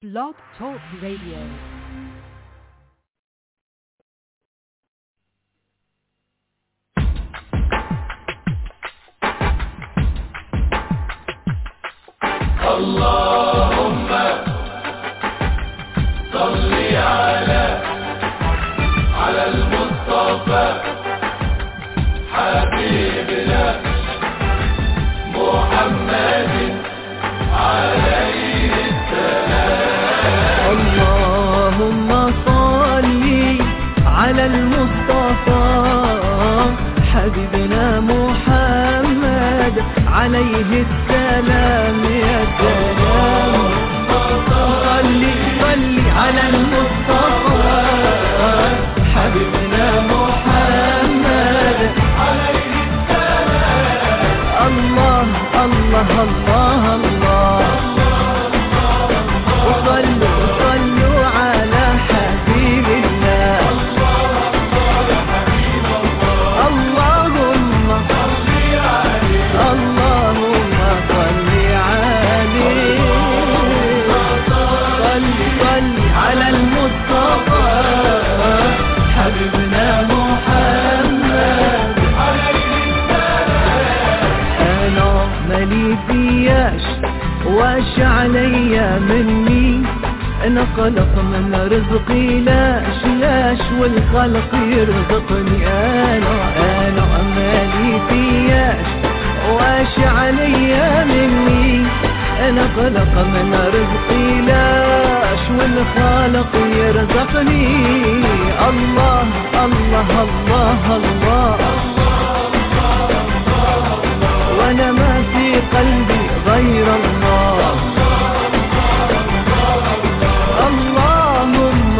Blog Talk Radio. اللهم صل على على المصطفى حبيبنا محمد عليه اللهم صل على المصطفى حبيبنا محمد عليه السلام يا سلام صل صل على المصطفى حبيبنا محمد عليه السلام الله الله الله الله وصلوا صلوا على حبيب الله اللهم اللهم صل عليه صل صل على المصطفى حبيبنا محمد انا مالي فياش واش عليا مني انا خلق من رزقي لاش لاش والخلق يرزقني انا انا مالي فياش واش عليا مني انا خلق من رزقي لاش والخالق يرزقني الله الله الله, الله وانا ما في قلبي غير الله اللهم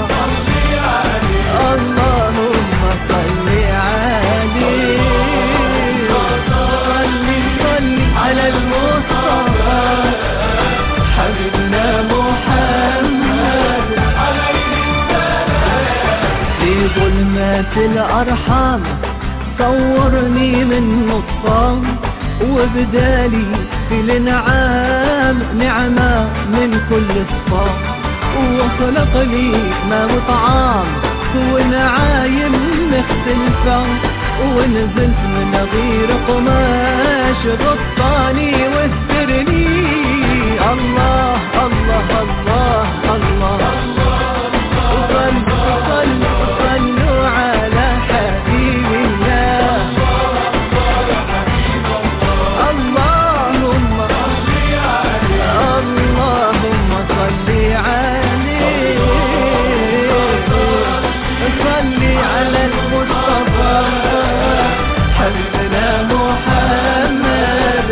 اللهم صل عليه صل صل على المصطفى حبيبنا محمد في ظلمات الأرحام صورني من نطفان وبدالي في الانعام نعمة من كل صفام وخلق لي ما وطعام ونعايم مختلفة ونزلت من غير قماش غطاني واسترني الله الله الله الله, وصلوا صلوا صلوا على حبيب الله اللهم اللهم صل عليه صل على المصطفى حبيبنا محمد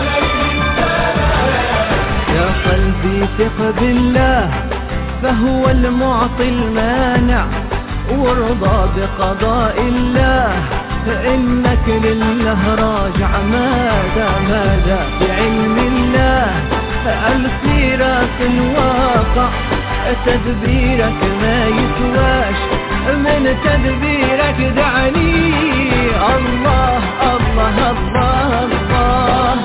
يا قلبي ثق بالله فهو المعطي المانع وارضى بقضاء الله فإنك لله راجع ماذا ماذا بعلم الله السيرة الواقع تدبيرك ما يسواش من تدبيرك دعني الله الله الله الله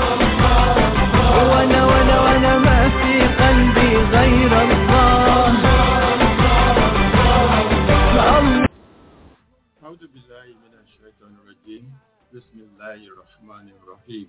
وانا وانا وانا ما في قلبي غير الله الله أعوذ بالله من الشيطان الرجيم بسم الله الرحمن الرحيم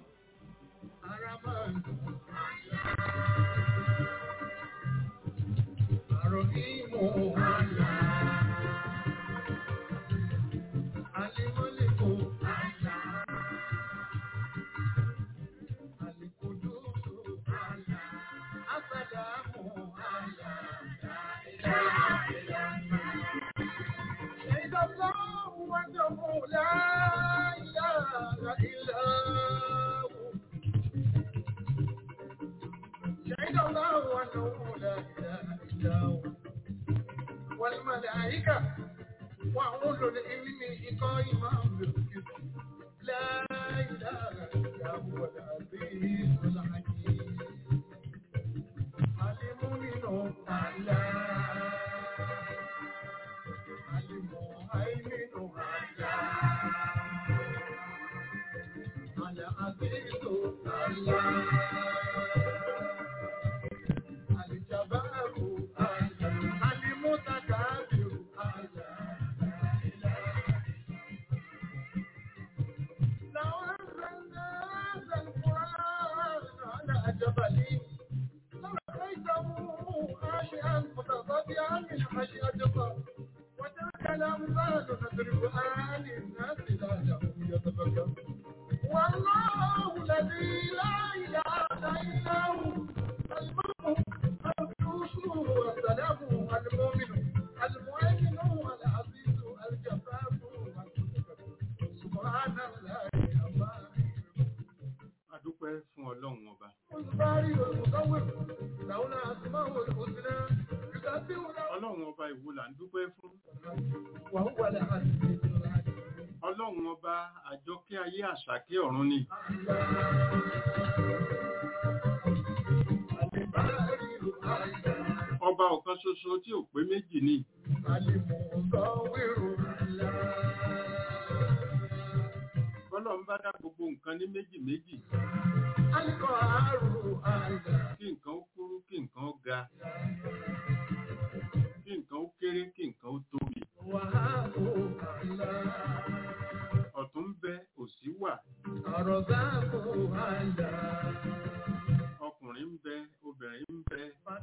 شهد الله أنه لا إله إلا هو شهد الله أنه لا إله إلا هو والملائكة وأولو العلم قائما بالقسط لا إله إلا هو العزيز الحكيم المؤمن الله المهيمن الله العزيز الله خاشعا متصدعا من خشية الله وتلك الأمثال نضربها للناس لعلهم يتفكرون والله الذي لا إله إلا هو الملك القدوس السلام المؤمن المؤمن العزيز الجبار سبحان الله عما adúpẹ́ fún ọlọ́run ọba الباري والمصور له الأسماء الحسنى يسبح له ọlọ́run ọba ìwo là ń dúpẹ́ fún وهو العزيز الحكيم ọlọ́run ọba àjọkẹ́ ayé àṣàkẹ́ ọ̀run ni ọba ọ̀kan ṣoṣo tí ò pé méjì ni ọlọ́run bá dá gbogbo nǹkan ní méjì méjì kí nǹkan ó kúrú kí nǹkan ó ga kí nǹkan ó kéré kí nǹkan ó tóbi ọ̀tún ń bẹ òsì wà ọkùnrin ń bẹ obìnrin ń bẹ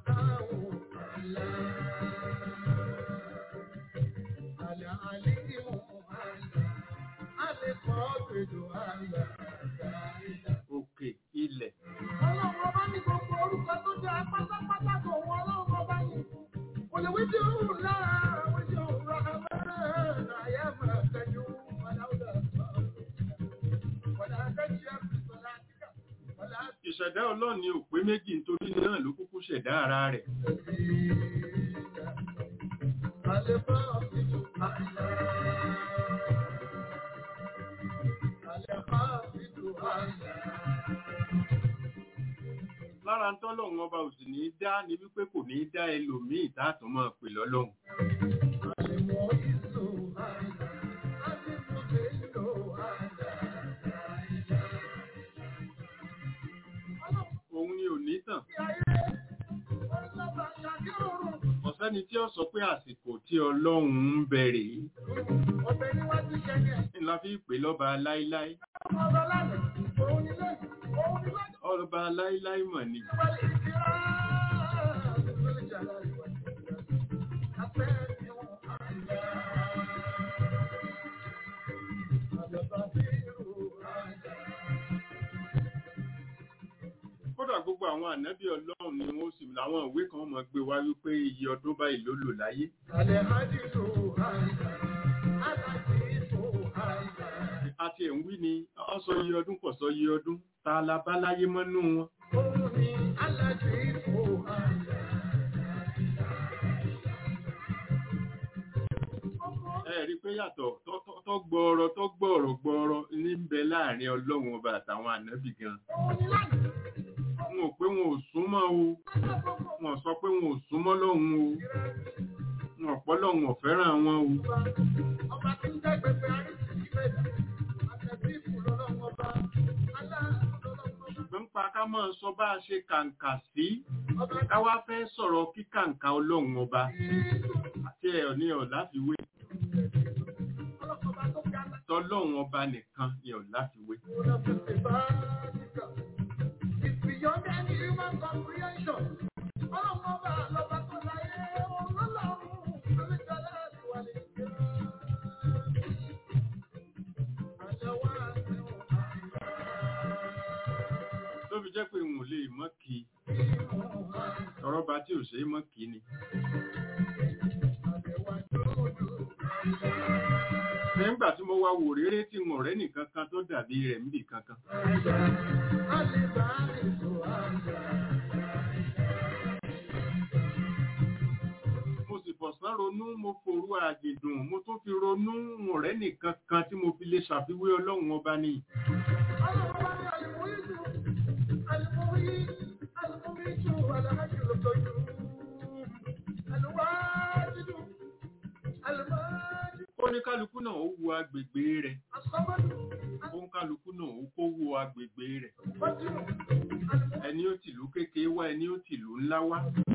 òkè ilẹ̀ Ọlọ́run ọba ní gbogbo orúkọ tó jẹ́ pátápátá tó wọ ọlọ́run ọba yìí. Kò lè wí tí ó rùn lára àwọn tí ó rọ abẹ́rẹ́ àyà máa tẹ́jú aláwùdà sọ̀rọ̀. Wọ̀dà akẹ́kọ̀ọ́ àfihàn àtìkà. Wọ̀dà ìṣẹ̀dá ọlọ́run ni ò pé méjì nítorí náà ló kúkú ṣẹ̀dá ara rẹ̀ àlefà àfihàn àyà. Àlefà àfihàn àyà. lára ń tọ́lọ́run ọba ò sì ní í dá ni wípé kò ní í dá ẹlòmíì táàtún máa pè lọ́lọ́run Àlèmọ̀ ìlú àyà. Àdìmọ̀ ìlú àyà. òun ni ò ní tàn ọ̀sẹ́ni tí ó sọ pé àsìkò tí ọlọ́run ń bẹ̀rẹ̀ ńlá fi pè lọ́ba láíláí ọba láíláí mọ̀ ni kódà gbogbo àwọn ànábì ọlọ́run ni wọ́n sì láwọn ìwé kan mọ̀ gbé wá wípé iye ọdún báyìí ló lò láyé àti ẹ̀ ń wí ni ọ sọ iye ọdún pọ̀ sọ iye ọdún ta la bá láyé mọ́nú wọn ẹ rí i pé yàtọ̀ tó- tó- tó gbọ́ọ̀rọ̀ tó gbọ́ọ̀rọ̀ gbọ́ọ̀rọ̀ ní ń bẹ láàrin ọlọ́run ọba àtàwọn ànábì gan wọn ò pé wọn ò súnmọ́ o wọn ò sọ pé wọn ò súnmọ́ lọ́hùn o wọn ò pọ́ lọ́hùn ò fẹ́ràn wọn o Ọba tí ń jẹ́ gbẹgbẹ àrísìkí mẹ́ta, àtẹ̀bí ìfúnlọ́lọ́ ọba, aláàlọ́lọ́ ọba. ṣùgbọ́n pa ká máa sọ bá a ṣe kàǹkà sí Ọba ká wá fẹ́ sọ̀rọ̀ kíkàǹkà ọlọ́run ọba àti ẹ̀ ní ọ̀ láfiwé ọlọ́kọ̀ọ́ba tó ga láti tọ́lọ́run ọba nìkan ni ọ̀ láfiwé ọ̀nà tètè bá níkà. It's beyond any human comprehension. Ọlọ́kọ̀ọ́ba lọ́ba tó láyé ọlọ́lọ́run lórí jọlá ìwà lè jẹ́. Àjẹwà àti òkà tó fi jẹ́ pé n ò lè mọ́ kí ìmọ̀ ọ̀rọ̀ bá tí ò ṣe é mọ́ kí ni àbẹ̀wà dúdú. nígbà tí mo wá wò réré tí mo rẹ́ nìkan kan tó dàbí rẹ̀ níbì kankan Àjà, àlebà àlejò àjà. mo sì fọ̀sán ronú mo forú àjèdùn mo tún fi ronú mo rẹ́ nìkan kan tí mo fi lè ṣàfiwé ọlọ́run ọba ni Ọlọ́kọ̀ọ́ba ní àlùmọ́yìí àlùmọ́yìí àlùmọ́yìí àlàájì lọ́tọ́jú. Àlùwájìdù àlùmájì ó ní kálukú náà ó wo agbègbè rẹ̀ àsọ́mọ́dù ó ń kálukú náà ó kó wo agbègbè rẹ̀ àlùmọ́jìnù ẹni ó tìlú kékeré wá ẹni ó tìlú ńlá wá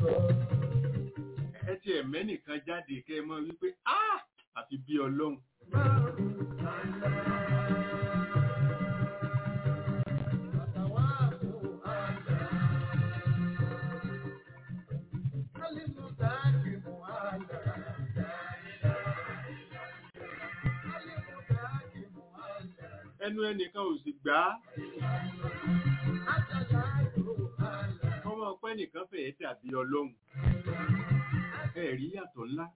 ẹ ti ẹ̀mẹ́ nìkan jáde kẹ́ ẹ mọ́ wípé ah àfi bí ọlọ́run àlùmọ́jìnù ẹnu ẹnìkan ò sì gbà á ọmọ ọpẹ́ nìkan fẹ̀ẹ́ dàbí ọlọ́run ẹ̀rí yàtọ̀ ńlá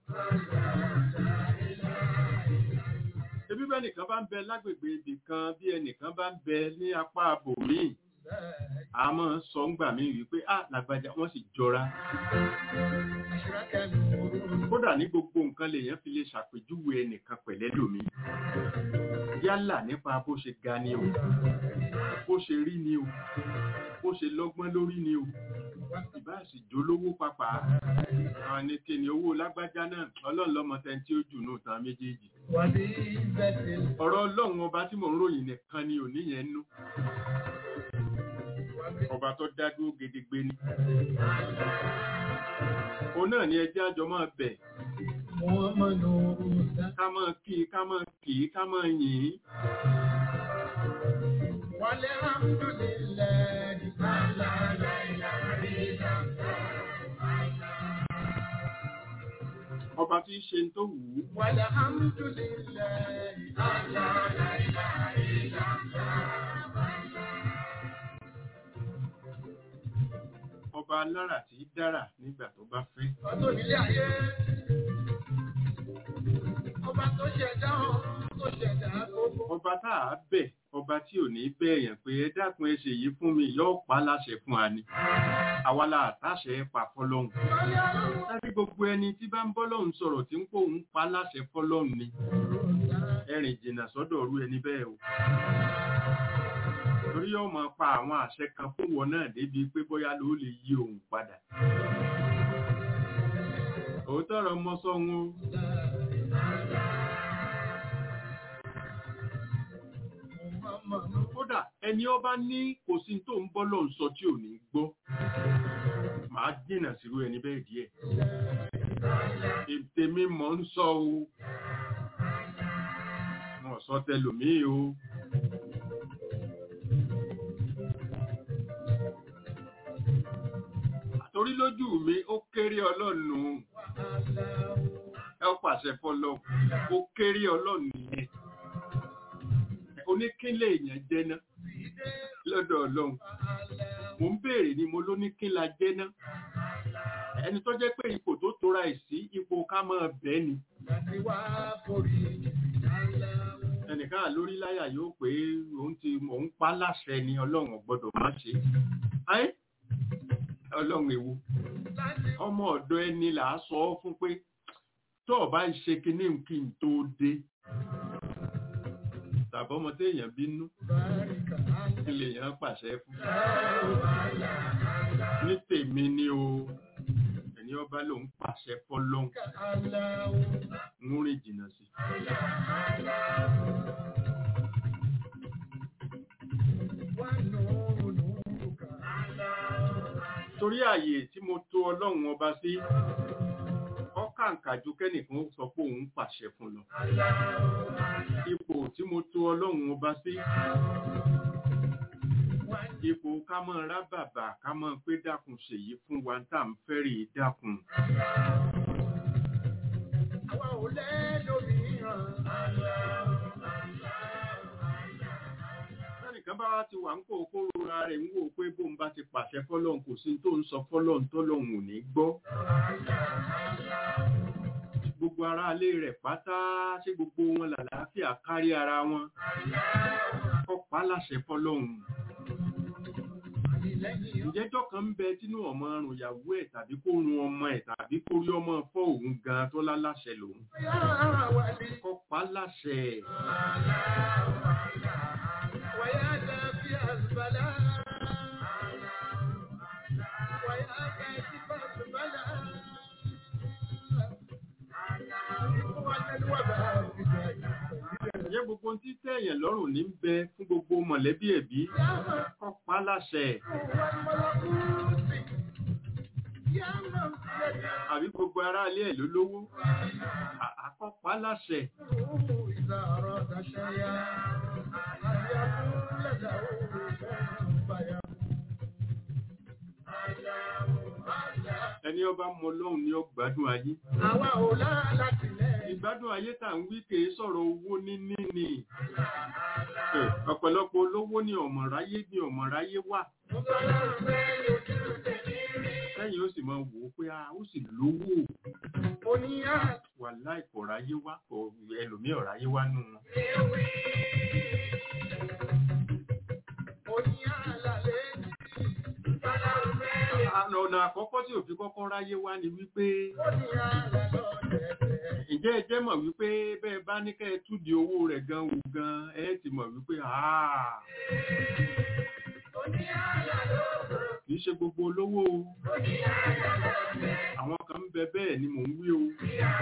ebi bẹ́ẹ̀ nìkan bá ń bẹ lágbègbè ibì kan bí ẹnìkan bá ń bẹ ní apá abòmíì a máa ń sọ ń gbà mí wípé à làgbàjá wọ́n sì jọra kódà ní gbogbo nǹkan lèèyàn fi lè ṣàpèjúwe ẹnìkan pẹ̀lẹ́ lómi yálà nípa bó ṣe ga ni o bó ṣe rí ni o bó ṣe lọ́gbọ́n lórí ni o ìbá sì jólówó papà àwọn ní kí ni owó lágbájá náà ọlọ́run lọ́mọ tẹ́ tí ó jù nù tán méjèèjì ọ̀rọ̀ ọlọ́run ọba tí mò ń ròyìn nìkan ni òní yẹn nú ọba tó dádúró gedegbe ni òun náà ni ẹjẹ́ àjọ máa bẹ̀ ká máa kí i ká máa kì í ká máa yìn ín ọba tí í ṣe ń tó wù ú ọba alára tí í dára nígbà tó bá fẹ́ Ọba tó ṣẹ̀dá ọ̀run tó ṣẹ̀dá gbogbo. ọba tá a bẹ̀ ọba tí ò ní bẹ̀yàn pé ẹ dákun ẹ ṣèyí fún mi yóò pa á láṣẹ fún wa ni àwa la àtàṣẹ pa fọlọ́hún láti gbogbo ẹni tí bá ń bọ́lọ́hún sọ̀rọ̀ tí ń kó òun pa á láṣẹ fọlọ́hún ni ẹrìn jìnnà sọ́dọ̀ ọ̀rú ẹni bẹ́ẹ̀ o torí yóò máa pa àwọn àṣẹ kan fún wọn náà débi pé bóyá ló lè yí òun padà òótọ́ ọ̀rọ̀ mọ́ sọ́hun o kódà ẹni ọba ní kò sí tó ń bọ́ lọ́n sọ tí ò ní gbọ́ màá dènà sírú ẹni bẹ́ẹ̀ díẹ̀ ètèmi mọ̀ ń sọ o wọn sọ tẹlòmíì o torí lójú mi ó kéré ọlọ́nu ẹ ó pàṣẹ fọlọ́ ó kéré ọlọ́nu yẹn oníkínlé èèyàn jẹ́ná lọ́dọ̀ ọlọ́run mo ń béèrè ni mo ló ní kí la jẹ́ná ẹni tó jẹ́ pé ipò tó tora ẹ̀ sí ipò ká máa bẹ́ẹ̀ ni Láti wá forí ìdálá. ẹnìkan lórí láyà yóò pé òun ti òun pa láṣẹ ni ọlọ́run ò gbọ́dọ̀ má ṣe ayé ọlọ́run èwo Láti ọmọ ọ̀dọ̀ ẹni là á sọ ọ́ fún pé tó o bá ń ṣe kinní kí n tó dé tàbí ọmọ téèyàn bínú báríkà kí lèèyàn pàṣẹ fún ní tèmi ni o ẹni ọba lòun pàṣẹ fọlọ́hún aláwọ̀. ń rìn jìnnà sí Wá nùúrù nùúrù kà. torí ààyè tí mo tó ọlọ́run ọba sí ọkàǹkà ju kẹ́nìkan ó sọ pé òun pàṣẹ fún lọ ipò tí mo tó ọlọ́run ọba sí ipò ká mọ́ ra bàbà ká mọ́ pé dákun ṣèyí fún wa tá à ń fẹ́rì dákun Àwa ò lẹ́lòmíràn. lẹ́nìkan bá wá ti wà ń kó kóró ara rẹ̀ ń wò pé bóun bá ti pàṣẹ fọ́lọ́hun kò sí tó ń sọ fọ́lọ́hun tọ́lọ́hun ò ní gbọ́ gbogbo ara alé rẹ̀ pátá ṣé gbogbo wọn làlàáfíà kárí ara wọn kọ́pá láṣẹ fọ́lọ́hun Àtìlẹ́yìn ìjẹ́jọ́ kan ń bẹ tínú ọmọ rùn ìyàwó ẹ̀ tàbí kó run ọmọ ẹ̀ tàbí kó rí ọmọ fọ́ òun gan tó láláṣẹ lòun yára wà ní. kọ́pá láṣẹ Wàyá dàbí àzùbálà. Wàyá dàbí àzùbálà. Wà tẹ́lú wà bá àbíjà ìgbà. ìyẹn gbogbo ohun tí tẹ̀yàn lọ́rùn ní ń bẹ fún gbogbo mọ̀lẹ́bí ẹ̀bí kọ́pá láṣẹ àbí gbogbo ará ilé ẹ̀ ló lówó À- àkọ́pá láṣẹ ẹni ọba mọ lọ́hùn ni ó gbádùn ayé ìgbádùn ayé tà ń wí kèé sọ̀rọ̀ owó níní ni Ẹ̀, ọ̀pọ̀lọpọ̀ olówó ni ọ̀mọ̀ráyé ni ọ̀mọ̀ráyé wà lẹ́yìn ó sì máa wò ó pé a ó sì lówó wà láì kò ráyé wá kò ẹlòmíì ọ̀ráyé wá nù wọn. Àna ọ̀nà àkọ́kọ́ tí òfin kọ́kọ́ ráyé wá ni wípé ǹjẹ́ ẹ jẹ́ mọ̀ wípé bẹ́ẹ̀ bá ní kẹ́ ẹ túdi owó rẹ̀ gan wò gan ẹ ti mọ̀ wípé àá kì í ṣe gbogbo olówó o àwọn kan ń bẹ bẹ́ẹ̀ ni mò ń wí o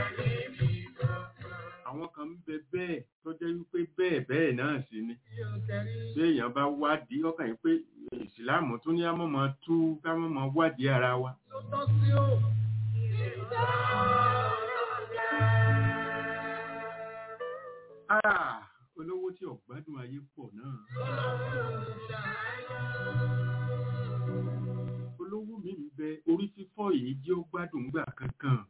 àwọn kan ń bẹ bẹ́ẹ̀ tó jẹ́ wípé bẹ́ẹ̀ bẹ́ẹ̀ náà sì ni bí èèyàn bá wádìí ọkàn yìí pé ìsìláàmù tún ní àmọ́mọ́ tú kámọ́mọ́ wádìí ara wa Ah, olówó tí ọ̀gbádùn ayé pọ̀ náà olówó mi ń bẹ orí fífọ́ yìí jẹ́ ó gbádùn gbà kankan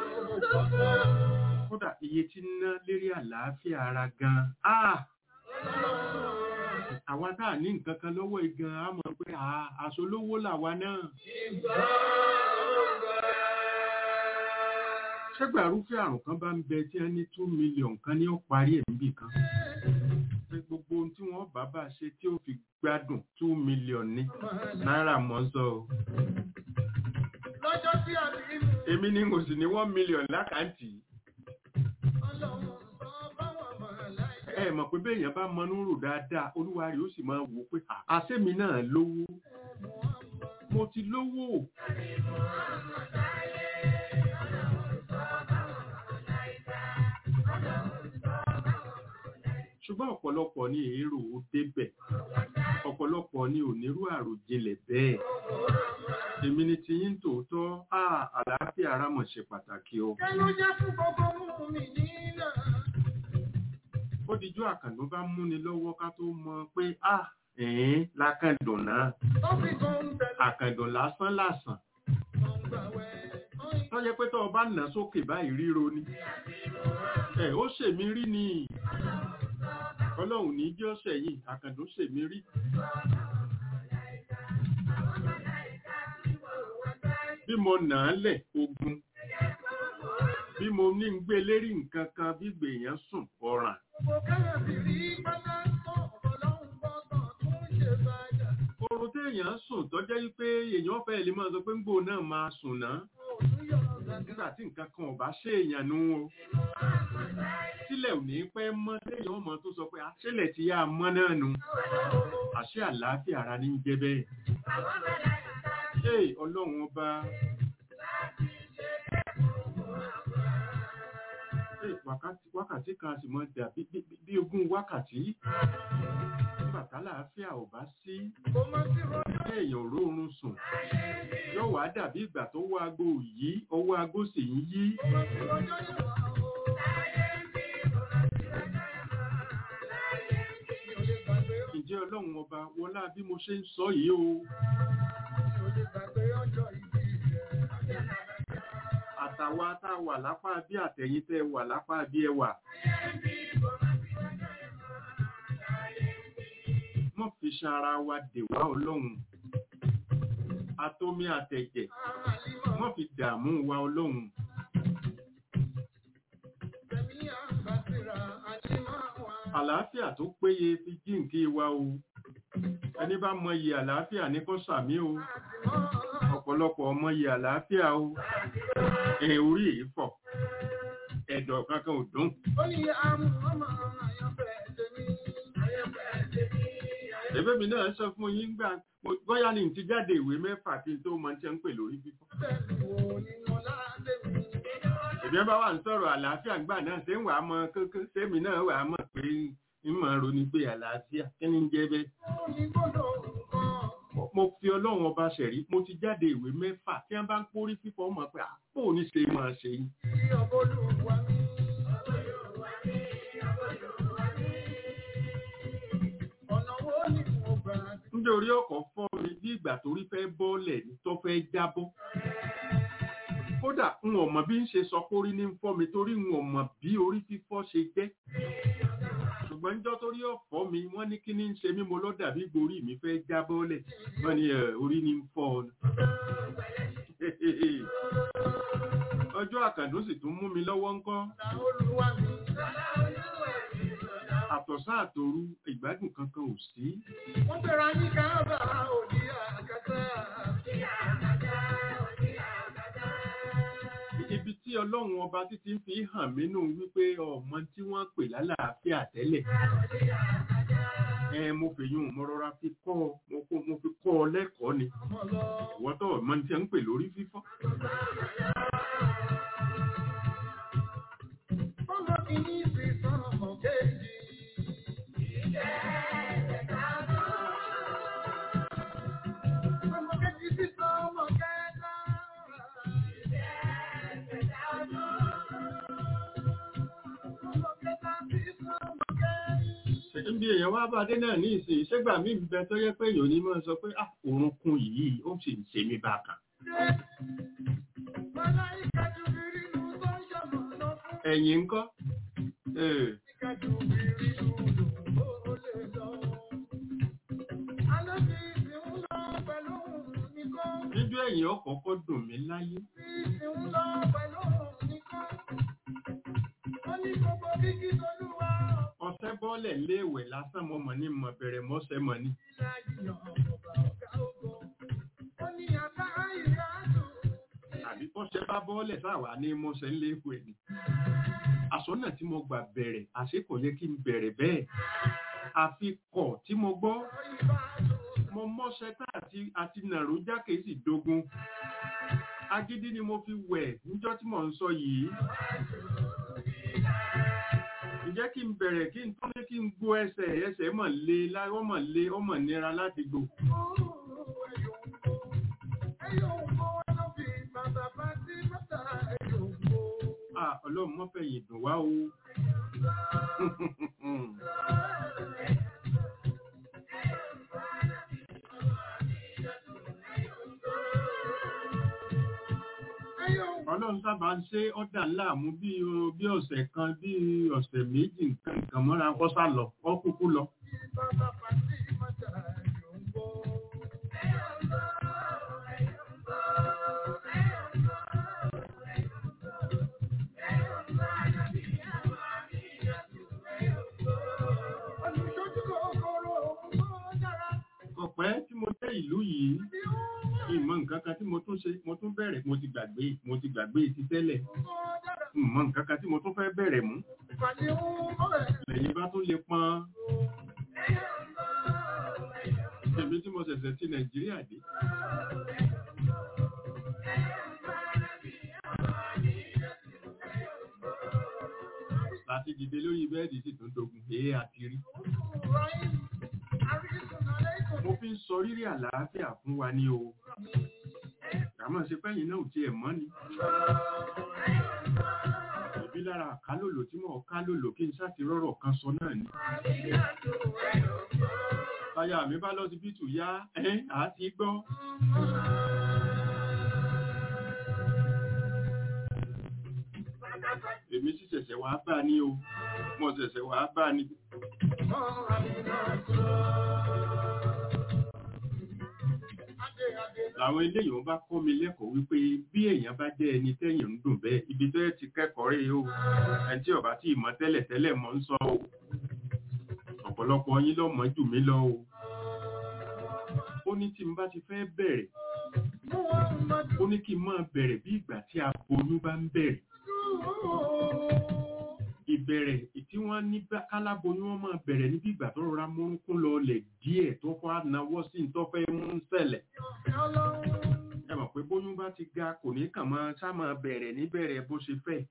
kódà iye tí ń ná lérí àlàáfíà ara gan ah àwa tá à ní nǹkan kan lọ́wọ́ igan á mọ̀ pé ah aṣọ olówó làwa náà ṣẹ́gbà rúfẹ́ àrùn kan bá ń bẹ tí wọ́n ní two million kan ní ó parí ẹ̀ níbì kan pé gbogbo ohun tí wọ́n bá bá ṣe tí ó fi gbádùn two million ní náírà mọ́ sọ o Lọ́jọ́ tí a bí mú èmi ni mo sì ní one million lákàntì ọlọ́run sọ báwọn màláìkà. ẹ mọ̀ pé béèyàn bá mọnú rò dáadáa olúwa rẹ̀ ó sì máa wò pé àṣẹ́mi náà lówó mo ti lówó ṣùgbọ́n ọ̀pọ̀lọpọ̀ ní èrò ó débẹ̀ ọ̀pọ̀lọpọ̀ ní onírú àròjinlẹ̀ bẹ́ẹ̀ èmi ni ti yín tòótọ́ á àlàáfíà ara mọ̀ ṣe pàtàkì o Kẹ́ ló jẹ́ fún gbogbo mú mi nínà? ó dijú àkàndó bá múni lọ́wọ́ ká tó mọ pé á ẹ̀ẹ́n lákàndùn náà Ó fi kan ń bẹ̀rẹ̀ àkàndùn lásán lásán kan gbàwẹ̀. tó jẹ́ pé tó o bá nà sókè báyìí ríro ni ẹ ó ṣèmí rí ni ọlọ́run ní jẹ́ ọ̀sẹ̀ yìí àkàndùn ṣèmí rí bí mo nà á lẹ̀ ogun bí mo ní ń gbé lérí nǹkan kan bí gbèyàn sùn ọ̀ràn Gbogbo kẹ́rẹ̀ sì rí pátá tán ọlọ́run gbọ́dọ̀ tún ṣe bàjá. oorun téèyàn sùn tó jẹ́ wípé èèyàn fẹ́ lè máa sọ pé ń gbò náà máa sùn náà Òun yọ̀ gàgà. nígbà tí nǹkan kan ò bá ṣe èèyàn nú o sílẹ̀ ò ní pẹ́ mọ́ téèyàn ọmọ tó sọ pé àṣẹlẹ̀ ti yá a mọ́ náà nu àṣẹ àlàáfíà ara ní í jẹ́ bẹ́ẹ̀. Ee ọlọ́run ọba. Ee wákàtí wákàtí kan a sì mọ dà bí bí- bí ogún wákàtí. Nígbà tálàáfíà ò bá sí, Kò mọ̀ sí rọ́jọ́ kéèyàn ò róorun sùn. Yóò wá dàbí ìgbà tó wọ aago yìí, ọwọ́ aago sì ń yí. kò sí rọ́jọ́ ìwà o. Mi ò lè gbàgbé ọ́. Ǹjẹ́ ọlọ́run ọba wọlá bí mo ṣe ń sọ yìí o? Mi ò lè gbàgbé ọjọ́ ìbí rẹ̀. Àtàwa tá a wà lápá bí àtẹ̀yìn tẹ́ ẹ wà lápá bí ẹ wà. Mọ̀ fi ṣan ara wa dè wá ọlọ́run. Atomi àtẹ̀jẹ̀. Àlìmọ̀ Mọ̀ fi dààmú wa ọlọ́run. tẹ̀mí àbàtìrà àlìmọ̀ wa. Àlàáfíà tó péye fi jíǹkí wa o. Ẹni bá mọyì àlàáfíà ní kó sàmí o. Àtìmọ́ Ọ̀pọ̀lọpọ̀ mọyì àlàáfíà o. Ẹ orí èyí fọ̀. Ẹ̀dọ̀ kankan ò dùn. ó ní àmú ọmọ àyànfẹ́ tèmi. Àyànfẹ́ tèmi. Ẹ̀bẹ̀ mi náà sọ fún yín gbà mo- bóyá ní ti jáde ìwé mẹ́fà kí n tó mọ tí ń pè lórí fífọ́. Bẹ́ẹ̀ni wo nínú láti mi. Èmi bá wà ń sọ̀rọ̀ àlàáfíà gbà náà ṣé ń wà á mọ kókó sẹ́mi náà wà á mọ̀ pé ń mọ̀ ronú pé àlàáfíà kí ni ń jẹ́ bẹ́ẹ̀. Ó ní gbọ́dọ̀ nǹkan. Mo- Mo fi ọlọ́run ọba ṣẹ̀rí mo ti jáde ìwé mẹ́fà tí wọ́n bá ń pórí fífọ́ mọ̀ pé àpò ní ṣe máa ṣe yín. Tí ọbọ̀lùwà mi. Ọ̀nà wo ni mo gbà Nítorí ọkọ̀ fọ́ mi bí ìgbà tó rí fẹ́ bọ́ọ̀lẹ̀ ní tó fẹ́ jábọ́. Kó kódà n ò mọ̀ bí ń ṣe sọ pé orí ní ń fọ́ mi torí n ò mọ̀ bí orí fífọ́ ṣe jẹ́ ṣùgbọ́n níjọ́ torí ọ̀fọ́ mi wọ́n ní kí ní ń ṣe mí mo lọ́ dàbí gborí mi fẹ́ já bọ́ọ̀lẹ̀ wọ́n ní ẹ̀, orí ní ń fọ́ ọ ni. ọjọ́ àkàndó sì tún mú mi lọ́wọ́ ńkọ́ Olúwa mi. àtọ̀sán àtòru ìgbádùn kankan ò sí Wọ́n bẹ̀rẹ̀ ní káàbà òní àgàtà. ibi tí ọlọ́run ọba títí ń fi hàn mí nù wípé ọmọ tí wọ́n pè lálàáfíà tẹ́lẹ̀ ẹ mo fèyún mo rọra fi kọ́ ọ mo kó- mo fi kọ́ ọ lẹ́kọ̀ọ́ ni Ọmọ lọ. ìwọ́n tó ọmọ tí ń pè lórí fífọ́ Ọmọ kìíní sì sàn ọmọ kejì. Ọmọ kejì sì sàn ọmọ kẹta. Ọmọ kẹta sì sàn ọmọ kẹrin. níbi èèyàn wá bá dé náà ní ìsìn ìṣẹ́gbà mí ń bẹ tó yẹ pé èèyàn ní máa sọ pé ah orúnkún yìí ó sì ń ṣe mí bákan Màláíkà Jùbìrìlù tó ń ṣọmọ lọ fún ẹ̀yìn ńkọ́ Eh, Màláíkà Jùbìrìlù ló lè lọ. Ànábì sì ń lọ pẹ̀lú nìkan. níjọ́ ẹ̀yìn ọkọ̀ọ̀kọ́ dùn mí láyé Sì ń lọ pẹ̀lú nìkan. Ó ní gbogbo kíkí tolúwa ọ̀sẹ̀ bọ́ọ̀lẹ̀ léèwẹ̀ lásán mo mọ̀ ní mọ̀ bẹ̀rẹ̀ mọ́sẹ̀ mọ̀ ní ọ̀gá ìyàn ọ̀gá ọ̀gá ògo. Ó ní àbá ìyáàdù. àbí kọ́sẹ̀ bá bọ́ọ̀lẹ̀ sáwà ní mọ́sẹ̀ léèwẹ̀ ni àsọ́nà tí mo gbà bẹ̀rẹ̀ àṣé kò yẹ kí n bẹ̀rẹ̀ bẹ́ẹ̀ àfi kọ̀ tí mo gbọ́ mo mọ́sẹ̀ tá àti àti nàró jákè sì dogun agídí ni mo fi wẹ̀ níjọ́ tí mò ń sọ yìí ǹjẹ́ kí n bẹ̀rẹ̀ kí n tún ní kí n gbó ẹsẹ̀ ẹsẹ̀ mọ̀ lé láì ọmọ lé ọmọ nira láti gbò Ah, ọlọ́run mọ́ fẹ̀yìn dùn wá o. ọlọ́run sábà ń ṣe ọ́dà láàmú bí o- bí ọ̀sẹ̀ kan bí ọ̀sẹ̀ méjì nǹkan nǹkan mọ́ra kọ́ sá lọ kọ́ kúkú lọ. ọ̀pẹ́ tí mo dé ìlú yìí ìmọ̀ nǹkan kan tí mo tún ṣe mo tún bẹ̀rẹ̀ mo ti gbàgbé mo ti gbàgbé ti tẹ́lẹ̀ ìmọ̀ nǹkan kan tí mo tún fẹ́ bẹ̀rẹ̀ mú lẹ́yìn bá tún lè pọn èmi tí mo ṣẹ̀ṣẹ̀ ti nàìjíríà dé. láti dìde lórí bẹ́ẹ̀dì sì tún dogun èé àti rí. mo fi ń sọ rírí àlàáfíà fún wa ní o. àmọ́ ṣe pẹ́yìn náà ò tiẹ̀ mọ́ ni. ìbí lára àkálòlò tí mo kálòlò kí n sáti rọ́rọ̀ kan sọ náà ni. táyà mi bá lọ síbítù yá ẹ́ àti gbọ́. èmi sì ṣẹ̀ṣẹ̀ wá bá ní o mo ṣẹ̀ṣẹ̀ wá bá ní. làwọn eléyìí wọn bá kọ́ mi lẹ́kọ̀ọ́ wípé bí èèyàn bá jẹ́ ẹni tẹ́yìn ń dùn bẹ́ẹ̀ ibi tó yẹ ti kẹ́kọ̀ọ́ rèé o ẹni tí ọba tí ìmọ̀ tẹ́lẹ̀ tẹ́lẹ̀ mọ̀ ń sọ o ọ̀pọ̀lọpọ̀ yín ló mọ̀ jù mí lọ o ó ní tí n bá ti fẹ́ bẹ̀rẹ̀ ó ní kí n máa bẹ̀rẹ̀ bí ìgbà tí aboyún bá ń bẹ̀rẹ̀ ìbẹ̀rẹ̀ tí wọ́n ní bá- káláboyún wọn máa bẹ̀rẹ̀ níbi ìgbà tó rọra múrúnkún lọ lẹ̀ díẹ̀ tó kọ́ ànáwọ́ sí ní tó fẹ́ mú ń ṣẹlẹ̀ ẹ mọ̀ pé bóyún bá ti ga kò ní kàn máa sá máa bẹ̀rẹ̀ níbẹ̀rẹ̀ bó ṣe fẹ́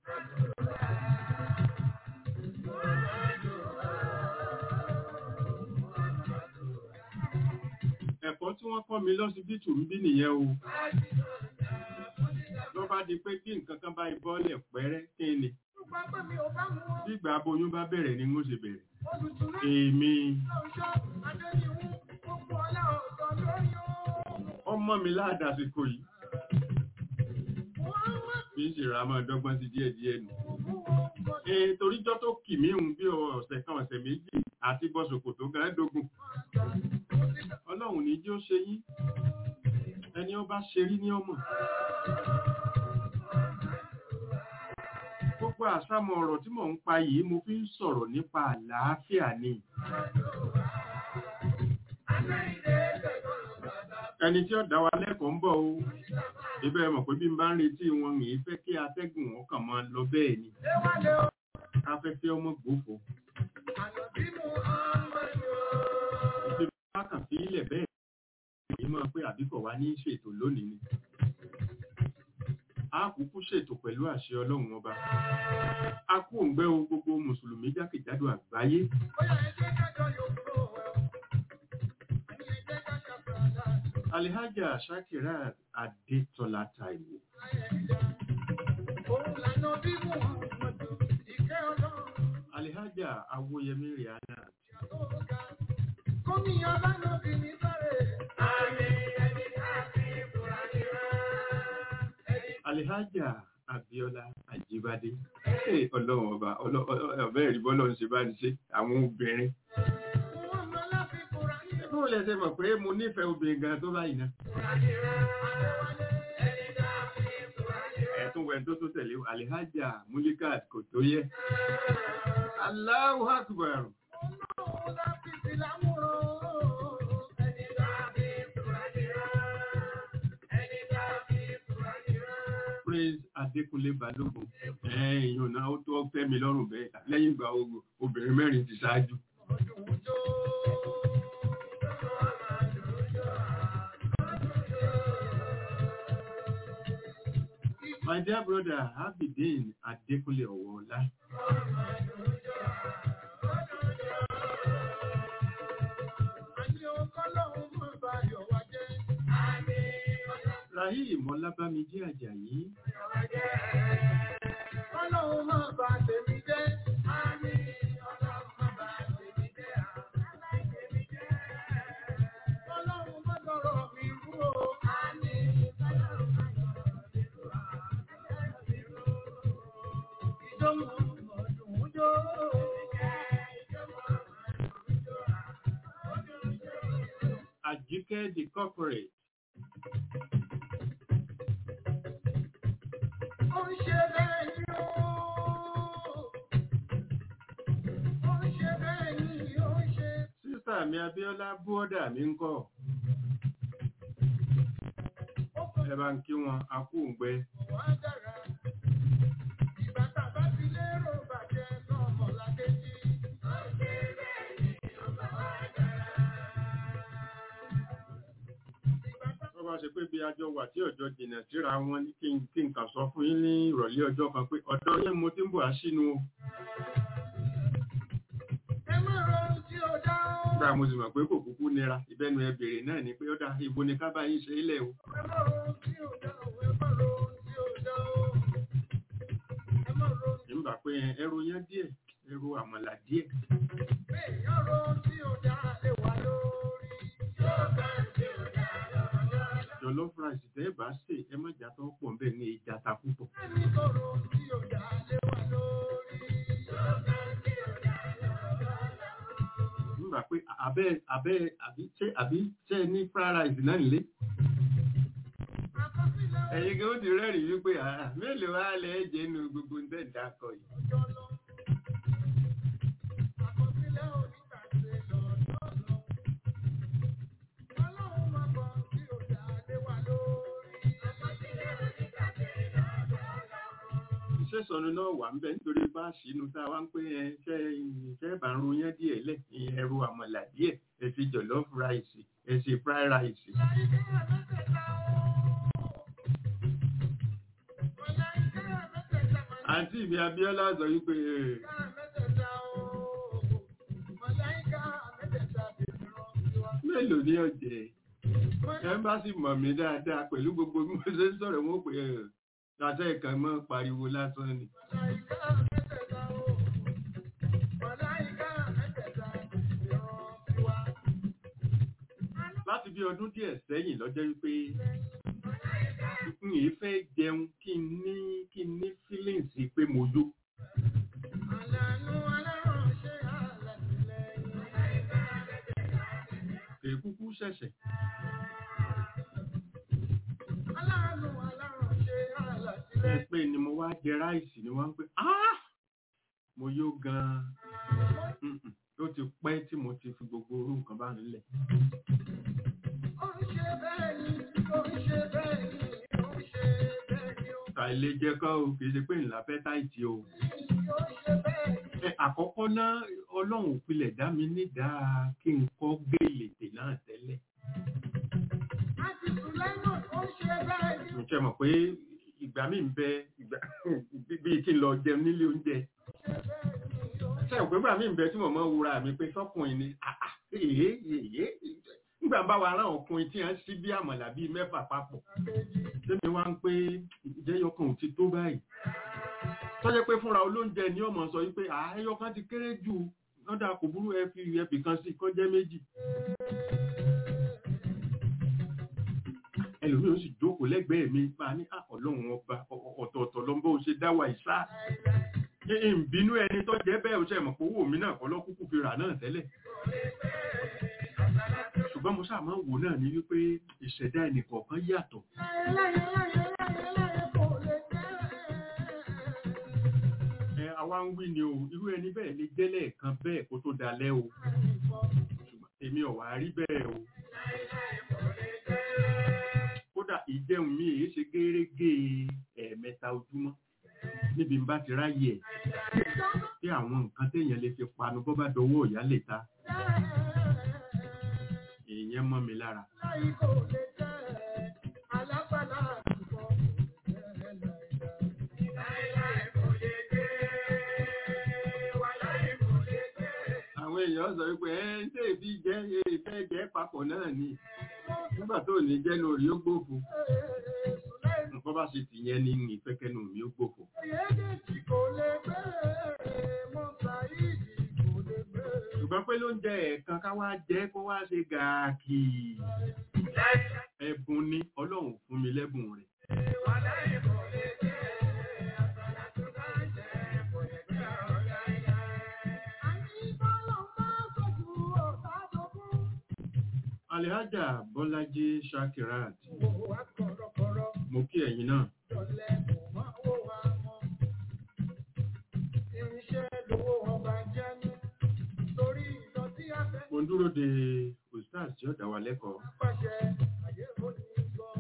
ẹ̀kọ́ tí wọ́n kọ́ mi lọ́sibítù ń bí nìyẹn o ló bá di pé kí nǹkan kan bá ibọ́lẹ̀ pẹ́rẹ́ kí ni bí ìgbà aboyún bá bẹ̀rẹ̀ ni mo ṣe bẹ̀rẹ̀ èmi ọmọ mi ládàsìkò yìí fi ń ṣèrà máa dọ́gbọ́n sí díẹ̀ díẹ̀ nù. ee toríjọ́ tó kì mí hùn bí ọ̀sẹ̀ kan ọ̀sẹ̀ méjì àti bọ́sùkù tó gan dógún. ọlọ́run ní jí ó ṣe yín ẹni ó bá ṣe rí ní ọmọ. gbogbo àsámọ̀ ọ̀rọ̀ tí mò ń pa yìí mo fi ń sọ̀rọ̀ nípa àlàáfíà ni. ẹni tí ó dá wa lẹ́kọ̀ọ́ ń bọ̀ o ibẹ̀ mọ̀ pé bí n bá ń retí wọn mi fẹ́ kí atẹ́gùn wọn kàn máa lọ bẹ́ẹ̀ ni afẹ́fẹ́ ọmọ gbòfò ìṣe bá kàn sí ilẹ̀ bẹ́ẹ̀ èyí máa pé àbíkọ̀ wá ní ṣètò lónìí ni a kúkú ṣètò pẹ̀lú àṣẹ ọlọ́run ọba a kú òǹgbẹ́ o gbogbo mùsùlùmí jákèjádò àgbáyé alihaja shakira adetola taiwo alihaja awoyemi rihanna alihaja abiola ajibade Hey, ọlọ́run ọba ọbẹ̀ ẹ̀rí bọ́lọ́ ń ṣe bá ń ṣe àwọn obìnrin bó lẹ ṣe mọ̀ pé mo nífẹ̀ẹ́ obìnrin gan tó báyìí náà ẹ̀tún wẹ̀ tó tó tẹ̀lé alihaja mulikat kò tó yẹ Allahu akbar Prince Adékúnlé Balógun ẹ̀yìn ọ̀nà ó tó fẹ́ mi lọ́rùn bẹ́ẹ̀ lẹ́yìn ìgbà ogun obìnrin mẹ́rin ti ṣáájú. My dear brother Abidin Adékúnlé Ọ̀wọ́ọ̀lá. Rahim Ọlábámijì Àjàyí. Ọlọ́run máa bá tèmi jẹ́. Ọlọ́run má dọ̀rọ̀ mi rú o. Ìjọ mọ̀ ọdún jó. Àjíkẹ́ the corporate. Ó ń ṣe bẹ́ẹ̀ ni ó. Ó ń ṣe bẹ́ẹ̀ ni ó ń ṣe. Sísà mi Abíọ́lá búọ́dà mi ń kọ́. Ó kò Ẹ bá ń kí wọn, a kú òǹgbẹ. wá dára. Ìgbà tá a bá ti lérò bàjẹ́ náà mọ̀ lákejì. Ó ń ṣe bẹ́ẹ̀ ni ó bá wá dára. Ìgbà tá Wọ́n bá ṣe pé bí ajọ wà tí ọjọ́ jìnà síra wọn ní kí n kí n kà sọ fún yín ní ìrọ̀lẹ́ ọjọ́ kan pé ọ̀dọ́ yẹn mo ti ń bọ̀ àṣínú o. ẹ má ronú tí ó dá ó. Nígbà mo sì mọ̀ pé kò kúkú nira, ìbẹ́nu ẹ bèrè náà ni pé ó dá ibo ni ká bá yín ṣe é lẹ̀ o. Ẹ má ronú tí ó dá ó. Ẹ má ronú tí ó dá ó. Ẹ má ronú Nígbà pé ẹrù yẹn díẹ̀, ẹrù àmàlà díẹ̀. pé èèyàn ronú tí ó dá lè wà lórí. Yóò bá tí ó dá lọ́jọ́. Jollof rice tẹ́ ẹ bá sè é má jà tó pọ̀ nbẹ̀ ní ìjà ta púpọ̀. Ẹni tó ronú tí ó dá lè wà lórí. Yóò bá tí ó dá lọ́jọ́. Nígbà pé abẹ́ abẹ́ àbí ṣé àbí ṣé ẹ ní fried rice náà nílé. Àkọsílẹ̀ Ẹ̀yin kí ó ti rẹ́rìí wípé àá mélòó wá lẹ̀ ẹ́ jẹ́ nu gbogbo ń tẹ̀ dákọ̀ yìí. ọjọ́ lọ. Àkọsílẹ̀ onígbàgbé lọ́jọ́ lọ. Ọlọ́run máa bọ̀ tí ó dá lè wà lórí. Àkọsílẹ̀ onígbàgbé lọ́jọ́ lọ. Iṣẹ́ sọnù náà wà ń bẹ nítorí bá ṣínú tá a wá ń pé ẹ ṣe ṣe bá ń ro yẹn díẹ̀ lẹ̀ ẹ̀rù àmàlà díẹ̀ ẹ ṣe jollof rice ẹ ṣe fried rice. Àǹtí mi Abíọ́lá sọ wípé "Eh, mélòó ní ọ̀jẹ̀ ẹ́mbásì mọ̀ mí dáadáa pẹ̀lú gbogbo bí mo ṣe ń sọ̀rọ̀ wọn pé ẹ̀ ṣàṣẹ ìkan mọ́ pariwo lásán ni. láti bí ọdún díẹ̀ sẹ́yìn lọ́jọ́ wípé n yìí fẹ́ jẹun kí n ní kí ni mo wá jẹ ráìsì ni wọ́n ń pè "Ah! mo yó gan-an Mm-mm. ó ti pẹ́ tí mo ti fi gbogbo orú nǹkan bá nílẹ̀ Ó ń ṣe bẹ́ẹ̀ ni, ó ń ṣe bẹ́ẹ̀ ni, ó ń ṣe bẹ́ẹ̀ ni, ó ta ilé jẹ́ kọ́ o kì í ṣe pé ńlá fẹ́ táìtì o ń ṣe bẹ́ẹ̀ ni. Ẹ, àkọ́kọ́ náà ọlọ́run ò pilẹ̀ dá mi nídàá kí n kọ́ gèlèdè náà tẹ́lẹ̀ Àti Sùlẹ́mọ̀ ó ń ṣe bẹ́ẹ̀ ni, mo ṣe mọ̀ pé ìgbà mi ń bẹ ìgbà bíi kí n lọ jẹun nílé oúnjẹ ṣe ò pé ìgbà mi ń bẹ tí mo mọ wúra mi pé sọkùnrin ni àà èyí èyí nígbà bá wa rán ọkùnrin tí wọ́n sí bí àmàlà bíi mẹ́fà papọ̀ tẹ́mi wá ń pé ìjẹ́yọkàn ò ti tó báyìí tọ́jẹ́ pé fúnra olóúnjẹ ni ọmọ sọ wípé àáyọkàn ti kéré jù lọ́dà kò burú ẹ fi ẹbì kan sí kọ́ jẹ́ méjì ẹlòmíì ó sì jókòó lẹ́gbẹ̀ẹ́ mi máa ní "Ah, ọlọ́run ọba ọ- ọ- ọ̀tọ̀ọ̀tọ̀ ló ń bó ṣe dá wa ìsá ìbínú ẹni tó jẹ́ bẹ́ẹ̀ ó ṣe mọ̀ pé owó mi náà kọ́ lọ́kúkú fi rà náà tẹ́lẹ̀ ṣùgbọ́n mo sáà máa ń wò náà ní wípé ìṣẹ̀dá ẹnì kọ̀ọ̀kan yàtọ̀ láyé láyé láyé láyé kò lè jẹ́. ẹ àwa ń wí ni o irú ẹni bẹ́ẹ̀ lè jẹ́ lẹ́ẹ̀kan bẹ́ẹ̀ kó tó dalẹ́ o ṣùgbọ́n èmi ò wá rí bẹ́ẹ̀ o kódà ìjẹun mi èyí ṣe gérégé ẹ̀ẹ̀mẹta ojúmọ́ níbi n bá ti ráyè ẹ̀ tí àwọn nǹkan téèyàn lè fi panu bọ́ bá dọwọ́ ìyá lè ta èèyàn mọ́ mi lára Láyé kò lè jẹ́. Alágbàlá àtúbọ̀ kò jẹ́ láyé. àwọn èèyàn sọ wípé ẹ ń tẹ́ ìbí jẹ́ ìfẹ́ jẹ́ papọ̀ náà ni nígbà tó ní jẹ́ lórí ó gbòfo nǹkan bá ṣe tìyẹn ní ìfẹ́kẹ́nu mi ó gbòfo Èdèjì kò lè gbé, Mọ́sáìdì kò lè gbé. ṣùgbọ́n pé ló ń jẹ ẹ̀ẹ̀kan ká wá jẹ́ kó wá ṣe gàákì ẹ̀bùn ni ọlọ́run fún mi lẹ́bùn rẹ̀ Àní bọ́lọ̀ máa sọ̀tù ọ̀tá tó kún. alihaja bọ́lájí shakirat Wò wá kọ̀rọ̀kọ̀rọ̀, mo kí ẹ̀yin náà jọ̀lẹ̀ kò máa wò wá mọ́. Irinṣẹ́ lówó ọba jẹ́ ní. Torí ìdọ̀tí afẹ́ mo ń dúró de ustaz tí ó dá wa lẹ́kọ̀ọ́ pàṣẹ ayé òní gbọ́.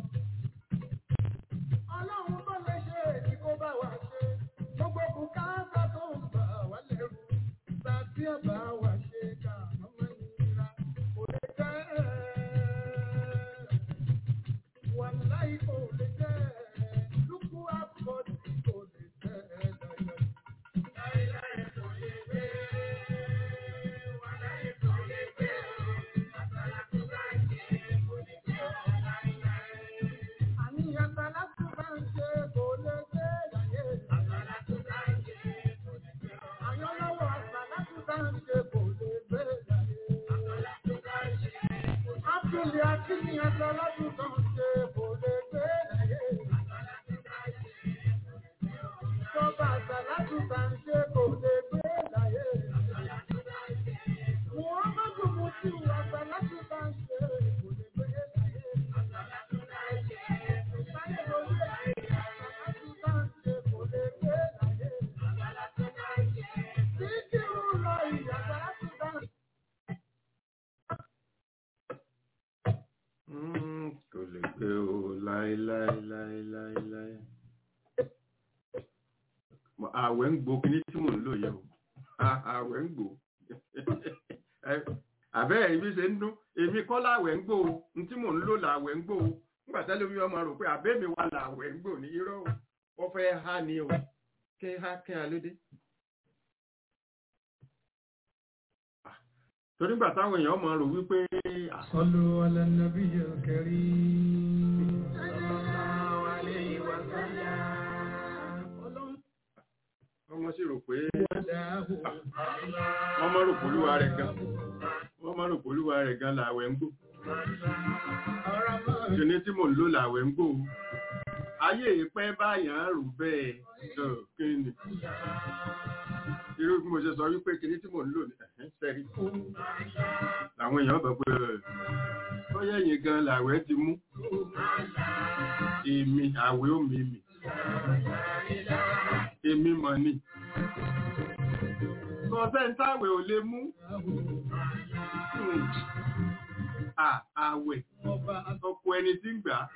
Ọlọ́run bá lè ṣe èyí kó bá wa ṣe. Gbogbo bùkátà tó ń bà wá lẹ́rù. Tàbí ọ̀bá wa ṣe ká ọmọ ìnira kò lè jẹ́. Wàláì kò lè jẹ́. Lúkú àbọ̀dì kò lè jẹ́ láyé. Láíláí kò lè jẹ́. Wàláì kò lè jẹ́. Àtàlà tó bá ṣe kò lè jẹ́ láíláí. Àní àtàlà tó bá ń ṣe kò lè jẹ́ láyé. Àtàlà tó bá ń ṣe kò lè jẹ́. Àyànlọ́wọ́ àtàlà tó bá ń ṣe kò lè jẹ́ láyé. Àtàlà tó bá ń ṣe kò lè jẹ́. Ápùlì àti ní àtàlà tó bá ń ṣe kò lè jẹ́ láyé. Àtàlà tó bá ń ṣe kò lè jẹ́. Tọ́ba àtàlà tó bá ń ṣe kò lè jẹ́ láyé. Àtàlà tó bá ń ṣe Muhammadu Mutiu àtàlà tó bá ń ṣe kò lè jẹ́ láyé. Àtàlà tó bá ń ṣe Sáyé lórí ẹ̀ àtàlà tó bá ń ṣe kò lè jẹ́ láyé. Àtàlà tó bá ń ṣe Títí ń lọ ìyàtàlà tó bá ń ṣe. Mm, kò lè gbé o láéláéláéláé àwẹ̀ ń gbó kíní tí mò ń lò yẹ o À- àwẹ̀ ń gbó àbẹ́ ibi ṣe ń dún èmi kọ́ láwẹ̀ ń gbó o n tí mò ń lò láwẹ̀ ń gbó o nígbà tẹ́lẹ̀ mi ọmọ rò pé àbẹ́ mi wà láwẹ̀ ń gbó ní irọ́ o wọ́n fẹ́ há ni o kí há kí á lóde. Ah, torí nígbà táwọn èèyàn mọ̀ rò wípé ah, صلوا على النبي الكريم ọmọ sì rò pé وداه wọ́n mọ̀ rò pé olúwa rẹ̀ gan wọ́n mọ̀ rò pé olúwa rẹ̀ gan làwẹ̀ ń gbó kíní tí mò ń lò làwẹ̀ ń gbó o. ayé ìpẹ́ báyàn rò bẹ́ẹ̀ tó kí ni irú bí mo ṣe sọ wípé kíní tí mò ń lò ní ẹ̀hẹ́n sẹ́rí làwọn èèyàn bẹ̀ pé bóyá ẹ̀yìn gan làwẹ̀ ti mú èmi àwẹ̀ ó mi mì èmi mọ̀ ni kọ́sẹ́ńtàwẹ̀ ò lè mú Hmm. À- àwẹ̀ ọkọ̀ ẹni tí ń gbà á.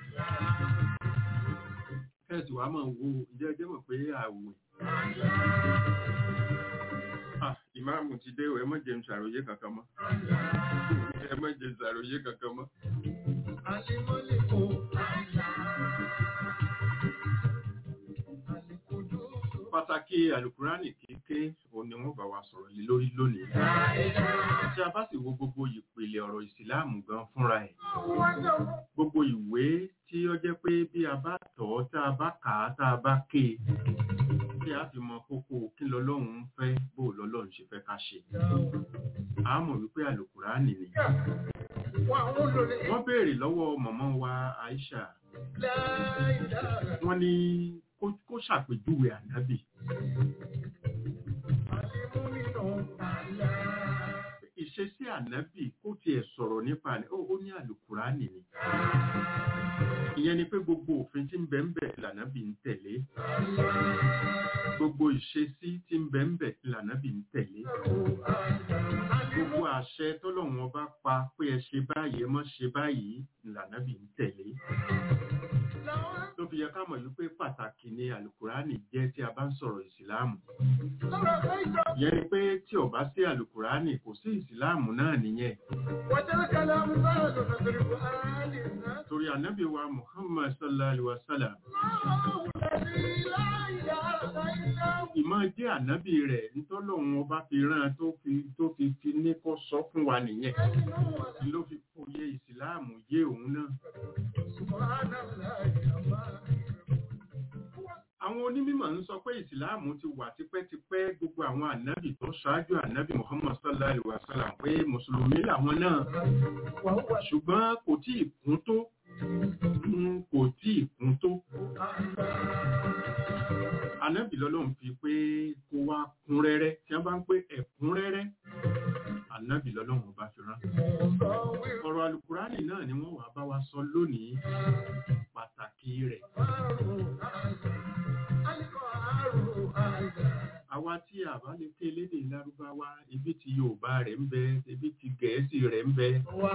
kẹ́sì wàá máa wo ìjẹ́ ẹjẹ́ mọ̀ pé àwẹ̀ Ah, ìmáàmù ti dé o ẹ má jẹ́ n ṣàròyé kankan mọ́ ẹ má jẹ́ n ṣàròyé kankan mọ́. pàtàkì alukurani kéèké òun ni wọ́n bá wa sọ̀rọ̀ lé lórí lónìí. tí a bá sì wo gbogbo ìpìlẹ̀ ọ̀rọ̀ ìsìláàmù gan fúnra ẹ̀ gbogbo ìwé tí ó jẹ́ pé bí a bá tọ̀ ọ́ tá a bá kà á tá a bá ké e tí a fi mọ kókó kí lọ́lọ́run ń fẹ́ bó lọ́lọ́run ṣe fẹ́ ká ṣe. a mọ̀ wípé alukurani ni. wọ́n béèrè lọ́wọ́ mọ̀mọ́ wa Aisha wọ́n ní kó- kó ṣàpèjúwe ànábì ìṣesí ànábì kó tiẹ̀ sọ̀rọ̀ nípa rẹ̀ ó ó ní àlùkùránì ni ìyẹn ni pé gbogbo òfin tí ń bẹ ń bẹ lànábì ń tẹ̀lé gbogbo ìṣesí tí ń bẹ ń bẹ lànábì ń tẹ̀lé gbogbo àṣẹ tọ́lọ́run ọba pa pé ẹ ṣe báyìí ẹ mọ́ ṣe báyìí lànábì ń tẹ̀lé ló fi yẹ ká mọ̀ wípé pàtàkì ni àlùkùránì jẹ́ tí a bá ń sọ̀rọ̀ ìsìláàmù ìyẹn ni pé tí ò bá sí àlùkùránì kò sí ìsìláàmù náà nìyẹn torí ànábì wa muhammad sallallahu alaihi wa sallam ìmọ̀ jẹ́ ànábì rẹ̀ nítọ́lọ́run ọba fi rán tó fi tó fi fi ní kó sọ fún wa nìyẹn ló fi fòye ìsìláàmù yé òun náà àwọn onímọ̀ ń sọ pé ìsìláàmù ti wà tipẹ́tipẹ́ gbogbo àwọn ànábì tó ṣáájú ànábì muhammad sallallahu alaihi wa sallam pé mùsùlùmí làwọn náà ṣùgbọ́n kò tí ì kún tó Mm, kò tí ì kún tó ànábì lọ́lọ́run fi pé kó wá kún rẹ́rẹ́ tí wọ́n bá ń pé ẹ̀kún rẹ́rẹ́ ànábì lọ́lọ́run ọba fi rán ọ̀rọ̀ alukurani náà ni wọ́n wá bá wa sọ lónìí pàtàkì rẹ̀ àwa tí a bá lè ké lédè lárúbáwá ibi tí yorùbá rẹ̀ ń bẹ ibi tí gẹ̀ẹ́sì rẹ̀ ń bẹ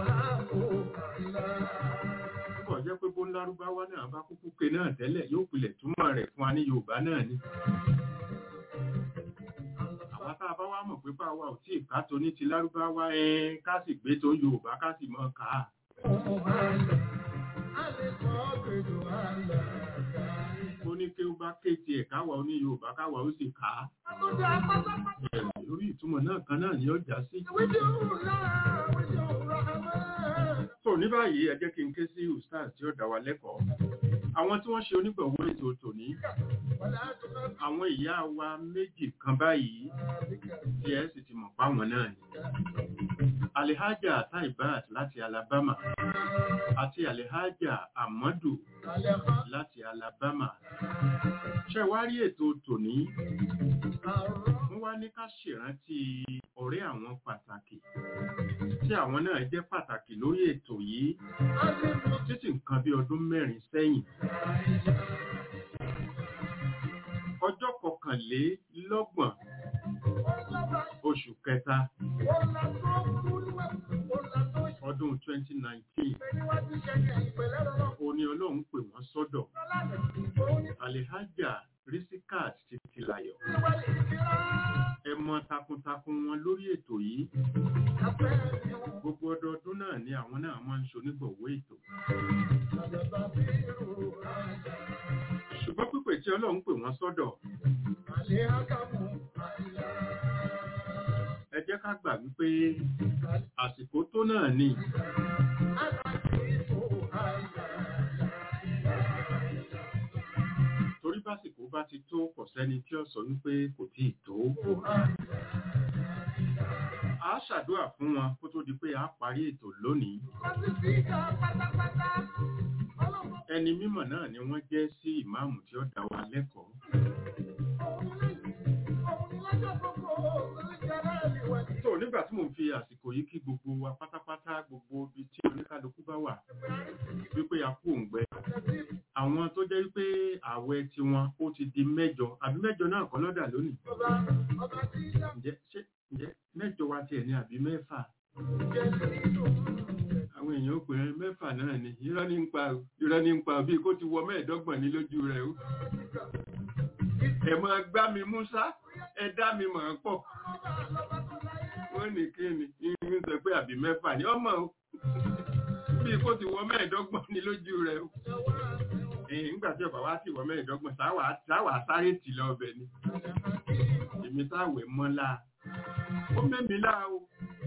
púpọ̀ jẹ́ pé bó ń lárúbáwá náà bá kúkú ké náà tẹ́lẹ̀ yóò pilẹ̀ túmọ̀ rẹ̀ fún wa ní yorùbá náà ni àwa tá a bá wá mọ̀ pé bá wa ò tí ì ká tó ní ti lárúbáwá ẹ ká sì gbé tó yorùbá ká sì mọ̀ ká ó ní kí ó bá ké tiẹ̀ káwa ó ní yorùbá káwa ó sì ká lórí ìtumọ̀ náà kan náà ni ó já sí. so ní báyìí ẹ jẹ́ kí n ké sí ustaz tí ó dá wa lẹ́kọ̀ọ́ àwọn tí wọ́n ṣe onígbọ̀wọ́ ètò tòní àwọn ìyá wa méjì kan báyìí tí ẹ sì ti mọ̀ páwọn náà ni alihaja taibat láti alabama àti alihaja amadu láti alabama ṣe wá rí ètò tòní wọ́n wá ní ká ṣèrántí ọ̀rẹ́ àwọn pàtàkì tí àwọn náà jẹ́ pàtàkì lórí ètò yìí títí nǹkan bí ọdún mẹ́rin sẹ́yìn ọjọ́ kọkànlélọ́gbọ̀n oṣù kẹta ọdún 2019 òní ọlọ́run pè wọ́n sọ́dọ̀ alihaja risikat titilayo ẹmọ takuntakun wọn lórí ètò yìí gbogbo ọdọọdún náà ni àwọn náà máa ń ṣonígbọ̀wọ́ ètò ṣùgbọ́n pípè tí ọlọ́run pè wọ́n sọ́dọ̀ ẹ jẹ́ ká gbà wípé àsìkò tó náà ni torí básìkò bá ti tó kò sẹ́ni tí ó sọ wípé kò tí ì tó a ṣàdúrà fún wọn kó tó di pé a parí ètò lónìí ẹni mímọ̀ náà ni wọ́n jẹ́ sí ìmáàmù tí ó dá wa lẹ́kọ̀ọ́ tó nígbà tí mò ń fi àsìkò yìí kí gbogbo wa pátápátá gbogbo ibi tí oníkálukú bá wà wípé a kú òǹgbẹ àwọn tó jẹ́ wípé à àwẹ̀ tiwọn ó ti di mẹ́jọ àbí mẹ́jọ náà kọ́ lọ́dà lónìí ọba ọba tí dá ǹjẹ́ ṣé ǹjẹ́ mẹ́jọ wa tiẹ̀ ní àbí mẹ́fà jẹ nínú àwọn èèyàn ó pè é mẹ́fà náà ni irọ́ ní ń pa o, irọ́ ní ń pa o, bíi kó ti wọ mẹ́ẹ̀ẹ́dọ́gbọ̀n ní lójú rẹ̀ o ẹ máa gbá mi músá ẹ dá mi mọ̀ ọ́ pọ̀ wọ́n ní kí ni ìrìn sọ pé àbí mẹ́fà ni ọmọ o bíi kó ti wọ mẹ́ẹ̀ẹ́dọ́gbọ̀n ní lójú rẹ̀ o ẹ̀yìn nígbà tí ọba wá sì wọ mẹ́ẹ̀ẹ́dọ́gbọ̀n sáwà sáwà sáré tì lọ ọbẹ̀ ni èmi táwẹ̀ mọ́lá ó mẹ́mi lá o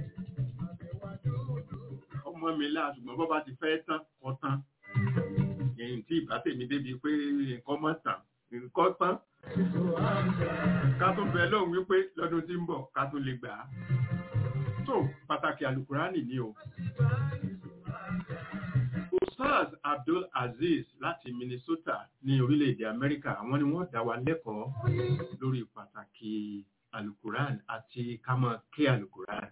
ọmọ mi lá ṣùgbọ́n bọ́ bá ti fẹ́ tán kọ́ tán ẹ̀yìn tí ìbá tèmi débi pé nǹkan mọ́ tán nǹkan tán ká tó bẹ lóhùn wípé lọ́dún tí ń bọ̀ ká tó lè gbà á tó pàtàkì alukurani ni o Ustaz Abdul Aziz láti Minnesota ní orílẹ̀-èdè Amẹ́ríkà àwọn ni wọ́n dá wa lẹ́kọ̀ọ́ lórí pàtàkì alukuran àti kámọ́ kí alukuran.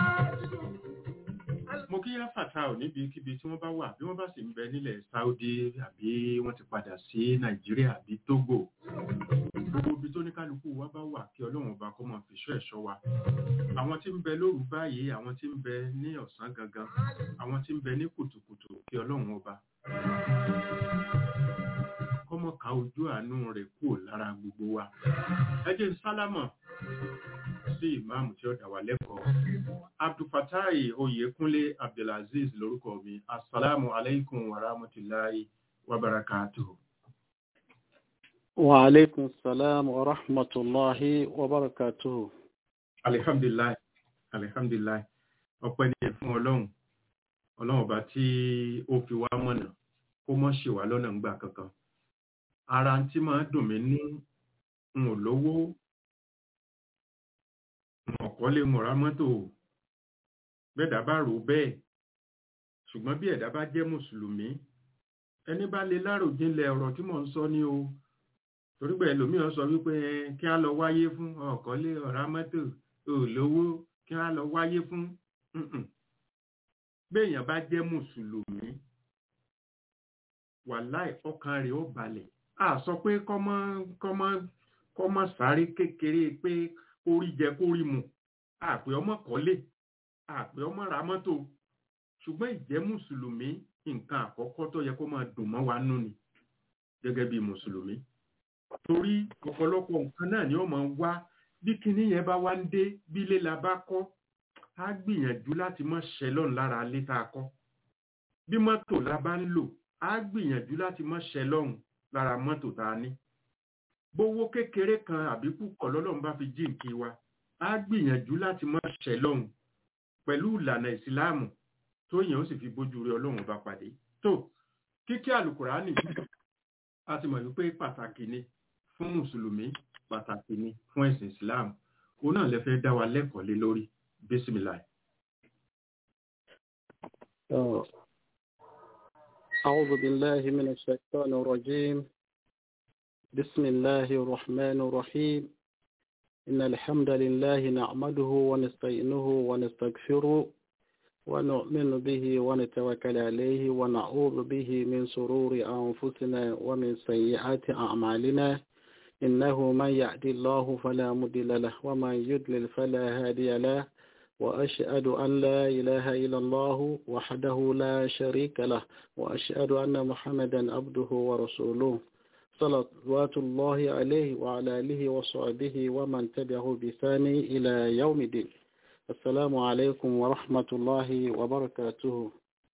Mo kí yá Fatah níbikíbi tí wọ́n bá wà bí wọ́n bá sì ń bẹ nílẹ̀ Saudi àbí wọ́n ti padà sí Nàìjíríà àbí Togo. Gbogbo ibi tó ní kálukú wa bá wà kí Ọlọ́run ọba kó máa fìṣọ́ ẹ̀ṣọ́ wa. Àwọn tí ń bẹ lóru báyìí, àwọn tí ń bẹ ní ọ̀sán gangan, àwọn tí ń bẹ ní kùtùkùtù kí Ọlọ́run ọba. Kọ́mọ ká ojú àánú rẹ̀ kúrò lára gbogbo wa. Ẹ jẹ́ n sálámọ̀ sí ìmáàmù tí ó dá wa lẹ́kọ̀ọ́. Abdulfatai Oyèkúnlé Abdulaziz lórúkọ mi. Assalamu alaikum wa rahmatullahi wa barakatuhu. وعليكم السلام ورحمة الله وبركاته Alihamdulilayi, alihamdulilayi, ọpẹ́ ni fún Ọlọ́run. Ọlọ́run ọba tí ó fi wá mọ̀nà kó mọ́ ṣì wá lọ́nà ńgbà kankan. Ara tí máa dùn mí ní n ò lówó, n ò kọ́lé, n ò ra mọ́tò. Bẹ́ẹ̀dá bá rò ó bẹ́ẹ̀. Ṣùgbọ́n bí ẹ̀dá bá jẹ́ Mùsùlùmí, ẹni bá lè láròjinlẹ̀ ọ̀rọ̀ tí mò ń sọ ní o. Torí pé ẹlòmíràn sọ wípé ẹ, kí á lọ wáyé fún ọ̀kọ́lé ọ̀rá mọ́tò olówó kí á lọ wáyé fún Mm-mm. béèyàn bá jẹ́ mùsùlùmí wàláì ọkàn rẹ̀ ó balẹ̀ a sọ pé kọ́mọ kọ́mọ kọ́mọ sáré kékeré pé kórí jẹ kórí mu àpè ọmọ kọ́lé àpè ọmọ ra mọ́tò ṣùgbọ́n ìjẹ́ mùsùlùmí nǹkan àkọ́kọ́ tó yẹ kó máa dùn mọ́ wa nú ni gẹ́gẹ́ bí mùsùlùmí torí ọ̀pọ̀lọpọ̀ nǹkan náà ni ó máa wá bí kinní yẹn bá wá ń dé bí ilé la bá kọ́ á gbìyànjú láti mọ́ ṣẹlọ́n lára ilé tá a kọ́ bí mọ́tò la bá ń lò á gbìyànjú láti mọ́ ṣẹlọ́n lára mọ́tò tá a ní bówó kékeré kan àbí púpọ̀ lọ́lọ́run bá fi jíǹkí wa á gbìyànjú láti mọ́ ṣẹlọ́n pẹ̀lú ìlànà ìsìláàmù tó yẹn ó sì fi bójú rẹ ọlọ́run bá pàdé tó kíkí àlùkùránì a ti mọ̀ wípé pàtàkì ni fún mùsùlùmí pàtàkì ni fún ẹ̀sìn islam òun náà lè fẹ́ dá wa lẹ́kọ̀ọ́ lé lórí bísímìláì. آه. أعوذ بالله من الشيطان الرجيم بسم الله الرحمن الرحيم إن الحمد لله نعمده ونستعينه ونستغفره ونؤمن به ونتوكل عليه ونعوذ به من شرور أنفسنا ومن سيئات أعمالنا إنه من يهدي الله فلا مضل له ومن يضلل فلا هادي له وأشهد أن لا إله إلا الله وحده لا شريك له وأشهد أن محمدا عبده ورسوله صلوات الله عليه وعلى آله وصحبه ومن تبعه بثان إلى يوم الدين السلام عليكم ورحمة الله وبركاته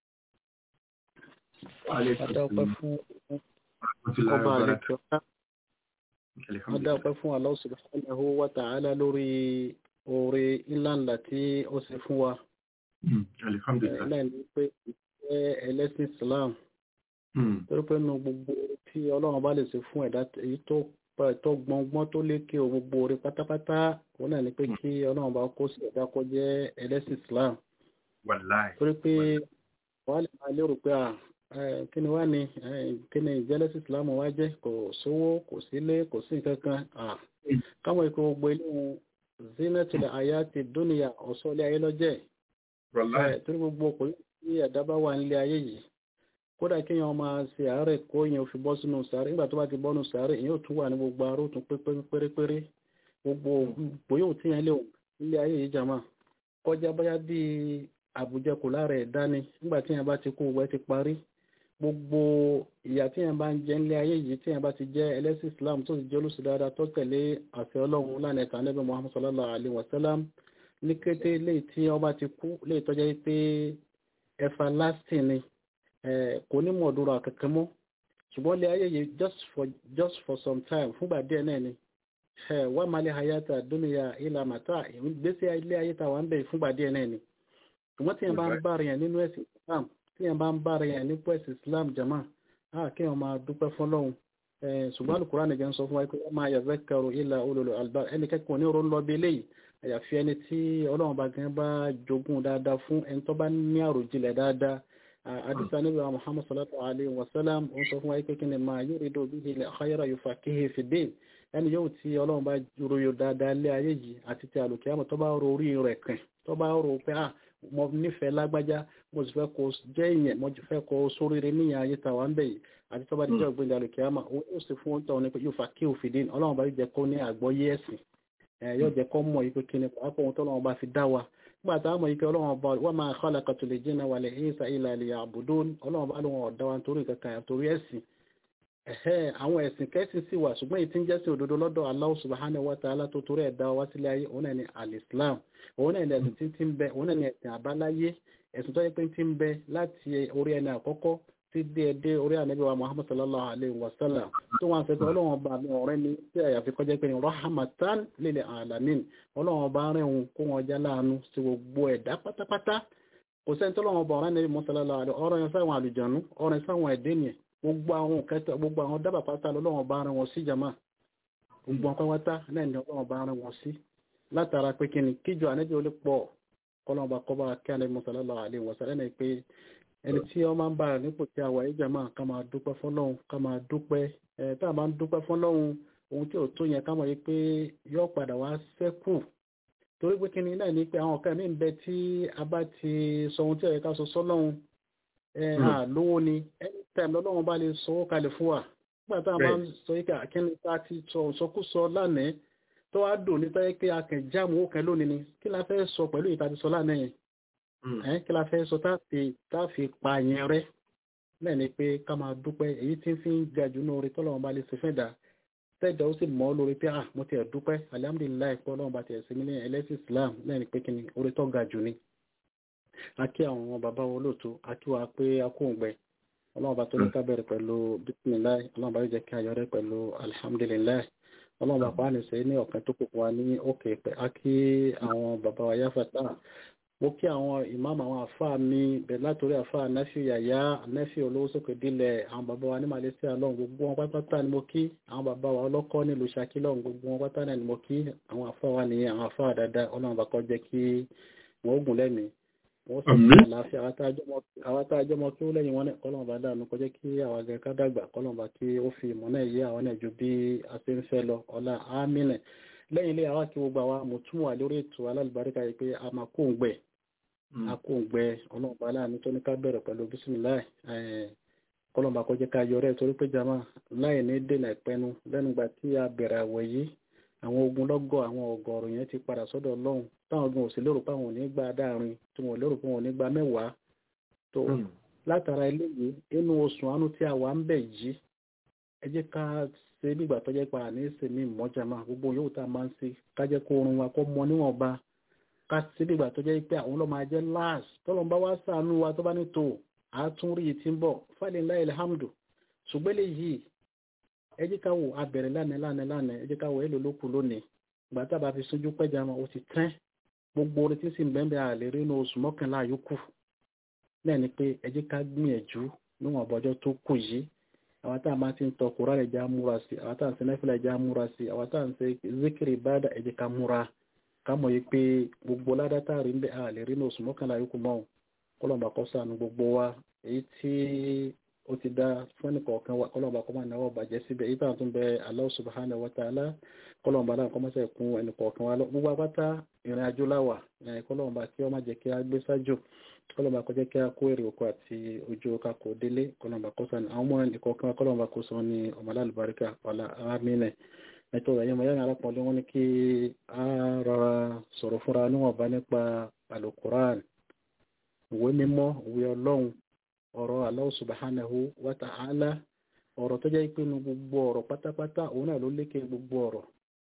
Adáwọ̀pẹ́ fún ọba àlejò adáwọ̀pẹ́ fún Allah subhanahu wa ta'ala lórí oore ńlá ńlá tí ó ṣe fún wa. alihamdulilayi. Náà ni pé ìfẹ́ ẹlẹ́sìn Islam torí pé nu gbogbo tí Ọlọ́run bá lè ṣe fún ẹ̀dá èyí tó tó gbọngbọ́n tó lékè o gbogbo oore pátápátá òun náà ni pé kí Ọlọ́run bá kó sí ẹ̀dá kó jẹ́ ẹlẹ́sìn Islam. wàláì. torí pé wàá lè máa lérò pé kí ni wá ní kí ni ìjẹ́lẹ́sìn Islam wá jẹ́ kò sówó kò sílé kò sí nǹkan kan káwọn ikọ̀ gbogbo ilé wọn zinatul ayati dunya ọ̀sọ́ ilé ayé lọ́jẹ́ torí gbogbo ọkùnrin tí ẹ̀dá bá wà nílé ayé yìí kódà kí èèyàn máa ṣe àárẹ̀ kó èèyàn fi bọ́ sínú sàárẹ̀ nígbà tó bá ti bọ́nu sàárẹ̀ èèyàn ò tún wà ní gbogbo aró tún pérépéré gbogbo bóyá ò tí yẹn lè nílé ayé yìí jàmá kọjá bóyá bíi àbújẹkù lára ẹ̀ dání nígbà tí yẹn bá ti kú wẹ́ ti parí gbogbo ìyà tí yẹn bá ń jẹ nílé ayé yìí tí yẹn bá ti jẹ́ ẹlẹ́sìn Islam tó sì jẹ́ olùsí dáadáa tó tẹ̀lé àṣẹ Ọlọ́run lánàá ẹ̀ka Ànábì Muhammad sallallahu alayhi wa sallam ní kété léyìí tí wọ́n bá ti kú léyìí tó jẹ́ pé everlasting ni kò ní mọ̀ ọ̀dúnrún àkẹ́kẹ́ mọ́ ṣùgbọ́n ilé ayé yìí just for just for some time fúngbà díẹ̀ náà ni wà má lè hayata dúnìyà ilà màtá ìgbésí ilé ayé ta wà ń bẹ̀ fúngbà díẹ̀ náà ni ṣùgbọ́n tí yẹn bá ń bá rẹ̀ yẹn nínú ẹ̀sìn Islam tí yẹn bá ń bá rẹ̀ yẹn nípò ẹ̀sìn Islam jama á kí wọ́n máa dúpẹ́ fún Ọlọ́run ṣùgbọ́n Al-Qur'an nìkan sọ fún wa pé wọ́n máa yazakkaru illa ulul albab ẹnì kẹ́kọ̀ọ́ ní oró lọ bí eléyìí àyàfi ẹni tí Ọlọ́run bá gan bá jogún dáadáa fún ẹni tó bá ní àròjinlẹ̀ dáadáa àdìsá níbi wa Muhammad sallallahu alayhi wa sallam ó sọ fún wa pé kí ni máa yuridu bihi al-khayra yufaqihu fi din ẹni yóò tí Ọlọ́run bá ròyò dáadáa lé ayé yìí àti ti àlùkìyàmọ̀ tó bá rò orí rẹ̀ kàn tó bá rò pé ah mo nífẹ̀ẹ́ lágbájá mo sì fẹ́ kó jẹ́ ìyẹn mo sì fẹ́ kó sóríire níyàn ayé tàwa ń bẹ̀ yìí àti tó bá dijọ́ ìgbéga àlùkìyàmọ̀ ó yóò sì fún ọ̀tọ̀ ní pé yóò fa kí òfin dín Ọlọ́run bá yóò jẹ́ kó ní àgbọ́yé ẹ̀sìn yóò jẹ́ kó mọ̀ yìí pé kí ni pàápàá ohun tó Ọlọ́run bá fi dá wa nígbà tá a mọ̀ yìí pé Ọlọ́run bá wa ma khalaqatul jinna wal insa illa liya'budun Ọlọ́run bá lóun ọ̀dá wa nítorí kankan àtòrí ẹ̀sìn ẹ̀hẹ́ àwọn ẹ̀sìn kẹ́sìn sí wà ṣùgbọ́n èyí tí ń jẹ́sìn òdodo lọ́dọ̀ Allah subhanahu wa ta'ala tó torí ẹ̀dá wa sílé ayé òun náà ni al-Islam òun náà ni ẹ̀sìn tí tí ń bẹ òun náà ni ẹ̀sìn àbáláyé ẹ̀sìn tó yẹ pé tí ń bẹ láti orí ẹni àkọ́kọ́ tí dé ẹdẹ orí ànábì wa Muhammad sallallahu alayhi wa sallam tó wọn àfẹ́fẹ́ ọlọ́run ọba mi ọ̀rẹ́ ni tí àyàfi kọjá pé ní rahmatan lil alamin ọlọ́run ọba rẹ̀ ń kó wọn já láàánú sí gbogbo ẹ̀dá pátápátá kò sẹ́ni tó lọ́wọ́ ọba ọ̀rẹ́ ànábì Muhammad sallallahu alayhi ọ̀rọ̀ yẹn sáwọn àlùjànnú ọ̀rẹ́ sáwọn ẹ̀dẹ́ nìyẹn gbogbo àwọn kẹta gbogbo àwọn dábàá pátá lọ́wọ́ bá rán wọn sí jama gbogbo àwọn pátá náà ni ọlọ́wọ́ bá rán wọn sí látara pé kí ni kíjọ ànẹ́bí olè pọ̀ kọ́lọ́wọ́ kọ́ba kí ànẹ́bí sallallahu alaihi wasallam ẹni pé ẹni tí wọ́n máa ń bára nípò tí a wà yí jama ká máa dúpẹ́ fọ́lọ́hun ká máa dúpẹ́ ẹ̀ tá a máa ń dúpẹ́ fọ́lọ́hun ohun tí ò tó yẹn ká mọ̀ yí pé yóò padà wá sẹ́kù torí pé kí ni náà ní pé àwọn kan mí ń bẹ tí a bá ti sọ ohun tí ó yẹ ká sọ sọ́lọ́hun ẹ̀ àlówó ni ẹni tẹ̀m lọ́lọ́run bá lè sọ ó kalẹ̀ fún wa nígbà tá a máa ń sọ yíká akíní tá a ti sọ ìsọkúsọ lánàá tó wá dùn ní tọ́yẹ́ pé akẹ́ jáàmù ó kẹ́ lónìí ni kí la fẹ́ sọ pẹ̀lú ìta ti sọ lánàá yẹn ẹ̀ kí la fẹ́ sọ tá a fi pa yẹn rẹ́ náà ni pé ká máa dúpẹ́ èyí tí ń fi ń ga jù ní orí tọ́lọ́run bá lè ṣe fẹ́ dà tẹ́jà ó sì mọ́ lórí pé ah mo ti ẹ̀ dúpẹ́ alihamudulilayi pé ọlọ́run bá ti ẹ̀ sí mi ní ẹlẹ́sìn Islam náà ni pé kí ni orí tó ga jù ni a kí àwọn bàbá wo lóòótọ́ a kí wa pé a kó òǹgbẹ ọlọ́run bá tó ní ká bẹ̀rẹ̀ pẹ̀lú bisimilayi ọlọ́run bá yóò jẹ́ kí a yọrẹ pẹ̀lú alihamudulilayi ọlọ́run bá pàánì sẹ́yìn ní ọ̀kan tó kókó wa ní òkè pẹ̀ á kí àwọn bàbá wa yá fata mo kí àwọn ìmáàmù àwọn àfáà mi bẹ̀rẹ̀ látòrí àfáà nẹ́fì yàyà nẹ́fì olówó sókè dílẹ̀ àwọn bàbá wa ní Malaysia lọ́hùn gbogbo wọn pátá ni mo kí àwọn bàbá wa ọlọ́kọ́ nílùú Ṣakí lọ́hùn gbogbo wọn pátá ni mo kí àwọn àfáà wa nìyẹn àwọn àfáà dáadáa ọlọ́run bá kọ́ jẹ́ kí wọ́n gùn lẹ́mìí wọ́n sì ní àlàáfíà àwọn tá a jẹ́ mọ́ kí ó lẹ́yìn wọn náà kọ́lọ́mù bá dànù kọjá kí àwọn àgbẹ̀ ká dàgbà kọ́lọ́mù bá kí ó fi ìmọ̀ náà yé àwọn náà ju bí a ṣe ń fẹ́ lọ ọ̀la ámìnà lẹ́yìn ilé àwa kí gbogbo àwa mo tún wà lórí ètò alálùbáríkà yìí pé a máa kó ń gbẹ a kó ń gbẹ ọlọ́mù bá láàánú tó ní ká bẹ̀rẹ̀ pẹ̀lú bísímìláì kọ́lọ́mù bá kọjá ká yọrẹ́ torí pé jama láì ní dènà ìpẹnu lẹ́nu gbà tí a bẹ̀rẹ̀ àwẹ̀ yìí àwọn ogunlọ́gọ̀ àwọn ọ̀gọ̀ọ̀rọ̀ yẹn ti padà sọ́dọ̀ ọlọ́run táwọn ogun òsì lérò pé àwọn ò ní gba dáàrin tí wọn ò lérò pé wọn ò ní gba mẹ́wàá tó látara eléyìí inú oṣù àánú tí a wà ń bẹ̀ yìí ẹ jẹ́ ká ṣe nígbà tó jẹ́ pa àní ṣe ní ìmọ̀jàmá gbogbo yòówù tá a máa ń ṣe ká jẹ́ kó oorun wa kó mọ níwọ̀nba ká ṣe nígbà tó jẹ́ pé àwọn ọlọ́mọ ajẹ́ láàs tọ́lọ́n bá wá ṣàánú wa tó bá ní tó àtúnrí yìí ti ń bọ̀ falilahi alhamdu ṣùgbọ́n eléyìí ẹ jẹ́ ká wò abẹ̀rẹ̀ lánàá lánàá lánàá ẹ jẹ́ ká wò èlò ló kù lónìí ìgbà tá a bá fi sójú pẹ́jà wọn ó ti tán gbogbo orin tí sì ń bẹ́ẹ̀ bẹ́ẹ̀ àlè rí inú oṣù mọ́kànlá yòókù náà ni pé ẹ jẹ́ ká gbìyànjú níwọ̀n ọ̀bọ̀jọ́ tó kù yìí àwọn tá a máa ti ń tọ kúrò rẹ̀ já múra sí àwọn tá a ń ṣe nẹ́fìlẹ̀ já múra sí àwọn tá a ń ṣe zikiri báda ẹ jẹ́ ká múra ká mọ̀ yìí pé gbogbo ládá tá a rí ń bẹ́ẹ̀ àlè rí inú oṣù mọ́kànlá yòókù mọ́ kọ́lọ́mbà kọ́ sànù gbogbo wa èyí tí ó ti dá fún ẹnì kọ̀ọ̀kan wa kọ́lọ́mbà kọ́ máa náwó bàjẹ́ síbẹ̀ èyí táwọn tún bẹ Allah subhanahu wa ta'ala kọ́lọ́mbà náà kọ́ mọ́sẹ̀ kún ẹnì kọ̀ọ̀kan wa lọ gbogbo apáta ìrìn àjò láwà kọ́lọ́mbà kí wọ́n má jẹ́ kí a gbé sájò kọlọmọ akọjẹ kí a kó èrè oko àti ojú ọkà kò délé kọlọmọ akọsàn àwọn ọmọ ìkọ̀ọ̀kan kọlọmọ akọsọ ní ọmọlá àlùbáríkà ọlá amínẹ ẹtọ ẹyẹmọ yẹn alápọ̀nlé wọn ni kí a rọra sọ̀rọ̀ fúnra níwọ̀nba nípa alukuran ìwé mímọ́ ìwé ọlọ́run ọ̀rọ̀ Allah subhanahu wa ta'ala ọ̀rọ̀ tó jẹ́ pé nu gbogbo ọ̀rọ̀ pátápátá òun náà ló lékè gbogbo ọ̀rọ̀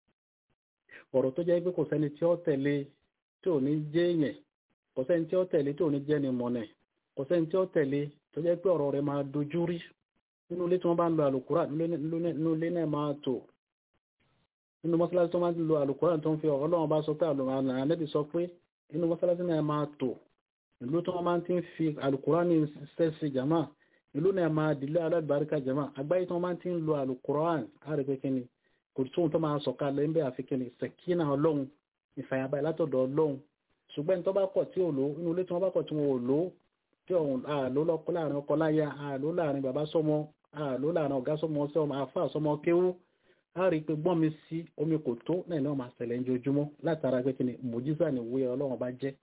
ọ̀rọ̀ tó jẹ́ pé kò sẹ́ni tí ó tẹ̀lé tí ò ní jẹ́ èèyàn kò sẹ́ni tí ó tẹ̀lé tí ò ní jẹ́ ni mọ̀nẹ̀ kò sẹ́ni tí ó tẹ̀lé tó jẹ́ pé ọ̀rọ̀ rẹ̀ máa dojú rí nínú ilé tí wọ́n bá ń lo àlùkùrá nínú ilé náà máa tò nínú mọ́sálásí tó máa ń lo àlùkùrá tó ń fi ọ̀rọ̀ ọlọ́run bá sọ pé àlùmọ́ọ́nẹ́bí sọ pé nínú mọ́sálásí náà máa tò ìlú tí wọ́n máa ti ń fi àlùkùrá ní sẹ́sì jama ìlú náà máa dìlé alábàríkà jama àgbáyé tí wọ́n máa ti ń lo àlùkùrá á rí pé kíni kò tóun tó máa sọ̀kalẹ̀ ń bẹ́ àfikíni sẹ̀kínà ọlọ́run ìfàyàbáyé látọ̀dọ̀ ọlọ́run ṣùgbọ́n tó bá kọ̀ tí ò lò inú ilé tí wọ́n bá kọ̀ tí wọ́n ò lò tí ọ̀hún àlò lọ́kọ́ láàrin ọkọ láya àlò láàrin bàbá sọmọ àlò láàrin ọ̀gá sọmọ sọmọ àfà sọmọ kéwú a rí i pé gbọ́n mi sí omi kò tó náà náà máa ṣẹlẹ̀ ojoojúmọ́ látara pé kíni mùjísà ni ìwé ọlọ́run bá jẹ́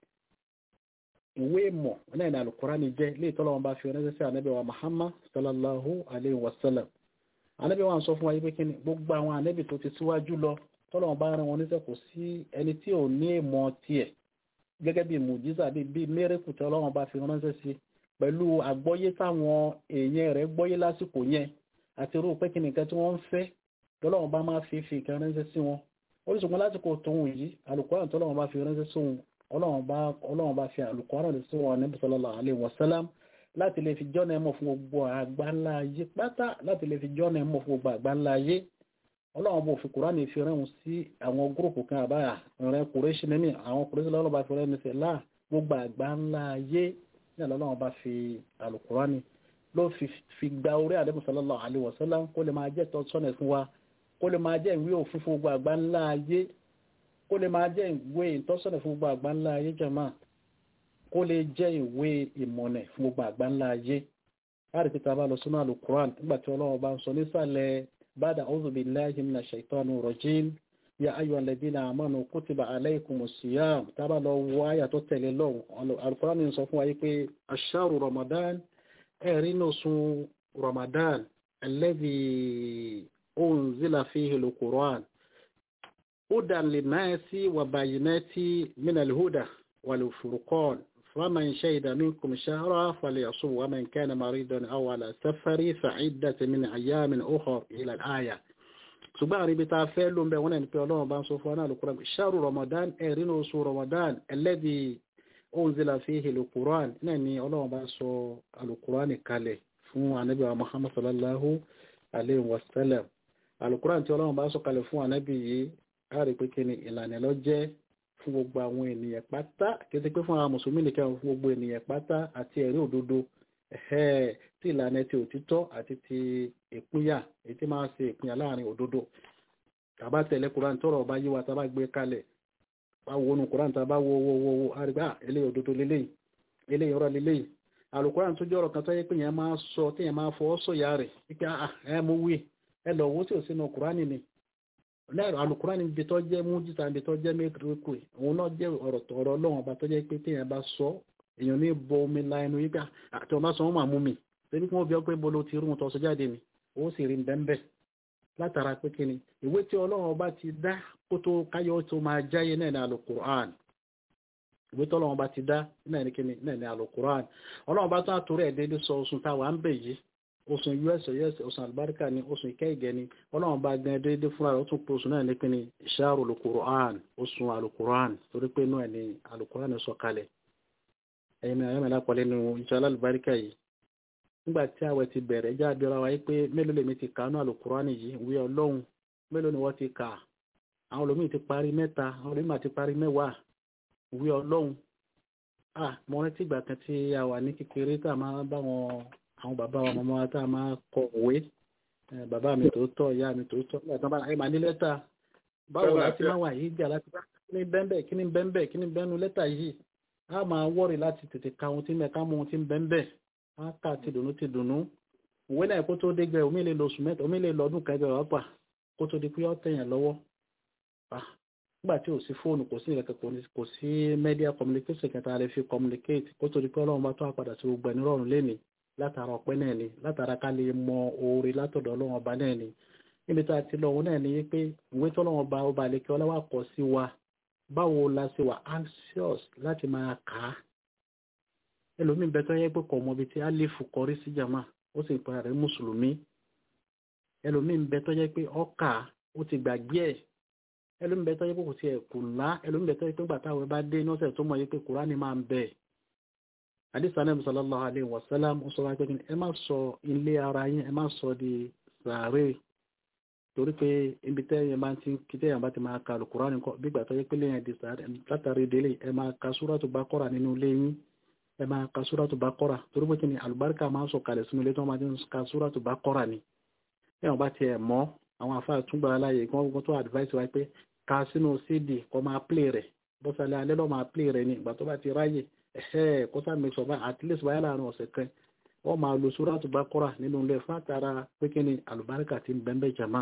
ìwé ìmọ̀ náà ní Al-Qur'ani jẹ́ lè tọ́lọ́run bá fi ránṣẹ́ sí ànábì wa Muhammad sallallahu alayhi wa sallam ànábì wa sọ fún wa yí pé kíni gbogbo àwọn ànábì tó ti síwájú lọ tọ́lọ́run bá rán wọn níṣẹ́ kò sí ẹni tí ò ní ìmọ̀ tiẹ̀ gẹ́gẹ́ bí mùjísà bí bí mẹ́rẹ́kù tí ọlọ́run bá fi ránṣẹ́ sí pẹ̀lú àgbọ́yé táwọn èèyàn rẹ̀ gbọ́yé lásìkò yẹn àti irú pé kí nìkan tí wọ́n ń fẹ́ tọ́lọ́run bá máa fi fi ìkan ránṣẹ́ sí wọn oríṣiríṣi lásìkò tóun yìí Al-Qur'an tọ́lọ́run bá fi ránṣẹ́ sí wọn ọlọ́run bá fi Al-Qur'an rẹ̀ sí wọn Nabi sallallahu alaihi wasallam láti lè fi jọ́nà ẹ̀mọ́ fún gbogbo àgbáńlá ayé pátá láti lè fi jọ́nà ẹ̀mọ́ fún gbogbo àgbáńlá ayé ọlọ́run bò fi kùránì fi rẹ́hùn sí àwọn gúrùpù kan àbáyà rẹ̀ kùrẹ́ṣì nínú àwọn kùrẹ́ṣì lọ́wọ́ bá fi rẹ́hùn sí láà gbogbo àgbà ńlá ayé ní ọlọ́run bá fi àlùkùránì ló fi gba orí àdébù sallallahu alaihi wasallam kó lè máa jẹ́ tọ́sọ́nà fún wa kó lè máa jẹ́ ìwé òfin fún gbogbo àgbà ńlá ayé kó lè máa jẹ́ ìwé ìtọ́sọ́nà fún gbogbo àgbà ńlá ayé jàmá kó lè jẹ́ ìwé ìmọ̀nà fún gbogbo àgbà ńlá ayé láti pété abá lọ sínú àlùkùránì nígbà tí ọlọ́run bá ń sọ nísàlẹ̀ بعد أعوذ بالله من الشيطان الرجيم يا أيها الذين آمنوا كتب عليكم الصيام تبا لو وآية تتلي لو القرآن ينصفوا أيكي الشهر رمضان إرينو سو رمضان الذي أنزل فيه القرآن هدى للناس وبينات من الهدى والفرقان فمن شهد منكم شهرا فليصوم ومن كان مريضا أو على سفر فعدة من أيام أخر إلى الآية ṣùgbọ́n àríbi ta fẹ́ ló ń bẹ wọn ẹni pé ọlọ́run bá ń sọ fún wa náà lùkúrán ṣáàrù ramadan ẹ̀rínú oṣù ramadan alladhi unzila fihi lùkúrán náà ni ọlọ́run bá sọ alùkúrán kalẹ̀ fún anabi wa muhammad sallallahu alayhi wa sallam alùkúrán tí ọlọ́run bá sọ kalẹ̀ fún anabi yìí á rí pé kí ni ìlànà lọ jẹ́ fún gbogbo àwọn ènìyàn pátá kété pé fún àwọn mùsùlùmí nìkan fún gbogbo ènìyàn pátá àti ẹ̀rí òdodo tí ìlànà ti òtítọ́ àti ti ìpínyà èyí tí máa ń ṣe ìpínyà láàrin òdodo tàbá tẹ̀lé kuran tọrọ ọba yíwa tàbá gbé kalẹ̀ bá wo nu kuran tàbá wo wo wo wo àrígbá eléyìí òdodo lélẹ́yìí eléyìí ọ̀rọ̀ lélẹ́yìí àlùkuran tó jẹ́ ọ̀rọ̀ kan tó yẹ pé yẹn máa sọ tí yẹn máa fọwọ́ sọ̀yà rẹ̀ wípé ẹ mú wí ẹ lọ wo tí ò sínú kuran ni lẹ́rọ alukurani ibi tó jẹ́ mújísà ibi tó jẹ́ mẹ́tìrìkù òun náà jẹ́ ọ̀rọ̀ ọ̀rọ̀ ọlọ́run ọba tó jẹ́ pé téèyàn bá sọ èèyàn ní bọ omi la ẹnu yíká àti ọba sọ wọn máa mú mi débi kí wọ́n bí ọ pé bolo ti rún tọ́sọ jáde ni ó sì rí bẹ́ńbẹ́ látara pé kí ni ìwé tí ọlọ́run ọba ti dá kó tó káyọ̀ tó máa jáyé náà ní alukurani ìwé tí ọlọ́run ọba ti dá náà ní kí ni náà ní alukurani ọlọ́run ọba tó àtúrò ẹ̀ déédéé sọ oṣù táwa ń bẹ̀ yìí oṣù us us oṣù àlùbáríkà ni oṣù ìkẹ́ ìgẹ́ ni ọlọ́run bá gbẹ́ déédéé fúnra rẹ̀ ó tún pé oṣù náà ní pé ní ìṣàrò alukur'an oṣù alukur'an torí pé inú ẹ̀ ní alukur'an sọ kalẹ̀ ẹ̀yin náà ẹ̀yìn lápọ̀lẹ́ nu ìṣọ́ alálùbáríkà yìí nígbà tí àwẹ̀ ti bẹ̀rẹ̀ ẹjá abẹ́rẹ́ wa yìí pé mélòó lèmi ti kàánú alukur'an yìí ìwé ọlọ́run mélòó ni wọ́n ti kà àwọn olómìn ti parí mẹ́ta àwọn olómìn ti parí mẹ́wàá ìwé ọlọ́run ah mo rántí ìgbà kan tí a wà ní kékeré tá a máa bá wọn àwọn bàbá wa mọ́mọ́ wa tá a máa kọ òwe bàbá mi tó tọ́ ìyá mi tó tọ́ nígbà tó bá ẹ máa ní lẹ́tà báwo láti máa wà yìí jà láti bá kí ni bẹ́ńbẹ́ kí ni bẹ́ńbẹ́ kí ni bẹ́ńnu lẹ́tà yìí a máa wọ́rì láti tètè ka ohun tí ń bẹ ká mọ ohun tí ń bẹ́ńbẹ́ a kà ti dùnú ti dùnú òwe náà kó tó dé gbẹ omi lè lọ oṣù mẹ́ta omi lè lọ ọdún kan ẹgbẹ́ wàá kó tó di pé ọ́ tẹ̀yàn lọ́wọ́ nígbà tí ò sí fóònù kò sí ìrẹ̀kẹ̀ kò sí media communication kẹta lè fi communicate kó tó di pé ọlọ́run bá tó àpàdà sí gbogbo ẹni rọrùn lénìí látara ọpẹ́ náà ni látara ká lè mọ oore látọ̀dọ̀ ọlọ́run ọba náà ni níbi tá a ti lọ òun náà ni pé ìwé tọ́lọ́run ọba ọba àlekẹ́ ọlọ́wà kọ sí wa báwo la ṣe wà anxious láti máa kà á ẹlòmíín bẹ tó yẹ pé kò mọ ibi tí alifu kọrí sí jama ó sì pera rẹ̀ mùsùlùmí ẹlòmíín bẹ tó yẹ pé ọkà ó ti gbàgbé ẹ̀ ẹlòmíín bẹ tó yẹ pé kò tiẹ̀ kù ńlá ẹlòmíín bẹ tó yẹ pé gbàtà àwọn bá dé nọ́ọ̀sẹ̀ tó mọ̀ yẹ pé kùránì máa ń bẹ̀ àdìsá náà sallallahu alaihi wasallam ó sọ wá pé ẹ má sọ ilé ara yín ẹ má sọ di sàárè torí pé ibi tẹ́yìn bá ti kí tẹ́yìn bá ti máa ka Al-Qur'an nǹkan bí ìgbà tó yẹ pé lẹ́yìn di sàárè látàrí délé ẹ máa ka Suratu Baqara nínú ilé yín ẹ máa ka Suratu Baqara torí pé kí ni àlùbáríkà máa ń sọ kalẹ̀ sínú ilé tí wọ́n máa ti ń ka Suratu Baqara ni tẹ́yìn bá tiẹ̀ mọ́ àwọn afáà túngbà aláyè kí wọ́n tó advice wa pé ka sínú CD kọ́ máa play rẹ̀ bọ́sálẹ̀ alẹ́ lọ́ máa play rẹ̀ ni ìgbà tó bá ti ráyè ẹ̀hẹ́ kó sáà mẹ́sọ̀ bá at least báyà láàrin ọ̀sẹ̀ kan wọ́n máa lo Suratu Baqara nínú ilé fún àtàrà pé kí ni àlùbáríkà ti ń bẹ́ńbẹ́ jama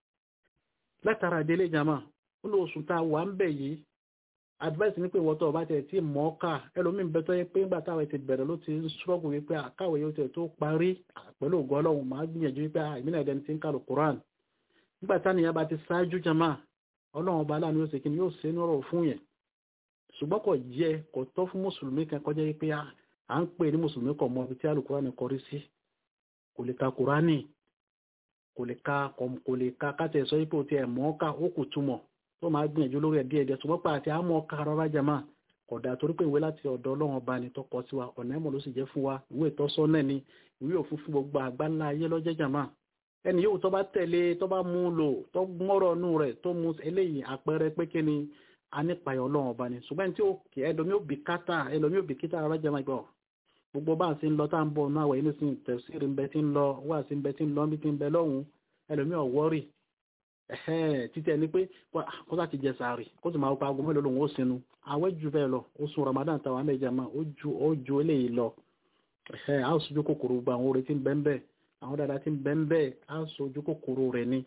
látara délé jama ó lọ oṣù tá a wà ń bẹ̀ yìí advice ní pé wọ́tọ̀ ọba tẹ̀ tí mọ́ ká ẹlòmíín bẹ tó yẹ pé nígbà táwọn ti bẹ̀rẹ̀ ló ti ń ṣọ́ọ̀bù wípé àkáwé yóò tẹ̀ tó parí pẹ̀lú ògo ọlọ́run máa gbìyànjú wípé ìmínà ẹ̀dẹ́ni ti ń kàlù Quran nígbà táníyàn bá ti ṣáájú jama ọlọ́run ọba aláàánú yóò ṣe kí ni yóò ṣe ní ọ̀rọ̀ fún yẹn ṣùgbọ́n kò jẹ́ kò tọ́ fún mùsùlùmí kan kọjá wípé à ń pè ní mùsùlùmí kọ̀ mọ́ ibi tí alukùránì kọrí sí kò lè ka kùránì kò lè ka kò lè ka kátẹ̀ sọ ipò tí ẹ̀ mọ́ ká ó kù túmọ̀ tó máa gbìyànjú lórí ẹ̀ díẹ̀ díẹ̀ ṣùgbọ́n pa àti àmọ́ ká rárá jama kódà torí pé ìwé láti ọ̀dọ̀ ọlọ́run ọba ni tó kọ sí wa ọ̀nà ẹ̀mọ́ ló sì jẹ́ fún wa ìwé ìtọ́sọ́nà ni ìwé òfin fún gbogbo àgbáńlá ayé lọ́jẹ́ jama ẹni yóò tó bá tẹ̀lé tó bá mú lò tó mọ́rọ̀ nù rẹ̀ tó mú eléyìí àpẹẹrẹ pé kí ni a nípa ẹ̀ ọlọ́run ọba ni ṣùgbọ́n tí ó kì ẹlòmí ò bí kátà ẹlòmí ò bí kítà rárá jẹ́ máa gbọ́ gbogbo bá ń sí ń lọ tá à ń bọ̀ náà wẹ̀ inú sí tẹ̀síìrì ń bẹ tí ń lọ wá sí ń bẹ tí ń lọ bí tí ń bẹ lọ́hùn ẹlòmí ò wọ́rì títẹ̀ ni pé kó sá ti jẹ sàárì kó sì máa pa aago mélòó lòun ó sinú àwẹ̀ ju bẹ́ẹ̀ lọ oṣù Ramadan táwọn àmẹ́jà máa ó ju eléyìí lọ a ó sojú kòkòrò gbogbo àwọn orin tí ń bẹ ń bẹ àwọn dáadáa tí ń bẹ ń bẹ a ó sojú kòkòrò rẹ̀ ni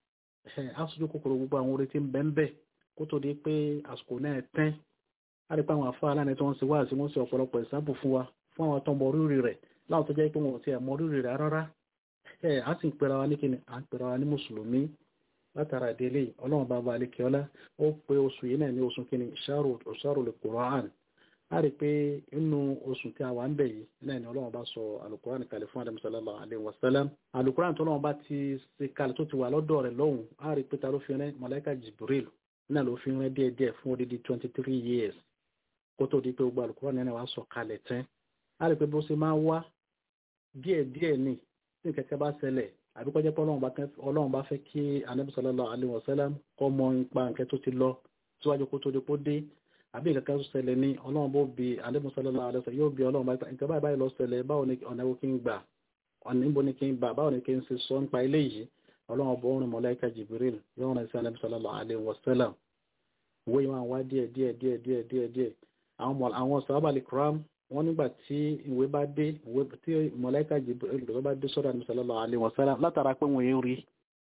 a ó sojú kòkòrò gbogbo àwọn orin tí ń bẹ ń bẹ kó tó di pé àsìkò náà tẹ́ á rí pé àwọn afá aláàánú tí wọ́n ṣe wá sí wọ́n ṣe ọ̀pọ̀lọpọ̀ ìsáàbù fún wa fún àwọn tó ń mọ rírì rẹ̀ láwọn tó jẹ́ pé wọn ò tiẹ̀ mọ rírì rẹ̀ rárá ẹ̀ á sì ń pera wa ní kíni à ń pera wa ní mùsùlùmí látara ìdílé ọlọ́run bá balẹ̀ kí ọlá ó pe oṣù yìí náà ní oṣù kíni ṣáàrò lè Qur'an á rí pé inú oṣù tí a wà ń bẹ̀ yìí náà ni ọlọ́run bá sọ alukuran kalẹ̀ fún Ànábì sallallahu alaihi wasallam alukuran tó ọlọ́run bá ti ṣe kalẹ̀ tó ti wà lọ́dọ̀ rẹ̀ lọ́hùn á rí pé ta ló fi rẹ́ màláíkà Jibril náà ló fi rẹ́ díẹ̀ díẹ̀ fún odidi twenty three years kó tó di pé gbogbo alukuran náà wàá sọ kalẹ̀ tán á rí pé bó ṣe máa wá díẹ̀ díẹ̀ ni tí kẹ̀kẹ́ bá ṣẹlẹ̀ àbí kọjá pé ọlọ́run bá fẹ́ kí Ànábì sallallahu alaihi wasallam kọ́ mọ ipa nǹkan tó ti lọ síwájú kó tó di kó dé àbí ìkẹ́kẹ́ tó ṣẹlẹ̀ ní ọlọ́run bó bi Ànábì sallallahu alaihi wasallam yóò bi ọlọ́run bá nǹkan báyìí báyìí lọ ṣẹlẹ̀ báwo ni ọ̀nà wo kí n gbà ọ̀nà níbo ni kí n gbà báwo ni kí n ṣe sọ nípa ilé yìí ọlọ́run bó rìn mọ̀láíkà Jibril yóò rìn sí Ànábì sallallahu alaihi wasallam ìwé yìí máa wá díẹ̀ díẹ̀ díẹ̀ díẹ̀ díẹ̀ díẹ̀ àwọn sàhábà kiram wọ́n nígbà tí ìwé bá dé ìwé tí mọ̀láíkà Jibril bá dé sọ́dọ̀ Ànábì sallallahu alaihi wasallam látara pé wọ́n yẹn rí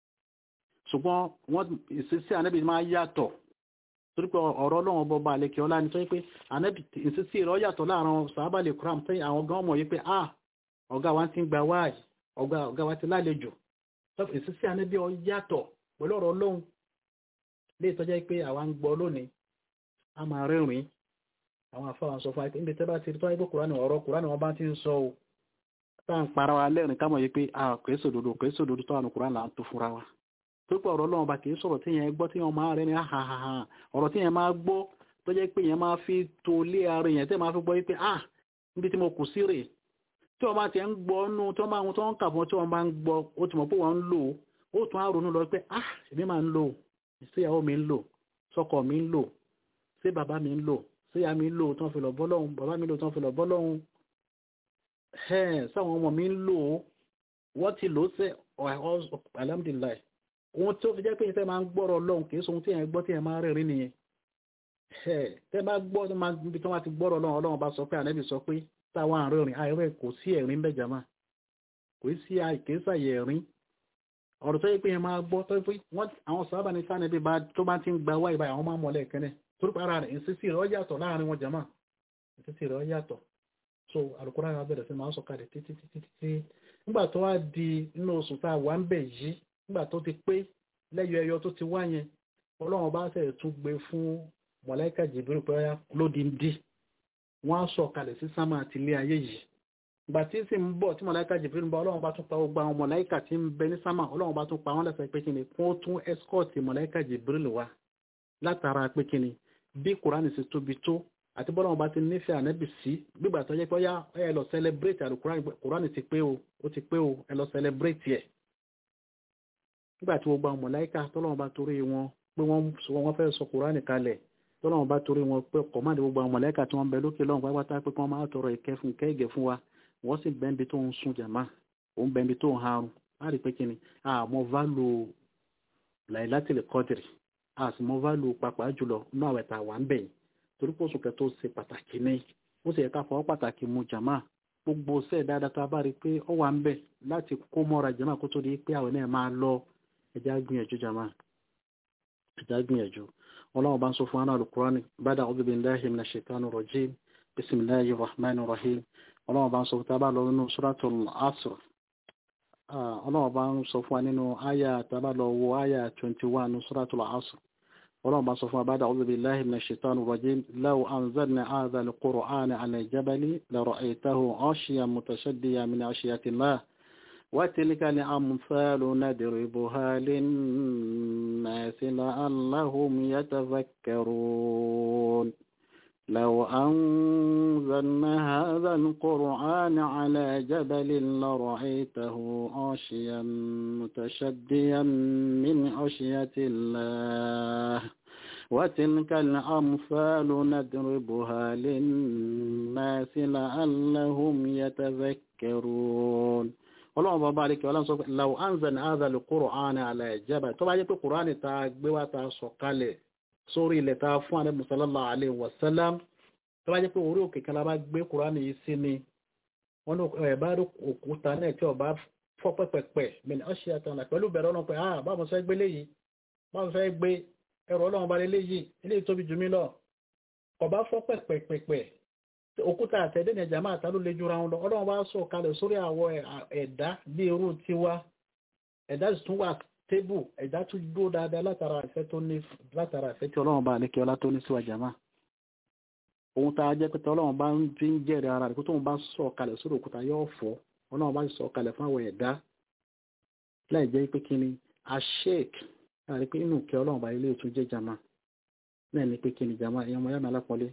ṣùgbọ́n wọ́n ìṣesí Ànábì máa yàtọ̀ torí pé ọ̀rọ̀ ọlọ́run bọba àlekè ọlá ni tó yẹ pé Ànábì ìṣesí rẹ̀ yàtọ̀ láàrin sàhábà lè kúrò àmì àwọn gan mọ̀ yí pé ah ọ̀gá wa ti ń gba wáàyè ọ̀gá wa ti lálejò ìṣesí Ànábì ọ yàtọ̀ pẹ̀lú ọ̀rọ̀ ọlọ́run lè tọ́jà pé àwa ń gbọ́ lónìí a máa rẹ́rìn àwọn afáwọn sọ fún wa níbi tẹ́ bá ti tọ́ ẹgbẹ́ kùránì ọ̀rọ̀ kùránì wọn bá ti ń sọ o tá à ń para wa lẹ́rìn ká mọ̀ yí pé a kìí sòdodo kìí sòdodo tó àwọn kùránì là ń tó fúnra wa tó pé ọ̀rọ̀ Ọlọ́run bá kìí sọ̀rọ̀ tí yẹn gbọ́ tí yẹn máa rẹ́ ní àhàhàhà ọ̀rọ̀ tí yẹn máa gbọ́ tó jẹ́ pé yẹn máa fi tó lé ara yẹn tẹ́ máa fi gbọ́ yí pé ah níbi tí mo kù sí rè tí wọ́n bá ti ń gbọ́ nú tí wọ́n bá tó ń kà fún tí wọ́n bá ń gbọ́ ó ti mọ̀ pé wọ́n ń lò ó tún á ronú lọ pé ah èmi máa ń lò síyàwó mi ń lò sọ́kọ mi ń lò sí bàbá mi ń lò síyá mi ń lò tán fi lọ bọ́ lọ́hùn bàbá mi lò tán fi lọ bọ́ lọ́hùn ẹ̀ sáwọn ọmọ mi ń lò ó wọ́n ti lò ó sẹ́ alhamdulilayi ohun tó fi jẹ́ pé ìfẹ́ máa ń gbọ́rọ̀ lọ́hùn kì í sohun tí yẹn gbọ́ tí yẹn máa rẹ̀rí nìyẹn tẹ́ bá gbọ́ tó máa bí tó máa ti gbọ́rọ̀ lọ́hùn ọlọ́run bá sọ pé ànẹ́bì sọ pé táwọn àárín rìn àìrẹ́ kò sí ẹ̀rín bẹ́ẹ̀ jàmá kò sí àìké sàyẹ̀ ẹ̀rín ọ̀rọ̀ tó yẹ pé yẹn máa gbọ́ tó yẹ pé wọ́n àwọn sábà ní sáà níbi tó bá ti ń gba wáyé báyìí àwọn máa mọ̀lẹ́ kẹ́nẹ́ torí pé ara rẹ̀ ìsísí rẹ̀ ó yàtọ̀ láàrin wọn jàmá ìsísí rẹ̀ ó yàtọ̀ so alukóra yẹn bẹ̀rẹ̀ sí máa ń sọ̀kalẹ̀ títí títí títí nígbà tó wá di inú oṣù tá a wà ń bẹ̀ yìí nígbà tó ti pé lẹ́yọ ẹyọ tó ti wá yẹn ọlọ́run bá sẹ̀ tún gbé fún mọ̀lẹ́kà jìbìrì pé lódìndí wọ́n á sọ̀kalẹ̀ sí sámà àti ilé ayé yìí ìgbà tí sì ń bọ̀ tí mọ̀láìkà jìbìrì ń bọ̀ ọlọ́run bá tún pa gbogbo àwọn mọ̀láìkà tí ń bẹ ní sámà ọlọ́run bá tún pa wọ́n lẹ́sẹ̀ pé kíni kó tún ẹ́skọ́ọ̀tì mọ̀láìkà jìbìrì wá látara pé kíni bí kùránì sì tóbi tó àti bọ́lọ́run bá ti nífẹ̀ẹ́ ànábì sí gbígbà tó jẹ́ pé ọyá ẹ lọ sẹlẹbírètì àrùn kùránì ti pé o ó ti pé o ẹ lọ sẹlẹbírètì ẹ̀ nígbà tí gbogbo àwọn mọ̀láìkà tọ́lọ́run bá torí wọn pé wọ́n fẹ́ sọ kùránì kalẹ̀ tọ́lọ́run bá torí wọn pé kọ̀máàdì gbogbo àwọn mọ̀láìkà tí wọ́n bẹ lókè lọ́run pápátá pé kí wọ́n máa tọrọ ìkẹ́ fún kẹ́gẹ̀ fún wa wọ́n sì bẹ́ẹ̀bi tó ń sun jàmá òun bẹ́ẹ̀bi tó ń harun á rí pé kí ni àmọ́ válù Lailatul Qadri àsìmọ́ válù pàpà jùlọ inú àwẹ̀ tá a wà ń bẹ̀ yìí torí pé oṣù kẹtọ́ ṣe pàtàkì ní ó sì yẹ ká fọwọ́ pàtàkì mu jàmá gbogbo ṣẹ́ dáadáa tá a bá rí i pé ó wà ń bẹ̀ láti kó mọ́ra jàmá kó tó di pé àwẹ̀ náà máa lọ ẹja gbìyànjú jàmá ẹja gbìyànjú ọlọ́run bá ń sọ fún aná alukurani bada a'udhu billahi minash shaitani rajim bismillahir rahmanir rahim ọlọ́run bá ń sọ fún tábà lọ nínú suratul asr ọlọ́run bá ń sọ fún wa nínú àyà tábà lọ wo àyà 21 ní suratul asr ọlọ́run bá ń sọ fún wa bada a'udhu billahi minash shaitani rajim law anzalna hadha al-qur'ana ala jabali la ra'aytahu 'ashiyan mutashaddiyan min 'ashiyati Allah وتلك الأمثال ندربها للناس لعلهم يتذكرون لو أنزلنا هذا القرآن على جبل لرأيته عاشيا متشديا من عشية الله وتلك الأمثال ندربها للناس لعلهم يتذكرون ọlọ́run bá bá ríkẹ́ ọlọ́run sọ pé law anzalna hadha al-Qur'ana ala jabal tó bá jẹ́ pé kùránì ta gbé wá ta sọ kalẹ̀ sórí ilẹ̀ ta fún ànábì sallallahu alaihi wasallam tó bá jẹ́ pé orí òkè kan la bá gbé kùránì yìí sí ni wọ́n ní ẹ̀ bá rí òkúta náà tí ọba fọ́ pẹ́pẹ́pẹ́ min ashiyatan pẹ̀lú bẹ̀rẹ̀ ọlọ́run pé ah báwo fẹ́ gbé léyìí báwo fẹ́ gbé ẹrù ọlọ́run bá léyìí eléyìí tóbi jù mí lọ ọba fọ́ pẹ́pẹ́pẹ́ òkúta àtẹ̀dẹ́ ní ẹ̀jà máa ta ló le jura wọn lọ ọlọ́run bá sọ kalẹ̀ sórí àwọ̀ ẹ̀dá bí irú tiwa ẹ̀dá sì tún wà tébù ẹ̀dá tún dúró dáadáa látara ìfẹ́ tó ní látara ìfẹ́ tí ọlọ́run bá lékè ọlá tó ní síwá jàmá ohun tá a jẹ́ pé ọlọ́run bá ń fi ń jẹ́rìí ara rẹ̀ kó tóun bá sọ kalẹ̀ sórí òkúta yóò fọ́ ọlọ́run bá sọ kalẹ̀ fún àwọ̀ ẹ̀dá láì jẹ́ pé kí ni ashek láì pé inú kẹ́ ọlọ́run bá ilé ìtún jẹ́ jàmá náà ní pé kí ni jàmá ẹ̀yàn ọmọ yàrá alápọ̀lé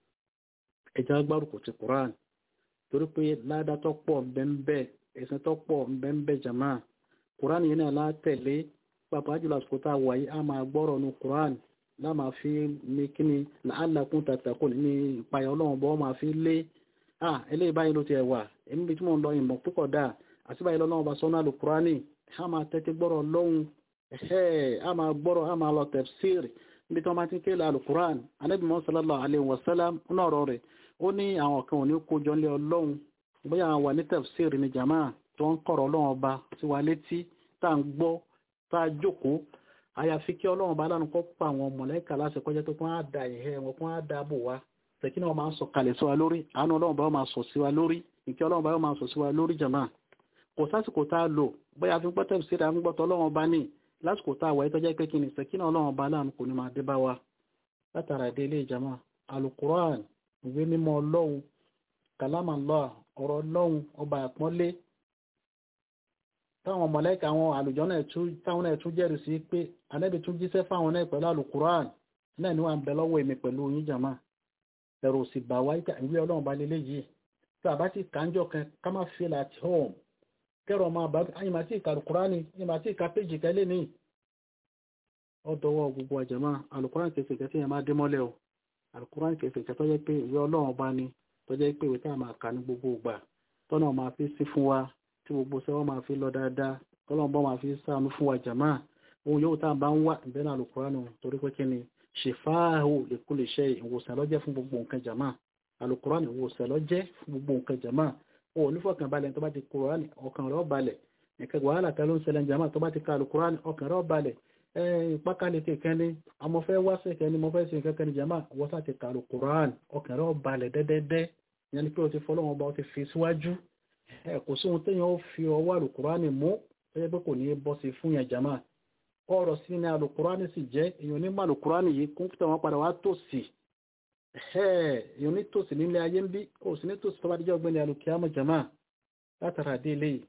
ẹja gbárùkù ti quran torí pé ládá tó pọ̀ ńbẹ́ńbẹ́ ẹ̀sìn tó pọ̀ ńbẹ́ńbẹ́ jama quran yìí náà látẹ̀lé pàápàá jùlọ àsìkò tá a wà yìí a máa gbọ́rọ̀ nu quran láà máa fi ní kíni làálàkún tàtàkùn ní ìpayà ọlọ́run bọ́ máa fi lé à eléyìí báyìí ló ti ẹ̀ wà èmi bí tí mò ń lọ ìmọ̀ púpọ̀ dà àti báyìí lọ́nà ọba sọ́nà lu quran a máa tẹ́tí gbọ́rọ̀ lọ́hùn ẹ̀hẹ́ a máa gbọ́rọ̀ a máa lọ tafsir níbi tí wọ́n máa ti ń kéèlà alukuran anabi muhammad sallallahu alayhi wa sallam náà ọ̀rọ̀ rẹ̀ ó ní àwọn kan ò ní kójọ lé ọlọ́run bóyá àwọn wà ní tafsir ní jama tó ń kọ̀rọ̀ ọlọ́run ọba sí wa létí tá à ń gbọ́ tá a jókòó àyàfi kí ọlọ́run ọba lánàá kọ́ pa àwọn mọ̀lẹ́kà láti kọjá tó kún á da ìhẹ́ wọn kún á da bò wá tẹ̀kí náà máa ń sọ kalẹ̀ sí wa lórí àánú ọlọ́run ọba máa sọ sí wa lórí ìkẹ́ ọlọ́run ọba máa sọ sí wa lórí jama kò sásìkò tá a lò bóyá fi gbọ́ tafsir à ń gbọ́ tọ́lọ́run ọba ní lásìkò tá a wà ìtọ́jẹ́ pé kí ni sẹ̀kínà ọlọ́run ọba láàánú kò ní máa dé bá wa látara ìdí ilé ìjàmá alukuran ìwé mímọ́ ọlọ́run kàlámà lọ́à ọ̀rọ̀ ọlọ́run ọba àpọ́nlé táwọn mọ̀lẹ́kà àwọn àlùjọ náà tún táwọn náà tún jẹ́rìí sí pé anẹ́bí tún jíṣẹ́ fáwọn náà pẹ̀lú alukuran náà ni wà ń bẹ lọ́wọ́ èmi pẹ̀lú yín jàmá ẹ̀rù sì bà wá ìwé ọlọ́run ba lélẹ́ yìí tí a bá ti kàńjọ kan ká má feel at home kẹrọ máa bá ayé màá tí ìka alukurani ayé màá tí ìka péjì kẹlẹ́ ní ọdọwọ́ gbogbo àjẹmọ́ alukurani kẹsẹ̀ kẹsẹ̀ yẹn máa dé mọ́lẹ̀ o alukurani kẹsẹ̀ kẹsẹ̀ tọ́jẹ́ pé ìwé ọlọ́run bá ní tọ́jẹ́ pé ìwé tá a máa kà ní gbogbo ìgbà tọ́nà máa fi sí fún wa tí gbogbo sẹ́wọ́n máa fi lọ dáadáa tọ́lọ́run bọ́ máa fi sàánú fún wa jàmá ohun yóò tá a bá ń wà ìbẹ́ náà alukurani torí pé kí ni ṣèfáàhù lè kú lè ṣe ìwòsàn lọ́jẹ́ fún gbogbo nǹkan jàmá alukurani ìwòsàn lọ́jẹ́ fún gbogbo nǹkan jàmá o ní fọkàn balẹ̀ tó bá ti kúránì ọkàn rẹ̀ balẹ̀ nǹkan wàhálà kan ló ń ṣẹlẹ̀ jama tó bá ti ka alukuran ọkàn rẹ̀ balẹ̀ pákáleke kan ní àmọ́ fẹ́ wá sí kan ní mo fẹ́ sí nǹkan kan ní jama wọ́n sá ti ka alukuran ọkàn rẹ̀ balẹ̀ dẹ́dẹ́dẹ́ ìyẹn ni pé o ti fọlọ́wọ́n ọba o ti fi síwájú kò sí ohun téèyàn ó fi ọwọ́ alukuran mú tó yẹ pé kò ní bọ́ sí fún yẹn jama ọ̀rọ̀ sí ni alukuran sì jẹ́ èèyàn ní mọ alukuran yìí kún fún wọn padà wá tòsí èèyàn ní tòsí nílé ayé ń bí kò sí ní tòsí tó bá dijọ́ ọgbẹ́ni alukiyama jama látara dé eléyìí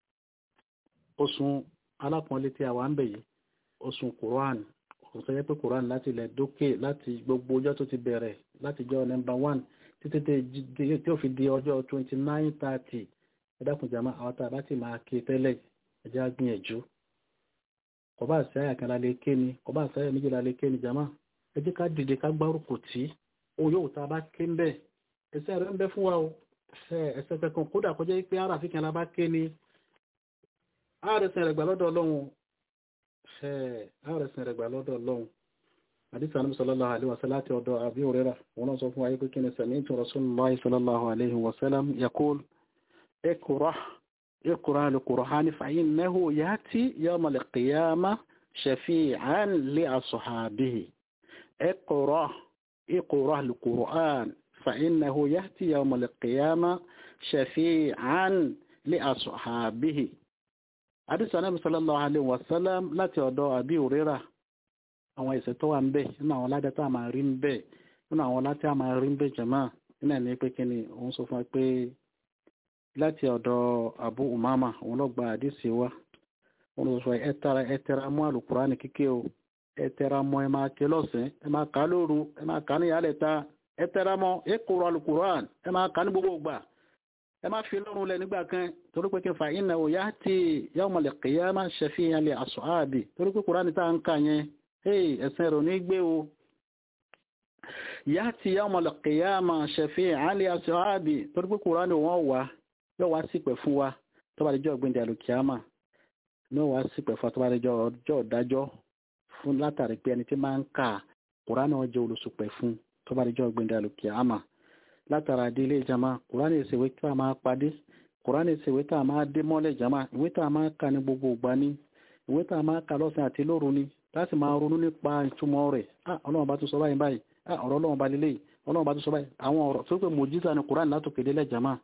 oṣù alápọ̀nlé tí a wà ń bẹ̀ yìí oṣù Quran oṣù tó yẹ pé Quran láti ilẹ̀ dókè láti gbogbo ọjọ́ tó ti bẹ̀rẹ̀ láti jọ nọ́mbà one títí tí ó fi di ọjọ́ twenty nine thirty ẹ̀dákun jama àwọn tá a bá ti máa ké tẹ́lẹ̀ ẹ̀jẹ̀ á gbìyànjú kò bá àṣẹ àyà kan lálẹ́ ké ni kò bá àṣẹ àyà méjì lálẹ́ ké ni jama ẹ jẹ́ ká dìde ká gbárùkù tí ó yóò tá a bá ké ń bẹ̀ ẹsẹ̀ rẹ̀ ń bẹ fún wa o ẹsẹ̀ kankan kódà kọjá pé ara àfikàn la bá ké ni ààrẹsìn rẹ̀ gbà lọ́dọ̀ ọlọ́run ààrẹsìn rẹ̀ gbà lọ́dọ̀ ọlọ́run àdìsí ànábì sallallahu alaihi wasallam láti ọ̀dọ̀ àbí òrẹ́rà wọn náà sọ fún ayé pé kí ni sami'tu rasulullahi sallallahu alaihi wasallam yaqul iqra iqra al-Qur'an fa innahu ya'ti yawm al-qiyamah shafi'an li ashabihi iqra iqra al-Qur'an fa innahu ya'ti yawm al-qiyamah shafi'an li ashabihi àdìsí anábì sallallahu alaihi wasallam láti ọ̀dọ̀ àbí òrérà àwọn ìṣẹ́ tó wà ń bẹ̀ nínú àwọn aládé tá a máa rí ń bẹ̀ nínú àwọn aládé a máa rí ń bẹ̀ jẹ̀mọ́ nínú ẹ̀ní pé kí ni òun sọ fún wa pé láti ọ̀dọ̀ Abu Umama òun lọ gba àdìsí wa òun lọ sọ ẹ tara ẹ tẹra mọ́ àlùkùránì kíké o ẹ tẹra mọ́ ẹ máa ké lọ́sàn ẹ máa kà á lóru ẹ máa kà á ní ìyálẹ̀ ta ẹ tẹra mọ́ ẹ kúrò àlùkùránì ẹ máa kà á ní gbogbo gbà ẹ má fi lọ́rùn lẹ nígbà kan torí pé kí n fa iná ò yá tí yawmal qiyamah shafi'an li ashabi torí pé kúránì tá à ń kà yẹn ẹ̀sìn rẹ̀ ní gbé o yá tí yawmal qiyamah shafi'an li ashabi torí pé kúránì wọ́n wà yóò wá sípẹ̀ fún wa tó bá di jọ́ ọ̀gbìn dàlùkìámà yóò wá sípẹ̀ fún wa tó bá di jọ́ ọjọ́ ìdájọ́ fún látàrí pé ẹni tí máa ń kà kúránì wọn jẹ́ olùsùpẹ̀ fún tó bá di jọ́ ọ̀gbìn dàlùkìámà látara délé jama kùránì ìṣèwé tá a máa padé kùránì ìṣèwé tá a máa dé mọ́lẹ̀ jama ìwé tá a máa kà ní gbogbo ìgbà ní ìwé tá a máa kà lọ́sàn àti lóru ni láti máa ronú nípa ìtumọ̀ rẹ̀ ah ọlọ́run bá tún sọ báyìí báyìí ah ọ̀rọ̀ ọlọ́run bá lélẹ̀ ọlọ́run bá tún sọ báyìí àwọn ọ̀rọ̀ tó pé mòjísà ni kùránì látòkè délẹ̀ jama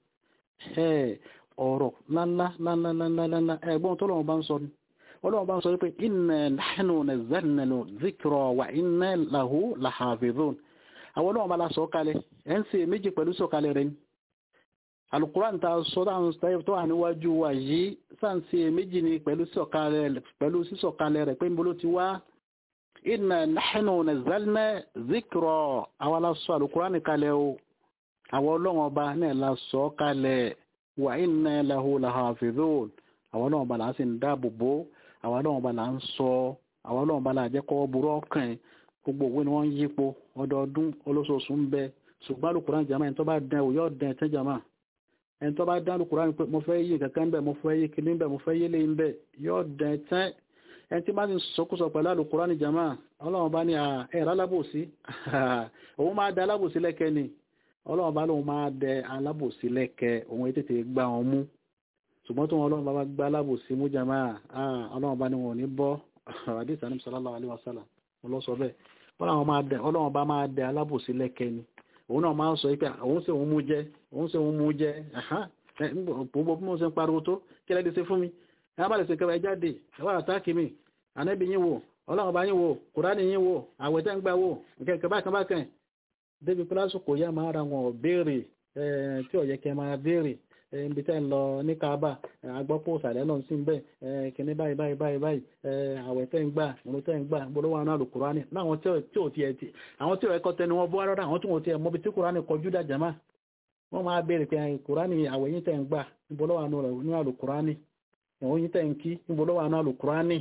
ọ̀rọ̀ ńláńlá ńláńlá ńláńlá ẹ̀gbọ́n tó lọ́run bá ń sọ ni ọlọ́run bá ń sọ wípé inna nahnu nazzalna dhikra wa inna lahu lahafidhun àwọn ọlọ́run bá la sọ kalẹ̀ ẹ̀ ń ṣe méjì pẹ̀lú sọ̀kalẹ̀ rẹ̀ ni alukuran ta sọ dáhùn sáyẹ̀ tó wà níwájú wa yìí sáǹsì méjì ni pẹ̀lú sísọ̀kalẹ̀ rẹ̀ pé ń bolo ti wá inna nahnu nazzalna dhikra àwọn la sọ alukuran kalẹ̀ o àwọn ọlọ́run ọba náà la sọ kalẹ̀ wa inna lahu lahafidhun àwọn ọlọ́run ọba là ń sì ń dáàbò bò àwọn ọlọ́run ọba là ń sọ àwọn ọlọ́run ọba là jẹ́ kọ́ burú ọkàn gbogbo òwe ni wọ́n ń yípo ọdọọdún olóṣooṣù ń bẹ ṣùgbọ́n alukuran jama ẹni tó bá dán o yóò dán ẹtẹ́ jama ẹni tó bá dán alukuran pé mo fẹ́ yí kankan ń bẹ mo fẹ́ yí kìíní ń bẹ mo fẹ́ yí lé ń bẹ yóò dán ẹtẹ́ ẹni tí bá ti sọkúsọ pẹ̀lú alukuran jama ọlọ́run bá ní ẹ̀rọ alábòsí òun máa dẹ alábòsí lẹ́kẹ́ ni ọlọ́run bá lóun máa dẹ alábòsí lẹ́kẹ́ òun tètè gbá wọn mú ṣùgbọ́n tó wọn ọlọ́run bá gbá alábòsí mú jama ọlọ́run bá ní wọn ò ní bọ́ àdìsí àníbi sallallahu alaihi wasallam ọlọ́sọ bẹ́ẹ̀ ọlọ́run bá máa dẹ alábòsí lẹ́kẹ́ ni òun náà máa ń sọ pé òun sì òun mú jẹ òun sì òun mú jẹ gbogbo bí mo ṣe ń pariwo tó kí lẹ́dí sí fún mi ẹ bá lè ṣe kẹwàá jáde ẹ wà àtàkì mi ànábì yín wò ọlọ́run bá yín wò kùránì yín wò àwẹ̀ tẹ́ ń gbà wò nkẹ́kẹ́ bákan bákan débi pílásù kò yá máa ra wọn béèrè tí ó yẹ kẹ́ máa béèrè ibi tẹ́ ń lọ ní kaaba agbọ́pọ̀ òsàlẹ̀ lọ sí bẹ́ẹ̀ kìnní báyìí báyìí báyìí báyìí àwẹ̀ tẹ́ ń gbà òun tẹ́ ń gbà gbọ́dọ̀ wà náà lò kúránì láwọn tí ò tiẹ̀ tí àwọn tí ò ẹ̀kọ́ tẹnu wọn bọ́ rárá àwọn tí wọn tiẹ̀ mọ́bi tí kúránì kọjú dà jàmá wọ́n máa béèrè pé kúránì àwẹ̀ yín tẹ́ ń gbà gbọ́dọ̀ wà náà lò kúránì ìwọ̀n yín tẹ́ ń kí gbọ́dọ̀ wà náà lò kúránì.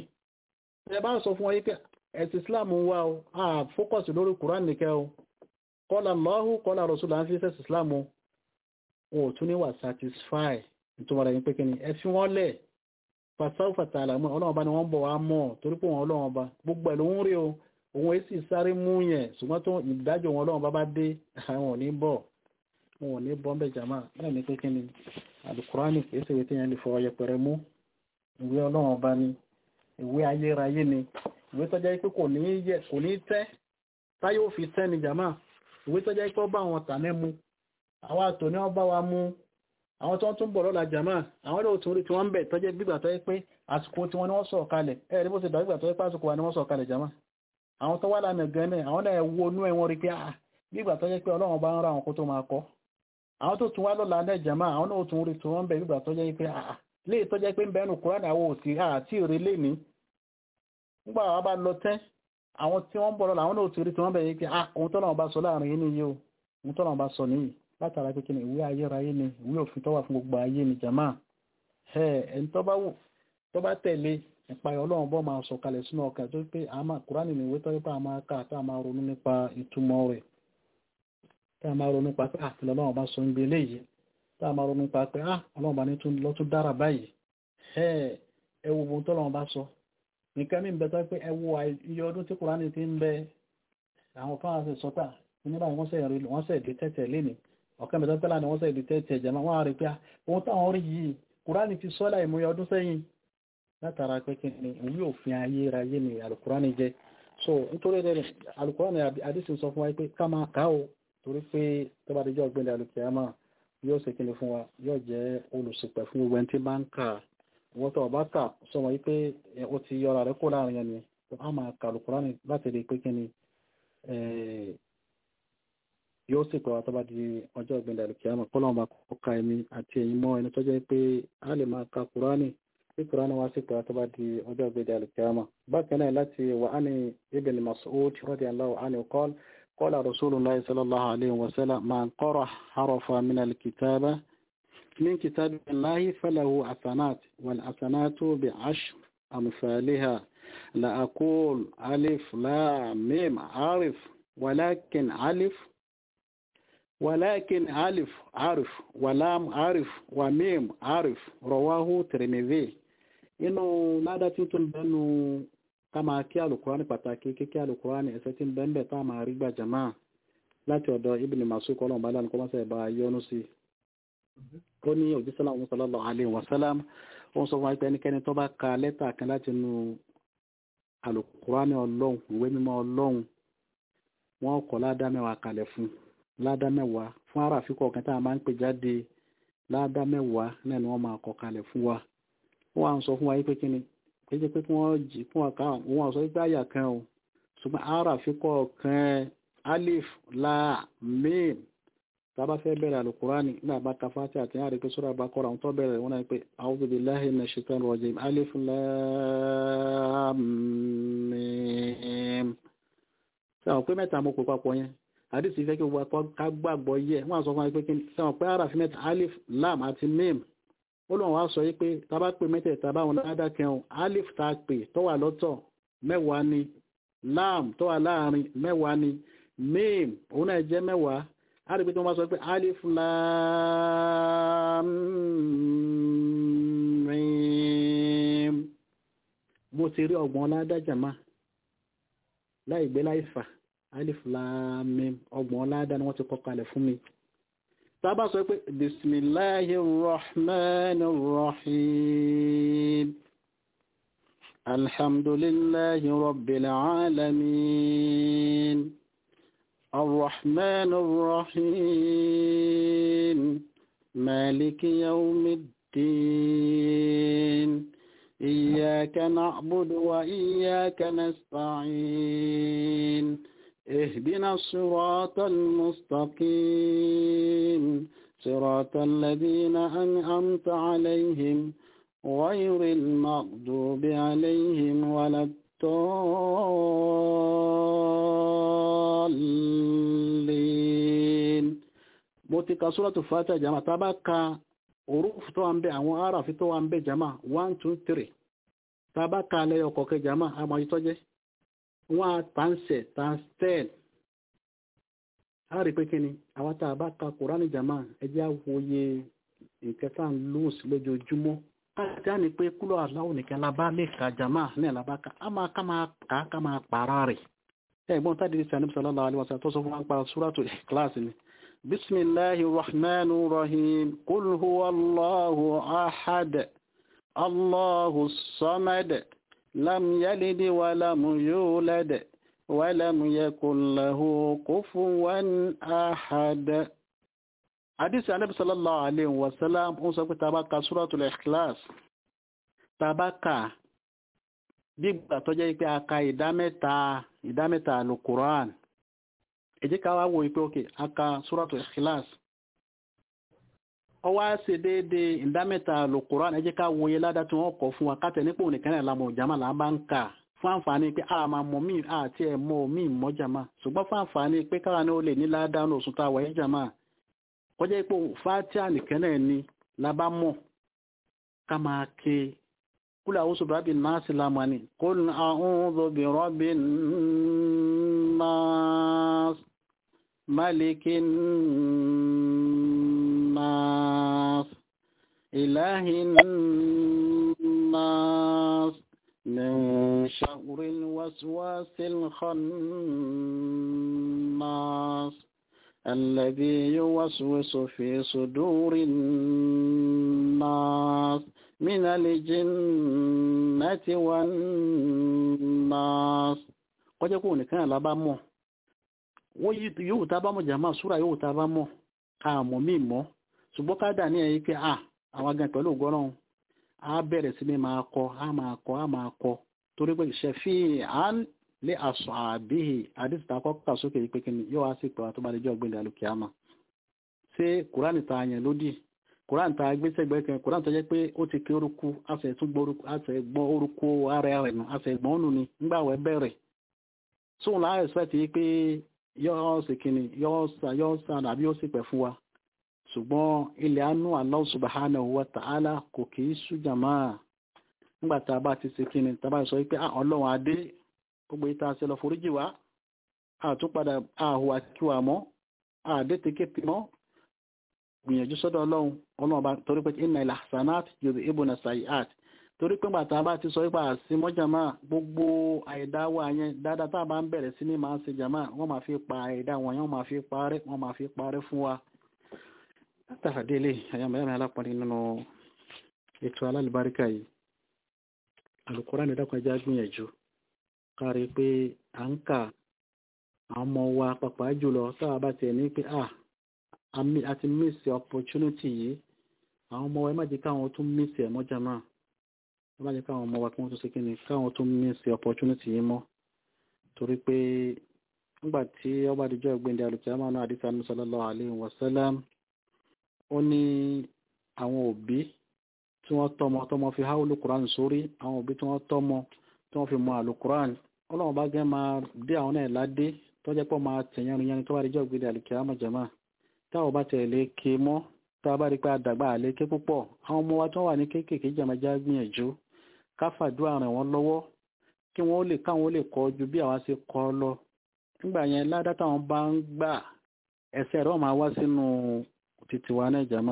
ẹ bá sọ fún wọn yí pé ẹ̀sìn Islam wà o a fókọ̀sì lórí kúránì nìkẹ́ o kọ́lá Allahu kọ́lá Rasulullah fi ṣẹ̀sìn Islam o wọn ò tún ní wà satisfy nítorí wọn pé kíni ẹ fi wọn lẹ̀ fasáwò fàtàlà mọ́ ọlọ́run ọba ni wọ́n bọ̀ wá mọ́ torí pé wọn ọlọ́run ọba gbogbo ẹ̀ ló ń rí o òun èsì sáré mú yẹn ṣùgbọ́n tó ìdájọ́ wọn ọlọ́run ọba bá dé àwọn ò ní bọ̀ wọn ò ní bọ́ ń bẹ̀ jàmá náà ní pé kíni alukurani kìí ṣe wípé yẹn lè fọwọ́ yẹpẹrẹ mú ìwé ọlọ́run ọba ni ìwé ayérayé ni ìwé tó jẹ́ pé kò ní yẹ kò ní tẹ́ táyé ò fi tẹ́ ni jàmá ìwé tó jẹ́ pé ó bá àwọn tàní mu àwọn àtò ní wọ́n bá wa mú àwọn tó ń tún bọ̀ lọ́la jàmá àwọn lóò tún rí tí wọ́n ń bẹ̀ tó jẹ́ gbígbà tó yẹ pé àsìkò tí wọ́n ní wọ́n sọ̀ kalẹ̀ ẹ̀ rí bó ti dàgbà tó yẹ pé àsìkò wa ni wọ́n sọ̀ kalẹ̀ jàmá àwọn tó wà lánàá gan náà àwọn náà wo inú ẹ̀ wọ́n rí pé ah gbígbà tó yẹ pé ọlọ́run bá ń ra àwọn kó tó máa kọ́ àwọn tó tún wá lọ́la náà jàmá àwọn náà tún rí tí wọ́n ń bẹ̀ gbígbà tó yẹ pé ah léè tó jẹ́ pé ń bẹ́nu kúránì àwọn òsì àti ìrè lè ní nígbà wàá bá lọ tẹ́ àwọn tí wọ́n ń bọ̀ lọ́la àwọn náà ti rí tí wọ́n bẹ̀rẹ̀ pé ah ohun tó náà bá sọ láàrin yìí nìyí o ohun tó náà bá sọ nìyí látara pé kí ni ìwé ayérayé ni ìwé òfin tó wà fún gbogbo ayé ni jàmá ẹ ẹni tó bá wù tó bá tẹ̀lé ìpayọ̀ ọlọ́run bọ́ máa sọ kalẹ̀ sínú ọkàn tó pé àmà kúránì ní ìwé tó yẹ pé a máa kà tá a máa ronú nípa ìtumọ̀ rẹ̀ tá a máa ronú nípa pé àfihàn ọlọ́run bá sọ ń gbé eléyìí tá a máa ronú nípa pé ah ọlọ́run bá ní tún lọ tún dára báyìí ẹ ẹ wo ohun tọ́lọ́run bá sọ nǹkan mi ń bẹ tó pé ẹ wo iye ọdún tí kúránì ti ń bẹ àwọn kan àti sọta nígbà wọ́n sẹ̀ rí wọ́n sẹ̀ di tẹ́tẹ̀ léni ọ̀kan mẹ́ta pẹ́lá ni wọ́n sẹ̀ di tẹ́tẹ̀ jẹ̀mọ́ wọ́n á rí pé ohun táwọn rí yìí kúránì ti sọ láì múyẹ ọdún sẹ́yìn látara pé kí ni òun yóò fi ayé ra yé ni alukúránì jẹ so nítorí rẹ alukúránì àdìsí sọ fún wa pé ká máa kà ó torí pé tó bá dijọ́ gbẹ̀lẹ̀ alukiyama yóò ṣe kíni fún wa yóò jẹ́ olùsìpẹ̀ fún gbogbo ẹni tí bá ń kà wọ́n tó ọba kà sọ wọ́n pé ó ti yọra rẹ̀ kó láàrin ẹni a máa kà alukúránì láti rí pé kíni yóò sì pẹ̀ wá tó bá di ọjọ́ ìgbìndà alukiyama kó lọ́wọ́ bá kó ka ẹni àti ẹ̀yin mọ́ ẹni tó jẹ́ pé a lè máa ka kúránì tí kúránì wá sí pẹ̀ wá tó bá di ọjọ́ ìgbìndà alukiyama bákan náà láti wà á ní ibn Mas'ud radiyallahu anhu qala قال رسول الله صلى الله عليه وسلم من قرأ حرفا من الكتابة من كتاب الله فله حسنات والحسنات بعشر أمثالها لا أقول ألف لا ميم عارف ولكن ألف ولكن ألف عارف ولام عارف وميم عارف رواه ترمذي إنه لا دتين بنو ká máa kí alukurani pàtàkì kíkí alukurani ẹsẹ tí ń bẹ ń bẹ tá a máa rí gbà jama láti ọ̀dọ̀ Ibn Mas'ud kọlọn bá lánàá kọmọsẹ bá yọnu sí ó ní òjísọlá ọhún sallallahu alaihi wasallam ó ń sọ fún wa pé ẹnikẹ́ni tó bá ka lẹ́tà kan láti nu alukurani Ọlọ́run ìwé mímọ́ Ọlọ́run wọn kọ ládá mẹ́wàá kalẹ̀ fún ládá mẹ́wàá fún aráàfin kọ̀ọ̀kan tá a máa ń pè jáde ládá mẹ́wàá náà ni wọ́n máa kọ kalẹ̀ fún wa wọ́n wá ń sọ fún wa yí pé kí ni kéjẹ́ pé kí wọ́n jì fún ọ̀ká wọn sọ pé àyà kan o ṣùgbọ́n ara àfikọ́ kan alif la mim tábà fẹ́ bẹ̀rẹ̀ alukurani ní àbá kafáàtì àti àrí pé sọ́rọ̀ àbákọ́ra àwọn tó bẹ̀rẹ̀ wọn náà pé a'udhu billahi minash shaitanir rajim alif la mim sẹ́wọ̀n pé mẹ́ta mo pè papọ̀ yẹn àdìsí fẹ́ kí gbogbo ká gbàgbọ́ yẹ wọ́n sọ fún wa pé kí sẹ́wọ̀n pé ara fi mẹ́ta alif lam àti mim olóhùn wa sọ pé tábà pé mẹ́tẹ̀ẹ̀ta báwọn ládàkẹ́hùn alif tá a pè tó wà lọ́tọ̀ mẹ́wàá ni lam tó wà láàrin mẹ́wàá ni mim òun náà jẹ́ mẹ́wàá a rí pé tí wọ́n bá sọ pé alif lam mim mo ti rí ọgbọ̀n ládàjàmá láì gbé láì fà alif lam mim ọgbọ̀n ládà ni wọ́n ti kọ́ kalẹ̀ fún mi tàbá sọ pé bismillahi rahman rahim alhamdulillahi rabbil alamin arrahman rahim maliki yawmiddin iyyaka na'budu wa iyyaka nasta'in اهدنا الصراط المستقيم صراط الذين أنعمت عليهم غير المغضوب عليهم ولا الضالين mo ti ka sóràtù fàtà jama tá bá ka orúfù tó wà ń bẹ àwọn aráàfin tó wà ń bẹ jama one two three tá bá ka lẹ́yọ kọ̀ọ̀kẹ́ jama àmọ́ ìtọ́jẹ́ wọ́n á tàǹsẹ̀ tàǹsẹ̀l a rí pé kí ni àwọn tá a bá ka kùránì jama ẹjẹ́ àwòye nǹkan tá à ń lóòsì lójoojúmọ́ káàkiri àní pé kúlọ̀ aláwọ̀ nìkan la bá lè ka jama ní àlàbá ká a máa ká máa kà á ká máa pààrà rẹ̀ ẹ̀gbọ́n tá a dìde sànib sallallahu alaihi wasallam tó sọ fún wa ń pa súrátù Ikhlas ni bisimilahi rahman rahim kul huwa allahu ahad Allahu samad lam yalid wa lam yulad wa lam yakul lahu kufuwan ahad Hadisi Ànábì sallallahu alayhi wa sallam ó sọ pé tá bá ka Suratul Ikhlas tá bá ka bí gbà tó jẹ́ pé a ka ìdámẹ́ta ìdámẹ́ta alukuran ẹ jẹ́ ká wá wo ipé òkè a ka Suratul Ikhlas ọ wá ṣe déédé ìdámẹ́ta alukuran ẹ jẹ́ ká wo iye ládá tí wọ́n kọ fún wa kátẹ̀ nípò nìkan náà lámọ̀ jama là bá ń kà fún àǹfààní pé a máa mọ̀ míì àti ẹ̀ mọ̀ míì mọ́ jama ṣùgbọ́n fún àǹfààní pé káwa ní ó lè ní ládá ní oṣù tá a wáyé jama kọjá ipò fatia nìkan náà ni la bá mọ̀ ká máa ké kúlẹ̀ àwọn oṣù bírábì náà sí lámà ní qul a'udhu bi rabbin nas malikin nas ilahin nas min sharril waswasil khannas الذي يوسوس في صدور الناس من الجنة والناس kọjá kó nìkan lábá mọ̀ wọ́n yóò tá bá mọ̀ jàmá súra yóò tá bá mọ̀ àmọ́ mí mọ́ ṣùgbọ́n ká dà ní ẹ̀yí pé à àwọn agan pẹ̀lú ògbọ́ràn á bẹ̀rẹ̀ sí ní máa kọ á máa kọ á máa kọ torí pé ṣẹ̀fí à ń lé aṣọ àbíhì àdìsíta kọ́kọ́ sókè yìí pé kí ni yóò wá sí ìpẹ̀wà tó bá lè jọ ọgbìn ìdàlùkìámà ṣé kùránì ta yẹn lódì kùránì ta gbéṣẹ́gbẹ́ kan kùránì tó jẹ́ pé ó ti ké orúkú àṣẹ tún gbọ́ orúkú ara rẹ̀ nù àṣẹ gbọ́n nù ni nígbà wẹ́ bẹ̀rẹ̀ sóun láàrẹ̀ ẹ̀sìpẹ̀tì yìí pé yóò sì kíni yóò sà àbí yóò sì pẹ̀ fún wa ṣùgbọ́n ilẹ̀ anú Allah subhanahu wa ta'ala kò kì í sújàmá nígbà tá a bá ti ṣe kíni tá a bá sọ pé ọlọ́run adé gbogbo ìta ṣe lọ foríjì wá àtúnpadà àhùwà kíwà mọ́ àdétekéte mọ́ gbìyànjú sọ́dọ̀ ọlọ́run ọlọ́run bá torí pé inna il ahsanat yudhibuna sayiat torí pé bàtà bá ti sọ wípé àsí mọ́jàmá gbogbo àìdáwà yẹn dáadáa tá a bá ń bẹ̀rẹ̀ sí ní máa ń ṣe jàmá wọ́n máa fi pa àìdá wọn yẹn wọ́n máa fi parẹ́ wọ́n máa fi parẹ́ fún wa látàrà délé àyàmẹ́yàmẹ́ alápọ̀nrin nínú ètò alálùbáríkà yìí Al-Qur'an dákun ẹja gbìyànjú kárí pé à ń kà àwọn ọmọ wa pàpà jùlọ táwa bá tiẹ̀ ní pé à a ti miss opportunity yìí àwọn ọmọ wa ẹ má jẹ́ káwọn tún miss ẹ̀ mọ́ jàmá ẹ má jẹ́ káwọn ọmọ wa kí wọ́n tún ṣe kíni káwọn tún miss opportunity yìí mọ́ torí pé nígbà tí ọba àdìjọ́ ìgbéǹde alùpùpù náà àdìsá ní sallallahu alaihi wasallam ó ní àwọn òbí tí wọ́n tọ́mọ tọ́mọ fi háwùlù Qur'an sórí àwọn òbí tí wọ́n tọ́mọ tí wọ́n fi mọ àlùkùrán ọlọ́run bá gẹ́ máa dé àwọn náà ládé tó jẹ́ pọ̀ máa tẹ̀yàn yẹn tó bá rí jọ́ gbé àlùkìá mọ̀jẹ̀má táwọn bá tẹ̀lé ké mọ́ tá a bá rí pé àdàgbà àlé ké púpọ̀ àwọn ọmọ wa tó wà ní kéékèèké jàmájá gbìyànjú káfàdúrà ràn wọ́n lọ́wọ́ kí wọ́n lè káwọn lè kọ́ ju bí àwa ṣe kọ́ lọ nígbà yẹn ládá táwọn bá ń gbà ẹsẹ̀ rẹ̀ máa wá sínú títí wa náà jàmá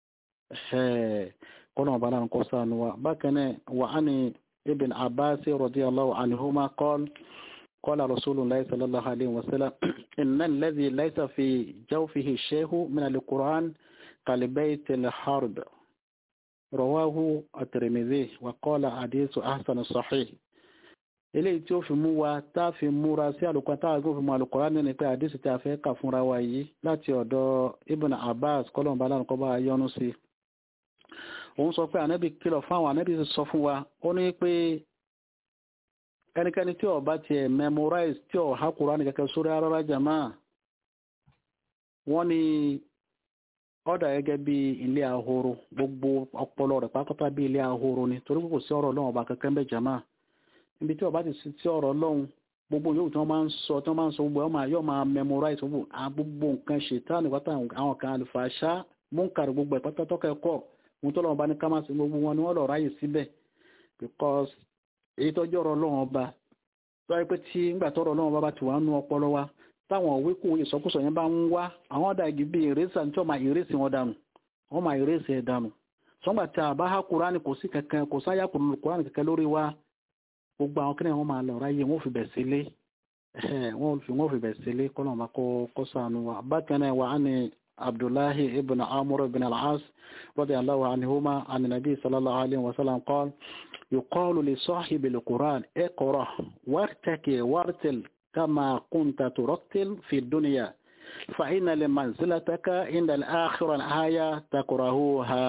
kọ́nà ọ̀bá náà kọ́ sànù wa bákan náà wà á ní ابن عباس رضي الله عنهما قال قال رسول الله صلى الله عليه وسلم إن الذي ليس في جوفه شيء من القرآن كالبيت الحرب رواه الترمذي وقال حديث أحسن صحيح eléyìí tí ó fi mú wa tá a fi múra sí àlùkò tá a gbọ́ fi mú àlùkòrán ní pé àdísì tí a fẹ́ kà fúnra wa yìí láti ọ̀dọ̀ ibn abbas kọ́lọ̀mbà lánàá kọ́ bá a yọ́nú sí òun sọ pé ànábì kìlọ̀ fún àwọn ànábì sọ fún wa ó ní pé ẹnikẹ́ni tí ó bá tiẹ̀ memorize tí ó há Kùránì kẹ́kẹ́ sórí arára jama wọ́n ní ọ̀dà gẹ́gẹ́ bí ilé ahoro gbogbo ọpọlọ rẹ̀ pátápátá bí ilé ahoro ni torí kò sí ọ̀rọ̀ Ọlọ́run ọba kankan bẹ́ẹ̀ jama níbi tí ó bá ti sí tí ọ̀rọ̀ Ọlọ́run gbogbo yóò tí wọ́n máa ń sọ tí wọ́n máa ń sọ gbogbo ọmọ yóò máa memorize gbogbo nǹkan ṣètánì pátá àwọn kan àlùfàṣà múnkàrí gbogbo ẹ̀ pátá tọ́kẹ́kọ̀ọ́ ohun tó lọ́wọ́ bá ní kámásì gbogbo wọn ni wọ́n lọ ráyè síbẹ̀ because èyí tọ́jú ọ̀rọ̀ ọlọ́run ọba tó wáyé pé tí ńgbà tọ́rọ̀ ọlọ́run ọba bá ti wà nú ọpọlọ wa táwọn òwe kò ìsọkúsọ yẹn bá ń wá àwọn ọ̀dà igi bíi ìrẹsì àti ọmọ ìrẹsì wọn dànù wọn máa ìrẹsì ẹ̀ dànù sọ́ngbà tí a bá há kúránì kò sí kankan kò sáyà kúránì kankan lórí wa gbogbo àwọn kíni wọn máa lọ ráyè wọn ò fi bẹ̀ sílé wọn ò fi bẹ̀ sílé kọ́nà ọba kọ́ sànù wa bákan náà wà á ní عبد الله بن عمرو بن العاص رضي الله عنهما عن النبي صلى الله عليه وسلم قال يقال لصاحب القرآن اقرأ وارتكي وارتل كما كنت ترتل في الدنيا فإن لمنزلتك عند الآخرة الآية تكرهوها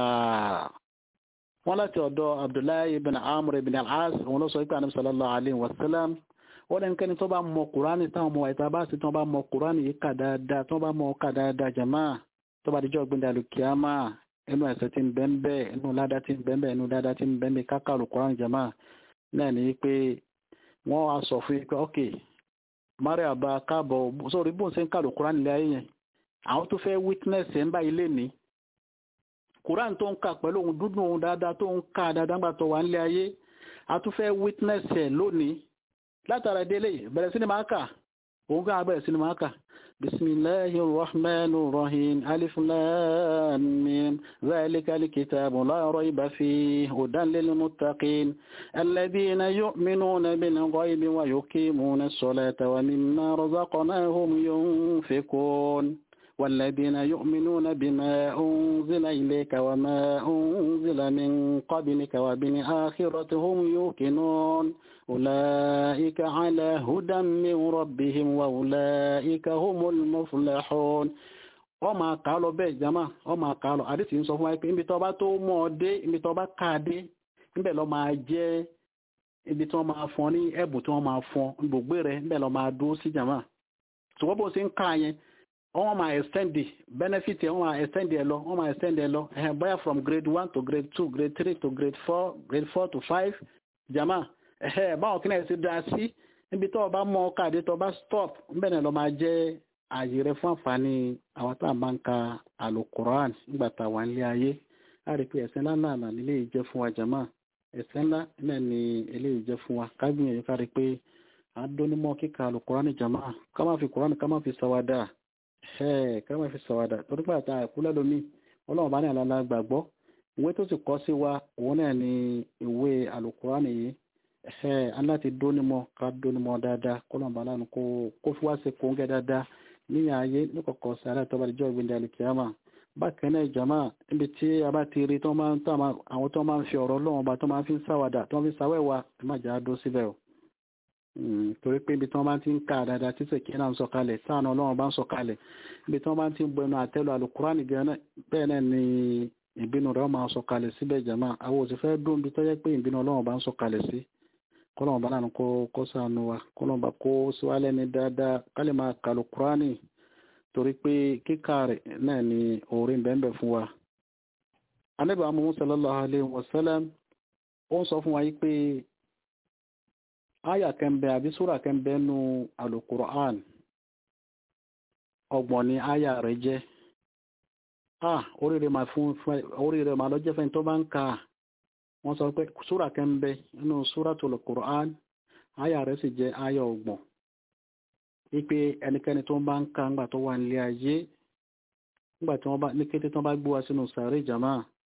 wọ́n láti ọ̀dọ̀ abdullahi ibn amr ibn al-as òun ló sọ wípé ànábì sallallahu alayhi wa sallam wọ́n lẹ́nu kẹ́ni tó bá mọ kùránì táwọn ọmọ ìta bá sì tó bá mọ kùránì yìí kà dáadáa tó bá mọ kà dáadáa jama tó bá dijọ́ gbẹ̀dẹ̀ alùkìyàmá inú ẹ̀sẹ̀ tí ń bẹ́ńbẹ́ inú ládá tí ń bẹ́ńbẹ́ inú dáadáa tí ń bẹ́ńbẹ́ kákà alùkùránì jama náà ní pé wọ́n wá sọ fún pé ok maria bá káàbọ̀ sórí bóun ṣe ń kà alùkùránì lé ayé yẹn àwọn tó fẹ́ witness ẹ̀ ń bá ilé ní quran tó ń kà pẹ̀lú ohun dúdú ohun dáadáa tó ń kà dáadáa gbà tó wà nílé ayé a tún fẹ́ witness ẹ̀ lónìí látara délé bẹ̀rẹ̀ sí ni máa kà òun kà bẹ̀rẹ̀ sí ni máa kà bisimilahi rahman rahim alif lam mim zalika alkitabu la rayba fihi hudan lil muttaqin alladhina yu'minuna bil ghaibi wa yuqimuna as-salata wa mimma razaqnahum yunfiqun والذين يؤمنون بما أنزل إليك وما أنزل من قبلك وبالآخرة هم يوقنون أولئك على هدى من ربهم وأولئك هم المفلحون wọ́n máa kà á lọ bẹ́ẹ̀ jama wọ́n máa kà á lọ àdìsí ń sọ fún wa pé ibi tó bá tó mọ̀ ọ́ dé ibi tó bá kà á dé níbẹ̀ lọ́ máa jẹ́ ibi tí wọ́n máa fọn ní ẹ̀bùn tí wọ́n máa fọn gbogbo rẹ̀ níbẹ̀ lọ́ máa dúró sí jama ṣùgbọ́n bó ṣe ń kà yẹn wọ́n máa extend benefit wọ́n máa extend ẹ lọ wọ́n máa extend ẹ lọ ẹ̀hẹ̀ bóyá from grade one to grade two grade three to grade four grade four to five jama ẹ̀hẹ̀ báwọn kí náà ṣe dá sí níbi tó o bá mọ káàdé tó o bá stop níbẹ̀ náà lọ máa jẹ́ ààyè rẹ fún àǹfààní àwọn tá à ń bá ń ka alukoran nígbà tá a wà nílé ayé a rí i pé ẹ̀sìn ńlá náà là nílé yìí jẹ́ fún wa jama ẹ̀sìn ńlá náà ni eléyìí jẹ́ fún wa ká gbìyànjú ká rí i pé àdónímọ̀ kíka alukoran jama ká má fi koran ká má fi sàwádà ẹ ká má fi sọ̀wádà torí pé àtà àìkú lẹ́lómi ọlọ́run bá ní àlàlà gbàgbọ́ ìwé tó sì kọ́ sí wa òun náà ni ìwé àlùkùránì yìí ẹ aláti dónímọ̀ ká dónímọ̀ dáadáa kọ́lọ́run bá lánàá kó kó fi wá sí kóńgẹ́ dáadáa níyà ayé níkọ̀kọ̀ sí alẹ́ tó bá dijọ́ ìgbìndé alìkìyàmà bákan náà ìjàmà níbi tí a bá ti rí àwọn tó máa ń fi ọ̀rọ̀ ọlọ́run bá tó máa ń fi sáwàdà tó máa ń fi sáwẹ́wà ẹ má jà á dó síbẹ̀ o torí pé ibi tí wọ́n bá ti ń ka dáadáa tí sèké náà ń sọ̀kalẹ̀ sáànà ọlọ́run bá ń sọ̀kalẹ̀ ibi tí wọ́n bá ti ń bẹnu àtẹ́lu alukurani gan bẹ́ẹ̀ náà ni ìbínú rẹ̀ máa sọ̀kalẹ̀ síbẹ̀ jẹ̀mọ́ àwọn òsì fẹ́ dún bí tọ́jẹ́ pé ìbínú ọlọ́run bá ń sọ̀kalẹ̀ sí kọ́lọ́run bá lánàá kó sànù wa kọ́lọ́run bá kó síwálẹ̀ ní dáadáa kálí máa ka alukurani torí pé kíkà rẹ̀ náà ni orí bẹ́ẹ̀ fún wa. Ànábì Muhammad sallallahu alaihi wasallam ó ń sọ fún wa yìí pé aya kẹmbẹ àbí súra kẹmbẹ nu alukur'an ọgbọ̀n ni aya rẹ̀ jẹ́ ah oríire máa fún oríire máa lọ jẹ́ fẹ́ tó bá ń ka wọ́n sọ pé súra kẹmbẹ nínú súratul Qur'an aya rẹ̀ sì jẹ́ aya ọgbọ̀n wípé ẹnikẹ́ni tó bá ń ka ńgbà tó wà nílé ayé ńgbà tí wọ́n bá ní kété tó bá gbé wa sínú sàárè jama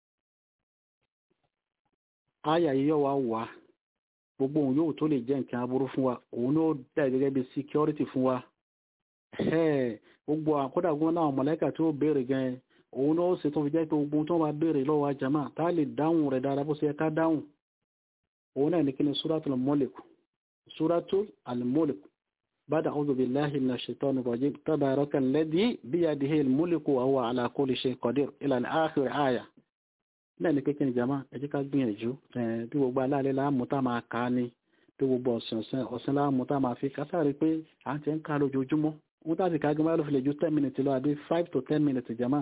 aya yìí yọ wá wá gbogbo òun yóò tó lè jẹ́ nǹkan aburú fún wa òun ló dà gẹ́gẹ́ bí security fún wa gbogbo àkọ́dà gbọ́n náà mọ̀lẹ́kà tí ó béèrè gan òun ló ṣe tó fi jẹ́ pé gbogbo tó bá béèrè lọ́wọ́ àjàmà tá a lè dáhùn rẹ̀ dáadáa bó ṣe ká dáhùn òun náà ní kí ni suratul mulk suratul al-mulk bada a'udhu billahi minash shaitani rajim tabaraka alladhi biyadihi al-mulku wa huwa ala kulli shay'in qadir ila al-akhir aya náà ní kékeré jama ẹ jẹ́ ká gbìyànjú bí gbogbo aláàlẹ́ láàmú tá máa kà á ní bí gbogbo ọ̀sán ọ̀sán láàmú tá máa fi kásáré pé à ń tẹ́ ń ká lójoojúmọ́ wọ́n tàbí ká gbọ́n ló fi lè ju ten minutes lọ àbí five to ten minutes jama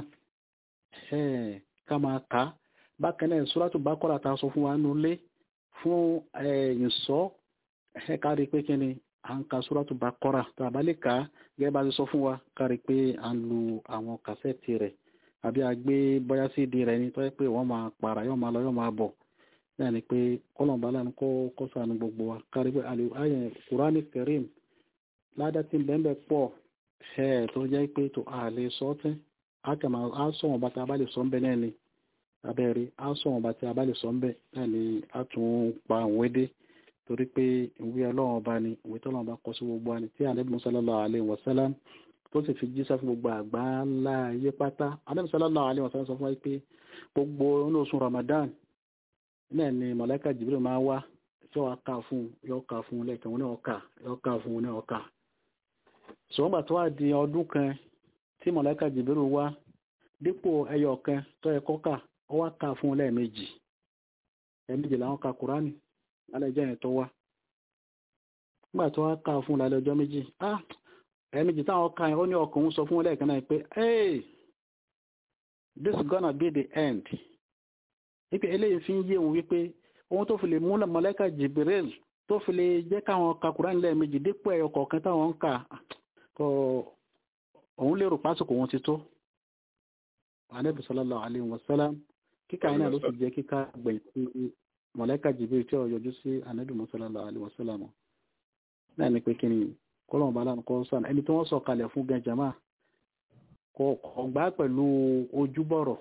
ká máa kà á bákan náà Suratu Baqara ta sọ fún wa nulẹ̀ fún ìsọ́ ká rí pé kí ni à ń ka Suratu Baqara tá a bá lè kà á gẹ́gẹ́ bá ti sọ fún wa ká rí pé à ń lu àwọn kàsẹ́ẹ̀tì rẹ̀ àbí agbé bóyá sí ìdí rẹ̀ ní tó yẹ pé wọ́n máa para yóò máa lọ yóò máa bọ̀ náà ni pé kọ́lọ̀mbà lánà kó kó sànù gbogbo wa kárí pé àlè ayẹ Kùránì Karim ládá tí bẹ́ẹ̀ pọ̀ ẹ̀ tó jẹ́ pé tó àlè sọ́tẹ́ àkàmà á sọ̀wọ̀n bá ti a bá lè sọ ń bẹ náà ni abẹ́rẹ́ á sọ̀wọ̀n bá ti a bá lè sọ ń bẹ náà ni a tún pa òwe dé torí pé ìwé ọlọ́run ọba ni ìwé tọ́lọ́run bá kọ sí gbogbo wa ni tí Ànábì sallallahu alaihi wasallam tó sì fi jíṣẹ́ fún gbogbo àgbá ńlá ayé pátá Ànábì sallallahu alaihi wasallam sọ fún wa pé gbogbo inú oṣù Ramadan náà ni mọ̀lẹ́kà Jibril máa wá tí wọ́n ká fún yọ ká fún lẹ́ẹ̀kan wọn náà ká yọ ká fún wọn náà ká ṣùgbọ́n gbà tó wà di ọdún kan tí mọ̀lẹ́kà Jibril wá dípò ẹyọ kan tó yẹ kó kà ó wá ká fún lẹ́ẹ̀mejì ẹ̀ẹ̀mejì làwọn ka Kùránì lálẹ́ jẹ́ yẹn tó wá nígbà tó wá ká fún lálẹ́ ọjọ́ méjì ah ẹ̀ẹ̀mejì táwọn ká yẹn ó ní ọkùnrin sọ fún wọn lẹ́ẹ̀kan náà pé hey this gonna be the end wípé eléyìí fi ń yé òun wípé ohun tó fi lè múlẹ̀ mọ̀lẹ́kà Jibril tó fi lè jẹ́ káwọn ka Kùránì lẹ́ẹ̀mejì dípò ẹyọ kọ̀ọ̀kan táwọn ń kà kọ òun lérò pásìkò wọn ti tó Ànábì sallallahu alaihi wasallam kíkà iná ló sì jẹ́ kíkà gbẹ̀yìn sí mọ̀lẹ́kà Jibril tí ó yọjú sí Ànábì sallallahu alaihi wasallam náà ni pé kí ni kọ́lọ̀ bá lánàá kọ́ sàn ẹni tí wọ́n sọ kalẹ̀ fún gan jama kò gbá pẹ̀lú ojúbọ̀rọ̀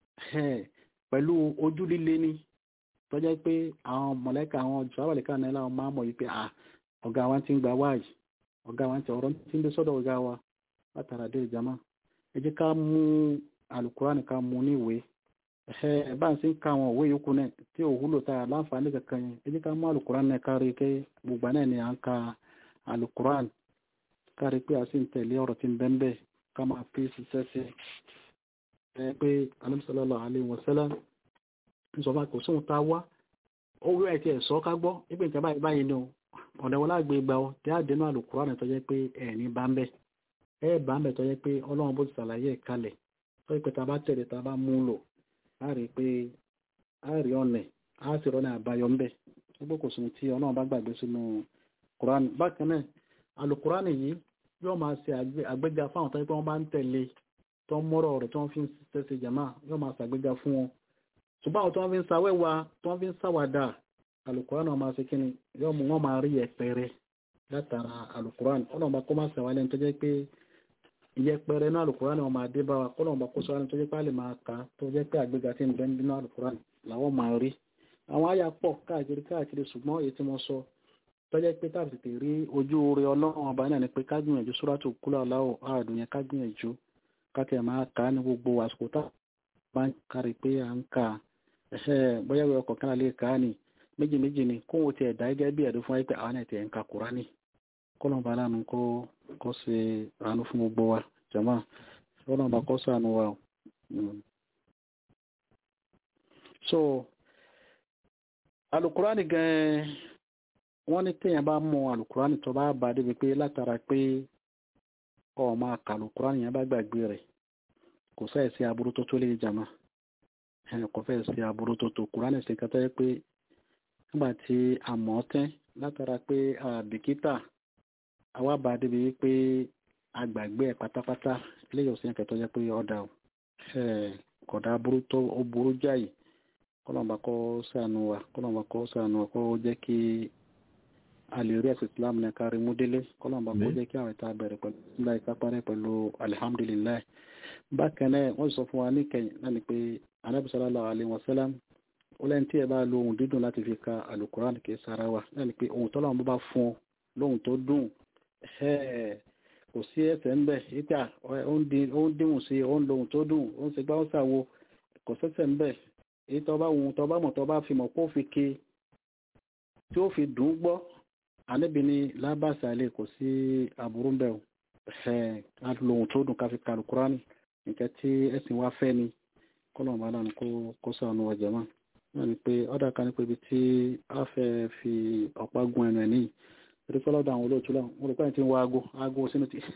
pẹ̀lú ojú líle ni tọ́jọ́ pé àwọn mọ̀lẹ́kà àwọn ìjọba náà láwọn máa mọ̀ yìí pé ọ̀gá wa ti ń gba wáyìí ọ̀gá wa ti ọ̀rọ̀ tí ń dé sọ́dọ̀ ọ̀gá wa látara dé ìjàmá ẹ jẹ́ ká mú alukurani ká mú ní ìwé ẹ bá ń sí ká àwọn òwe yòókù náà tí ò wúlò tá a láǹfààní kankan yẹn ẹ jẹ́ ká mú alukurani náà kárí pé gbogbo náà ni à ń ka alukurani kárí pé a sì ń tẹ̀lé ọ̀rọ̀ tí ń bẹ́ẹ̀ bẹ́ẹ̀ ká máa fi ṣiṣẹ́ sí ẹ pé sallallahu alaihi wasallam ń sọ fún akọ̀ sóhun tá a wá owó ẹ̀ tí ẹ̀ sọ ká gbọ́ nígbà ìjọba báyìí báyìí ni o ọ̀dẹ̀ wọn lágbè gba ọ tí a dénú àlùkùránì tó jẹ́ pé ẹ̀ẹ̀ní bá ń bẹ̀ ẹ̀ bá ń bẹ̀ tó jẹ́ pé ọlọ́run bó ti ṣàlàyé ẹ̀ kalẹ̀ tó jẹ́ pé ta bá tẹ̀lé ta bá mú lò á rí i pé á rí ọ̀nẹ̀ á sì rọ́nà àbáyọ ń bẹ̀ gbogbo kò sùn tí ọlọ́run bá gbàgbé sínú kùránì bákan náà àlùkùránì yìí yóò máa ṣe àgbéga fáwọn tó jẹ́ pé wọ́n bá ń tẹ̀lé tó ń mọ́rọ̀ rẹ̀ tó ń fi ń ṣiṣẹ́ jàmá yóò máa ṣàgbéga fún wọn ṣùgbọ́n àwọn tó ń fi ń ṣàwẹ́wà tó ń fi ń ṣàwàdà alukuran ọmọ ṣe kíni yóò mú wọn máa rí ẹpẹrẹ látara alukuran ọlọ́mọba kó máa ṣàwálẹ̀ tó jẹ́ pé ìyẹpẹrẹ náà alukuran ọmọ adé bá wa kọ́lọ́mọba kó sọ tó jẹ́ pé a lè máa kà á tó jẹ́ pé àgbéga tí ń bẹ nínú alukuran làwọn máa rí àwọn àyà pọ̀ káàkiri káàkiri ṣùgbọ́n èyí tí mo sọ tó jẹ́ pé táàbì tètè rí ojú oore ọlọ́run ọba náà ni pé ká gbìyànjú sóràtò kúlọ̀ aláwọ̀ ààdùn yẹn ká gbìyànjú ká tẹ̀ máa kà á ní gbogbo àsìkò tá bá ń kárí pé à ń kà ẹ̀ṣẹ́ bóyá ìwé ọkọ̀ kan lè kà á nì méjì méjì ni kó wọ́n ti ẹ̀dá gẹ́gẹ́ bí ẹ̀dùn fún wa pé àwọn ẹ̀ tẹ̀ ń ka Kùránì kọ́lọ́mbà lánàá kó kó ṣe àánú fún gbogbo wa jàmá kọ́lọ́mbà kó ṣàánú wa o. so alukurani gan wọ́n ní téèyàn bá mọ alukurani tó bá bá débi pé látara pé ọ máa ka alukurani yẹn bá gbàgbé rẹ̀ kò sáyẹ̀ sí aburú tó tó lè jàmá kò fẹ́ sí aburú tó tó kurani sì kẹta yẹ pé nígbà tí a mọ̀ ọ́ tẹ́ látara pé àbìkítà àwa bá débi wípé agbàgbé ẹ̀ pátápátá eléyìí ọ̀sẹ̀ kẹtọ́ jẹ́ pé ọ̀dà kọ̀dà burú tó ó burú jáì kọ́lọ́mọba kọ́ sànù wa kọ́lọ́mọba kọ́ sànù wa kó jẹ́ kí a lè rí ẹ̀sìn Islam ní kárí mú délé kọ́lọ́mọba kó jẹ́ kí àwọn ìta bẹ̀rẹ̀ pẹ̀lú ìlà ìkápárẹ́ pẹ̀lú alihamdulilayi bákan náà wọ́n sọ fún wa níkẹyìn náà ni pé anabi sallallahu alayhi wa sallam ó lẹ́ni tí ẹ bá lo ohun dídùn láti fi ka alukuran kì í sara wa náà ni pé ohun tọ́lọ́run bó bá fún ọ lóhun tó dùn kò sí ẹsẹ̀ ń bẹ̀ ìta ó ń dìhùn sí ó ń lo ohun tó dùn ó ń ṣe gbá ó ṣàwo kò sẹ́sẹ̀ ń bẹ̀ èyí tó bá ohun tó bá mọ̀ tó bá fi mọ̀ kó fi ke tí ó fi dùn gbọ́ àníbi ni lábàṣà lè kò sí aburú ń bẹ̀ o ká lo ohun tó dùn ká fi ka alukuran nǹkan tí ẹ̀sìn wa fẹ́ ni kọ́lọ́mù aláàánú kó sànù ọjà máa wọ́n ní pé ọ́dà kan ní pé ibi tí a fẹ́ fi ọ̀pá gun ẹnu ẹ̀ níyì torí pé lọ́dọ̀ àwọn olóòtú lọ́wọ́ mo rò pé tí ń wọ aago aago sínú ti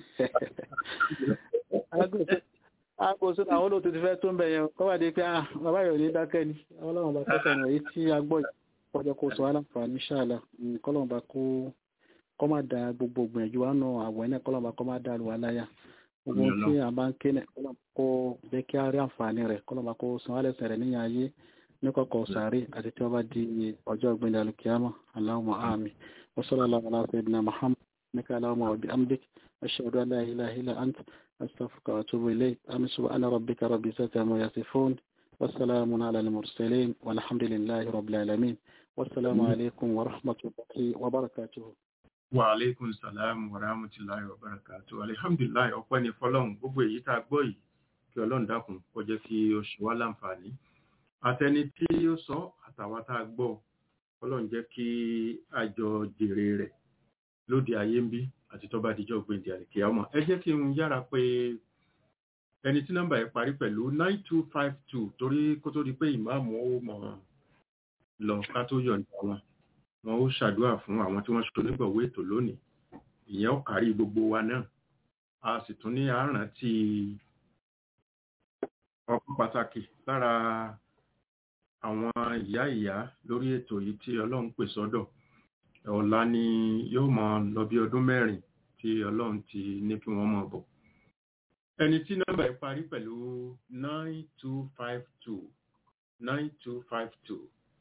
aago sínú àwọn olóòtú ti fẹ́ tó ń bẹ̀ yẹn kọ́ wà dé pé ah bàbá yóò ní dákẹ́ ni ọlọ́run bá kọ́sà ní èyí tí a gbọ́ ìpọ́jọ́ kó sọ aláǹfààní ṣáàlà kọ́lọ́run bá kó kọ́ má da gbogbo gbìyànjú wa nù àwọ̀ ẹ̀ kọ́lọ́run bá kọ́ má da àlùwà láyà gbogbo tí a bá ń ké náà kọ́lọ́run kó jẹ́ kí a rí àǹfààní rẹ̀ kọ́lọ́run bá kó san wálẹ̀ sẹ̀rẹ̀ níyàn ayé ní kọ̀kọ̀ sàárè àti tí wọ́n bá di ọjọ́ ọ̀gbìn alùkìyàmà Allahumma àmín wa sallallahu ala sayyidina Muhammad naka Allahumma wa bihamdik ashhadu an la ilaha illa ant astaghfiruka wa atubu ilayk amin subhana rabbika rabbil izzati amma yasifun wa salamun ala al mursalin walhamdulillahi rabbil alamin wassalamu alaikum wa rahmatullahi wa barakatuh Wa alaikum salam wa rahmatullahi wa barakatuh. Alhamdulillah ọpẹ́ ni fọ́lọ́run gbogbo èyí tá a gbọ́ yìí kí Ọlọ́run dákun kó jẹ́ kí ó ṣe wá láǹfààní. Àtẹni tí ó sọ àtàwa tá a gbọ́ Ọlọ́run jẹ́ kí a jọ jèrè rẹ̀ lóde ayé ń bí àti tó bá dijọ́ gbèǹdé àlèkè ọmọ. Ẹ jẹ́ kí n yára pé ẹni tí nọ́mbà yẹn parí pẹ̀lú nine two five two torí kó tó di pé ìmáàmù ó mọ̀ lọ ká tó yọ̀ǹda wọn wọn ó ṣàdúrà fún àwọn tí wọ́n ṣe onígbọ̀wé ètò lónìí ìyẹn ó kárí gbogbo wa náà a sì tún ní àrántí ọkàn pàtàkì lára àwọn ìyá ìyá lórí ètò yìí tí ọlọ́run pè sọ́dọ̀ ọ̀la ni yóò mọ lọ bí ọdún mẹ́rin tí ọlọ́run ti ní kí wọ́n mọ̀ bọ̀ ẹni tí nọ́mbà yìí parí pẹ̀lú nine two five two nine two five two.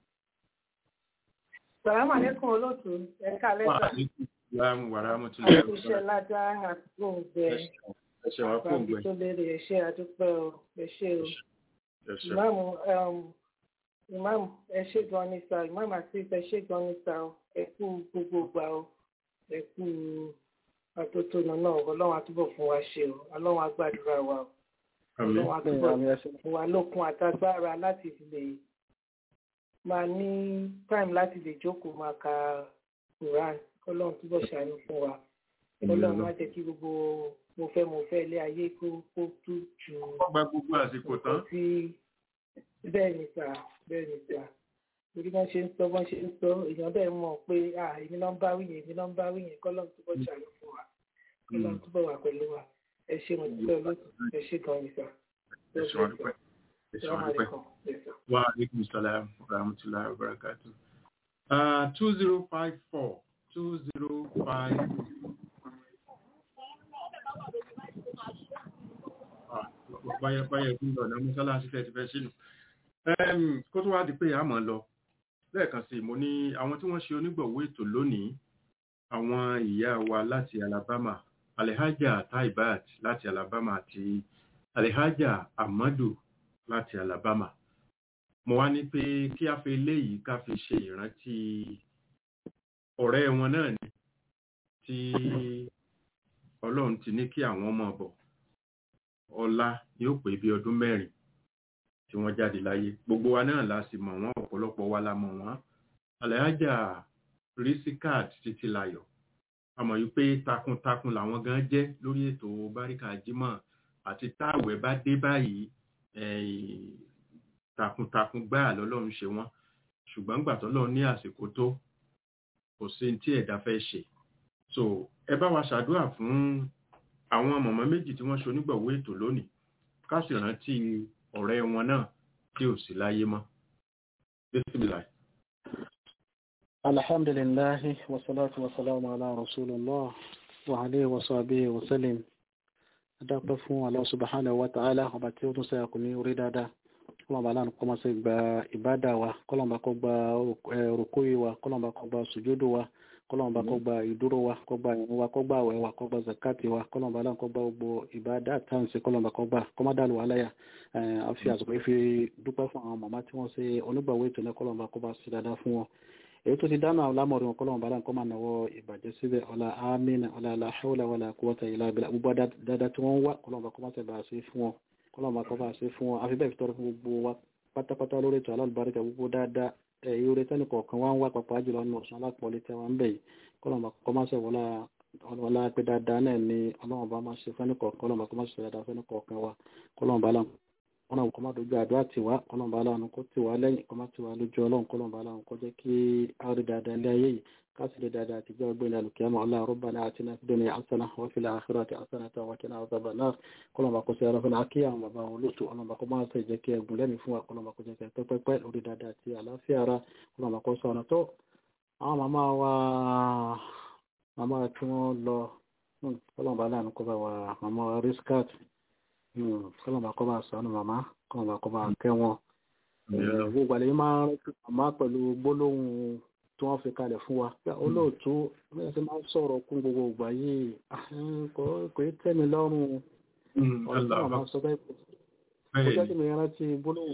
Sàlámà lẹ́kùn olóòtú ẹ̀ka lẹ́sà. Láàmú wàrà mo ti Àwọn lẹ́rù. iṣẹ́ ládá àtúgbò gbẹ. Ẹṣẹ̀ wá fún Àgbàbí ògbẹ́. tó béèrè ẹ̀ṣẹ́ àdúpẹ́ o. Ẹ̀ṣẹ́ o. Ẹṣẹ̀. Ìmáàmù ìmáàmù ẹ̀ṣẹ́ gan ni sà. Ìmáàmù àti ẹ̀ṣẹ́ gan ni sà o. Ẹ kú gbogbo gbà o. Ẹ kú àtótónu náà. Ọlọ́run àtúbọ̀ fún wa ṣe o. Ọlọ́run àgbàdúrà wa o. Àmín. Ọlọ́run àtúbọ̀ fún wa lókun àtagbára láti lè máa ní time láti lè jókòó máa ka Quran. Ọlọ́run túbọ̀ ṣàánú fún wa. Ọlọ́run má jẹ́ kí gbogbo mo fẹ́ mo fẹ́ ilé ayé kó kó tú ju Wọ́n gba gbogbo àsìkò tán. nǹkan tí bẹ́ẹ̀ ni sà bẹ́ẹ̀ ni sà torí wọ́n ṣe ń sọ wọ́n ṣe ń sọ èèyàn bẹ́ẹ̀ mọ̀ pé à èmi náà ń bá wí yẹn èmi náà ń bá wí yẹn kọ́lọ́n túbọ̀ ṣàánú fún wa kọ́lọ́n túbọ̀ wà pẹ̀lú wa ẹ ṣe mo dúpẹ́ olóòtú ẹ ṣe gan ni sà. Ẹṣẹ̀ wá dúpẹ́. Ẹṣẹ̀ wá dúpẹ́. Wa alaikum salam wa rahmatullahi wa barakatuh. Uh, 2054 2054. Ah, báyẹ̀ báyẹ̀ bí ọ̀nà mọ́sálásí tẹ́ ti fẹ́ sínú. Ẹm, Kó tó wá di pé a mọ̀ lọ, lẹ́ẹ̀kan sí mo ní àwọn tí wọ́n ṣe onígbọ̀wọ́ ètò lónìí, àwọn ìyá wa láti Alabama, Alhaja Taibat láti Alabama àti Alhaja Amadu láti Alabama. Mo wá ní pé kí a fi eléyìí ká fi ṣe ìrántí ọ̀rẹ́ wọn náà ni tí Ọlọ́run ti ní kí àwọn ọmọ bọ̀. Ọlá yóò pé bí ọdún mẹ́rin tí wọ́n jáde láyé. Gbogbo wa náà la sì mọ̀ wọ́n, ọ̀pọ̀lọpọ̀ wa la mọ̀ wọ́n. Alhaja Risikat Títílayọ̀. A mọ̀ yí pé takuntakun làwọn gan jẹ́ lórí ètò Báríkà Jímọ̀ àti táwẹ̀ bá dé báyìí eh, takuntakun gbáà lọ́lọ́run ṣe wọ́n ṣùgbọ́n gbà tọ́lọ́run ní àsìkò tó kò sí tí ẹ̀dá fẹ́ ṣe so ẹ bá wa ṣàdúrà fún àwọn mọ̀mọ́ méjì tí wọ́n ṣe onígbọ̀wọ́ ètò lónìí ká sì rántí ọ̀rẹ́ wọn náà tí ò sí láyé mọ́ Bismillah. الحمد لله والصلاة والسلام على رسول الله وعليه وصحبه وسلم adápẹ́ fún Allah subhanahu wa ta'ala ọba tí ó tún sẹ́yà kò ní orí dáadáa kọlọ̀mbà aláàánú kọ́ máa ṣe gba ìbádà wa kọlọ̀mbà kọ́ gba rùkúyì wa kọlọ̀mbà kọ́ gba sùjúdù wa kọlọ̀mbà kọ́ gba ìdúró wa kọ́ gba ìrun wa kọ́ gba àwẹ̀ wa kọ́ gba zakati wa kọlọ̀mbà aláàánú kọ́ gba gbogbo ìbádà táǹsì kọlọ̀mbà kọ́ gba kọ́mádàlù aláyà àfi àsìkò ìfi dúpẹ́ fún àwọn màmá tí wọ́n ṣe onígbàwó ètò ní kọlọ̀mbà kọ́ bá ṣe dáadáa fún wọn èyí tó ti dáná lámọ̀rin wọn kọ́lọ́mù bàdá nǹkan máa náwó ìbàjẹ́ síbẹ̀ ọ̀la amínà ọ̀la la hawla wala quwwata illa billah gbogbo dáadáa tí wọ́n wá kọ́lọ́mù bá kọ́ máa tẹ̀bà sí fún wọn kọ́lọ́mù bá kọ́ bá sí fún wọn àfi bẹ́ẹ̀ fi tọrọ fún gbogbo wa pátápátá lórí ètò alálùbáríkà gbogbo dáadáa èyí orí tẹ́nì kọ̀ọ̀kan wá ń wá pàpà jùlọ nínú ọ̀sán alápọ̀lẹ́ tẹ́ wa ń bẹ̀ yìí kọ́lọ́mù bá kọ́ máa ṣe wọlá ọlọ́wọ́lá pé dáadáa náà ni ọlọ́run bá máa ṣe fẹ́ni kọ̀ọ̀kan kọ́lọ́mù bá kọ́ máa ṣe dáadáa fẹ́ni kọ̀ọ̀kan wa kọ́lọ́mù bá láwọn ọlọ́run kọ́ máa dojú àdúrà tiwa ọlọ́run bá láwọn kó tiwa lẹ́yìn kọ́ máa tiwa lójú ọlọ́run kọ́lọ́run bá láwọn kó jẹ́ kí a rí dáadáa ilé ayé yìí káàsì lè dáadáa àtijọ́ ọgbẹ́ni alùkìyàmọ̀ ọlọ́run rabbana atina fid dunya hasana wa fil akhirati hasanatan wa qina adhaban nar kọ́lọ́run bá kó sí ara fún akí àwọn bàbá wọn lóṣù ọlọ́run bá kó máa sọ ìjẹ́ kí ẹgùn lẹ́mìí fún wa kọ́lọ́run bá kó jẹ́ kí pẹ́pẹ́pẹ́ lórí dáadáa àti àlàáfíà ara kọ́lọ́run bá kó sọ ọ̀nà tó àwọn màmá wa màmá tí wọ́n lọ kọ́lọ́run bá láàánú kó bá wa màmá wa riskat kọ́lọ́run bá kó bá sọ ọ́nà màmá kọ́lọ́run bá kó bá kẹ́ wọn gbogbo àlẹ́ máa ń rántí màmá pẹ̀lú gbólóhùn tí wọ́n fi kalẹ̀ fún wa pé olóòtú bí wọ́n ti máa ń sọ̀rọ̀ kún gbogbo ìgbà yìí kò kò í tẹ́ mi lọ́rùn ọ̀rọ̀ tí wọ́n máa sọ bẹ́ẹ̀ kò jẹ́ kí mi rántí gbólóhùn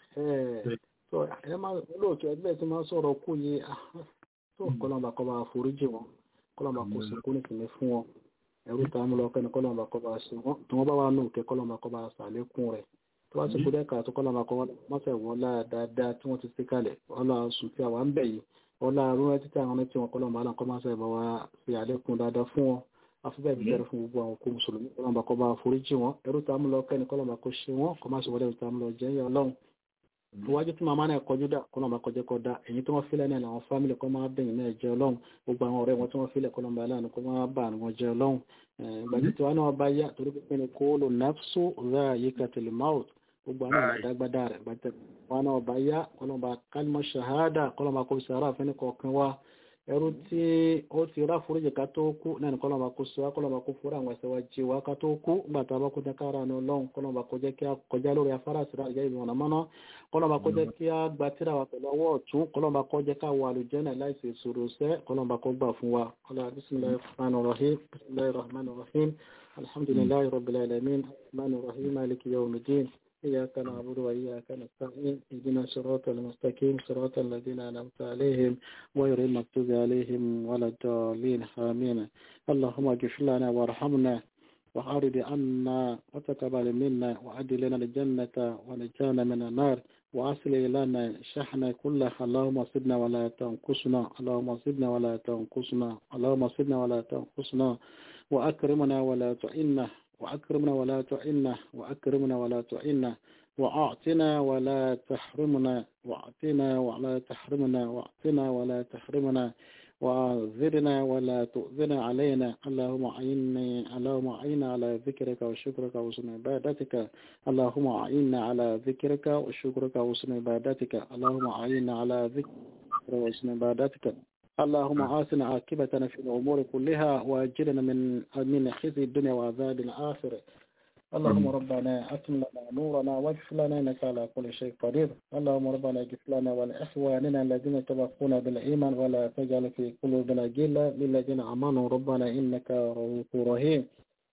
tó ẹ máa olóòtú ẹgbẹ́ tí máa ń sọ̀rọ̀ kún yìí tó kọ́lọ́mbà kọ́ bá foríjì wọn kọ́lọ́mà kó sọ kó nìkìní fún wọn ẹrú tá a mú lọ kẹ́ni kọ́lọ́mà kọ́ bá ṣe wọ́n tí wọ́n bá wà nù kẹ́ kọ́lọ́mà kọ́ bá ṣàlékún rẹ̀ tó bá ti kú dẹ́ka tó kọ́lọ́mà kọ́ mọ́sẹ̀ wọ́n lá dáadáa tí wọ́n ti ṣe kalẹ̀ ọlá sùn tí àwa ń bẹ̀ yìí ọlá rúrẹ́ títí àwọn tí wọn kọ́lọ́mà aláǹkọ́ mọ́sẹ̀ bá wa ṣe àlékún dáadáa fún wọn afẹ́bẹ́ bí bẹ̀rẹ̀ fún gbogbo àwọn òkú mùsùlùmí kọ́lọ́mà kọ́ bá foríjì wọn ẹrú tá a mú lọ kẹ́ni kọ́lọ́mà kó ṣe wọn kọ́ má ṣe wọlé ẹrú tá a mú lọ jẹ́ yẹ ọlọ́run iwájú tí màmá náà kọjú dà kọ́nà máa kọjá kọ́ da èyí tí wọ́n filẹ̀ náà làwọn fámìlì kọ́ máa bẹ̀yìn náà jẹ́ ọlọ́run gbogbo àwọn ọ̀rẹ́ wọn tí wọ́n filẹ̀ kọ́nà máa láàánú kọ́ máa bà wọn jẹ́ ọlọ́run gbàgbé tí wọn náà bá yá torí pé ní kó lò nafsu ra yíká tẹlẹ maut gbogbo àwọn ọ̀rẹ́ dágbádá rẹ̀ gbàgbé wọn náà bá yá kọ́nà máa kálímọ̀ ṣahádà kọ́nà máa kó sàrà àfẹ́ni kọ̀ọ̀kan wa ẹrú tí ó ti rá foríjì ká tó kú náà ní kọ́lọ́mà kó sọ kọ́lọ́mà kó fúra àwọn ẹ̀sẹ̀ wa jí wa ká tó kú nígbà tá a bá kó jẹ́ kára ní ọlọ́run kọ́lọ́mà kó jẹ́ kí a kọjá lórí afárá àti ìrájẹ́ ìlú ọ̀nà mọ́ná kọ́lọ́mà kó jẹ́ kí a gba tíra wa pẹ̀lú ọwọ́ ọ̀tún kọ́lọ́mà kó jẹ́ ká wọ àlùjẹ́nà láìsí ìṣòro sẹ́ kọ́lọ́mà kó gbà fún wa bisimilahi rahman rahim bisimilahi rahman rahim alhamdulilayi rabbil alamin rahman rahim maliki yawmiddin إياك نعبد وإياك نستعين اهدنا الصراط المستقيم صراط الذين أنعمت عليهم غير المغضوب عليهم ولا الضالين آمين اللهم اغفر لنا وارحمنا وأعرض عنا وتقبل منا وأدل لنا الجنة ونجانا من النار وأصل لنا شحنا كله اللهم صدنا ولا تنقصنا اللهم صدنا ولا تنقصنا اللهم صدنا ولا تنقصنا وأكرمنا ولا تعنا وأكرمنا ولا تعنا وأكرمنا ولا تعنا وأعطنا ولا تحرمنا وأعطنا ولا تحرمنا وأعطنا ولا تحرمنا وأنذرنا ولا تؤذنا علينا اللهم أعني اللهم أعنا على ذكرك وشكرك وحسن عبادتك اللهم أعنا على ذكرك وشكرك وحسن عبادتك اللهم أعنا على ذكرك وحسن عبادتك اللهم آسنا عاقبتنا في الأمور كلها وأجرنا من من خزي الدنيا وعذاب الآخرة اللهم ربنا أتم لنا نورنا واغفر لنا إنك على كل شيء قدير اللهم ربنا اغفر لنا ولإخواننا الذين سبقونا بالإيمان ولا تجعل في قلوبنا غلا للذين آمنوا ربنا إنك رؤوف رحيم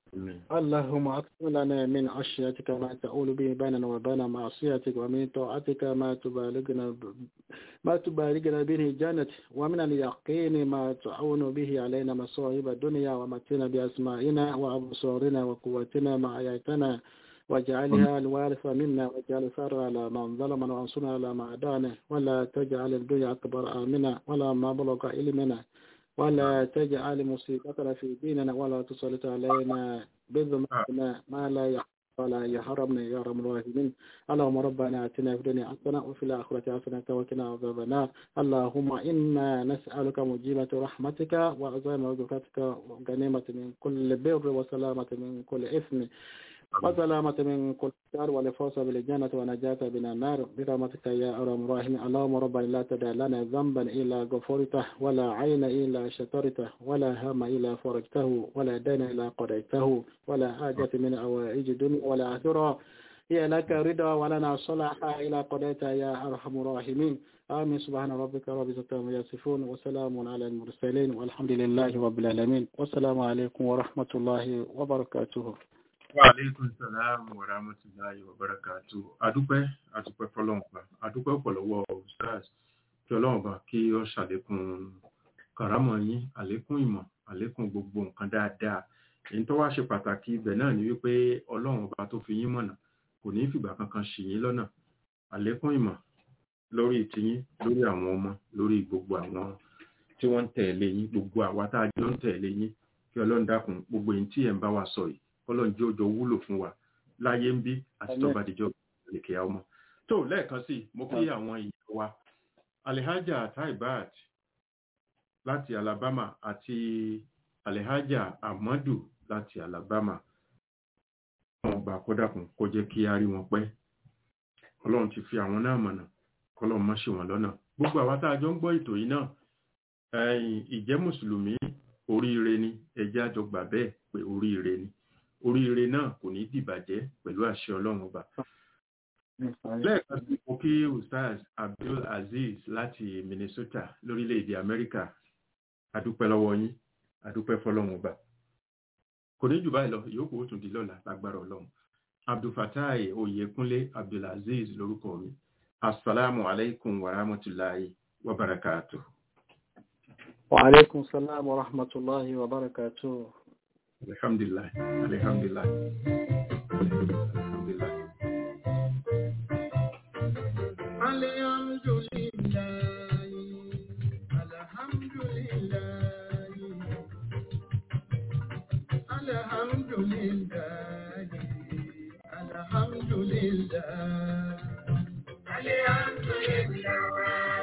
اللهم أكثر لنا من عشيتك ما تؤول به بيننا وبين معصيتك ومن طاعتك ما تبالغنا ما تبالغنا به جنة ومن اليقين ما تعون به علينا مصائب الدنيا ومتنا بأسمائنا وأبصارنا وقوتنا ما أحييتنا واجعلها الوارث منا واجعل ثار على من ظلمنا وانصرنا على ما عدانا ولا تجعل الدنيا أكبر آمنا ولا مبلغ علمنا ولا تجعل مصيبتنا في ديننا ولا تسلط علينا بذنوبنا ما لا يحب ولا يحرمنا يا رب الراحمين اللهم ربنا اتنا في الدنيا حسنه وفي الاخره حسنه وقنا عذاب النار اللهم انا نسالك مجيبه رحمتك وعزائم مغفرتك وغنيمه من كل بر وسلامه من كل اثم وسلامة من كل شر والفوز بالجنة ونجاة من النار برحمتك يا أرحم الراحمين اللهم ربنا لا تدع لنا ذنبا إلا غفرته ولا عين إلا شطرته ولا هم إلا فرجته ولا دين إلا قضيته ولا حاجة من أوائج الدنيا ولا آخرة هي لك رضا ولنا صلاح إلى قضيت يا أرحم الراحمين آمين سبحان ربك رب العزة عما يصفون وسلام على المرسلين والحمد لله رب العالمين والسلام عليكم ورحمة الله وبركاته Wa alaikum salam wa rahmatullahi wa barakatuh. Adúpẹ́, adúpẹ́ fọ́lọ́mùpá, adúpẹ́ ọ̀pọ̀lọwọ́ Ustaz, kí ọlọ́run bá kí ó ṣàlékún kàrámọ̀ yín, àlékún ìmọ̀, àlékún gbogbo nǹkan dáadáa. Èyí tó wá ṣe pàtàkì ibẹ̀ náà ni wípé ọlọ́run ọba tó fi yín mọ̀nà kò ní fìgbà kankan ṣì yín lọ́nà. Àlékún ìmọ̀ lórí tiyín, lórí àwọn ọmọ, lórí gbogbo àwọn tí wọ́n ń tẹ̀lé yín, gbogbo àwa tá a jọ ń tẹ̀lé yín, kí ọlọ́run dákun gbogbo èyí tí ẹ̀ ń bá wa sọ yìí ọlọ́run jẹ́ òjò wúlò fún wa láyé ń bí àti tó bá dìjọ́ ìlèkè ọmọ. tó lẹ́ẹ̀kan sí mo kí àwọn ìyá wa alihaja taibat láti alabama àti alihaja amadu láti alabama wọn gbà kódàkùn kó jẹ́ kí a rí wọn pẹ́ ọlọ́run ti fi àwọn náà mọ̀nà kọ́lọ́run má ṣe wọn lọ́nà gbogbo àwa tá a jọ ń gbọ́ ètò yìí náà ìjẹ́ mùsùlùmí oríire ni ẹjẹ́ àjọ gbà bẹ́ẹ̀ pé oríire ni oríire náà kò ní dìbàjẹ́ pẹ̀lú àṣẹ ọlọ́run ọba. lẹ́ẹ̀kan sí mo kí ustaz abdul aziz láti minnesota lórílẹ̀‐èdè amẹ́ríkà adúpẹ́ lọ́wọ́ yín adúpẹ́ fọlọ́run ọba. kò ní jù báyìí lọ ìyókù ó tún di lọ́la lágbára ọlọ́run. abdulfatai oyekunle abdulaziz lórúkọ mi asalaamu alaykum wa rahmatulahi wa barakatuh. وعليكم السلام ورحمة الله وبركاته Alhamdulillah. Alhamdulillah. Alhamdulillah. Alhamdulillah. Alhamdulillah. Alhamdulillah.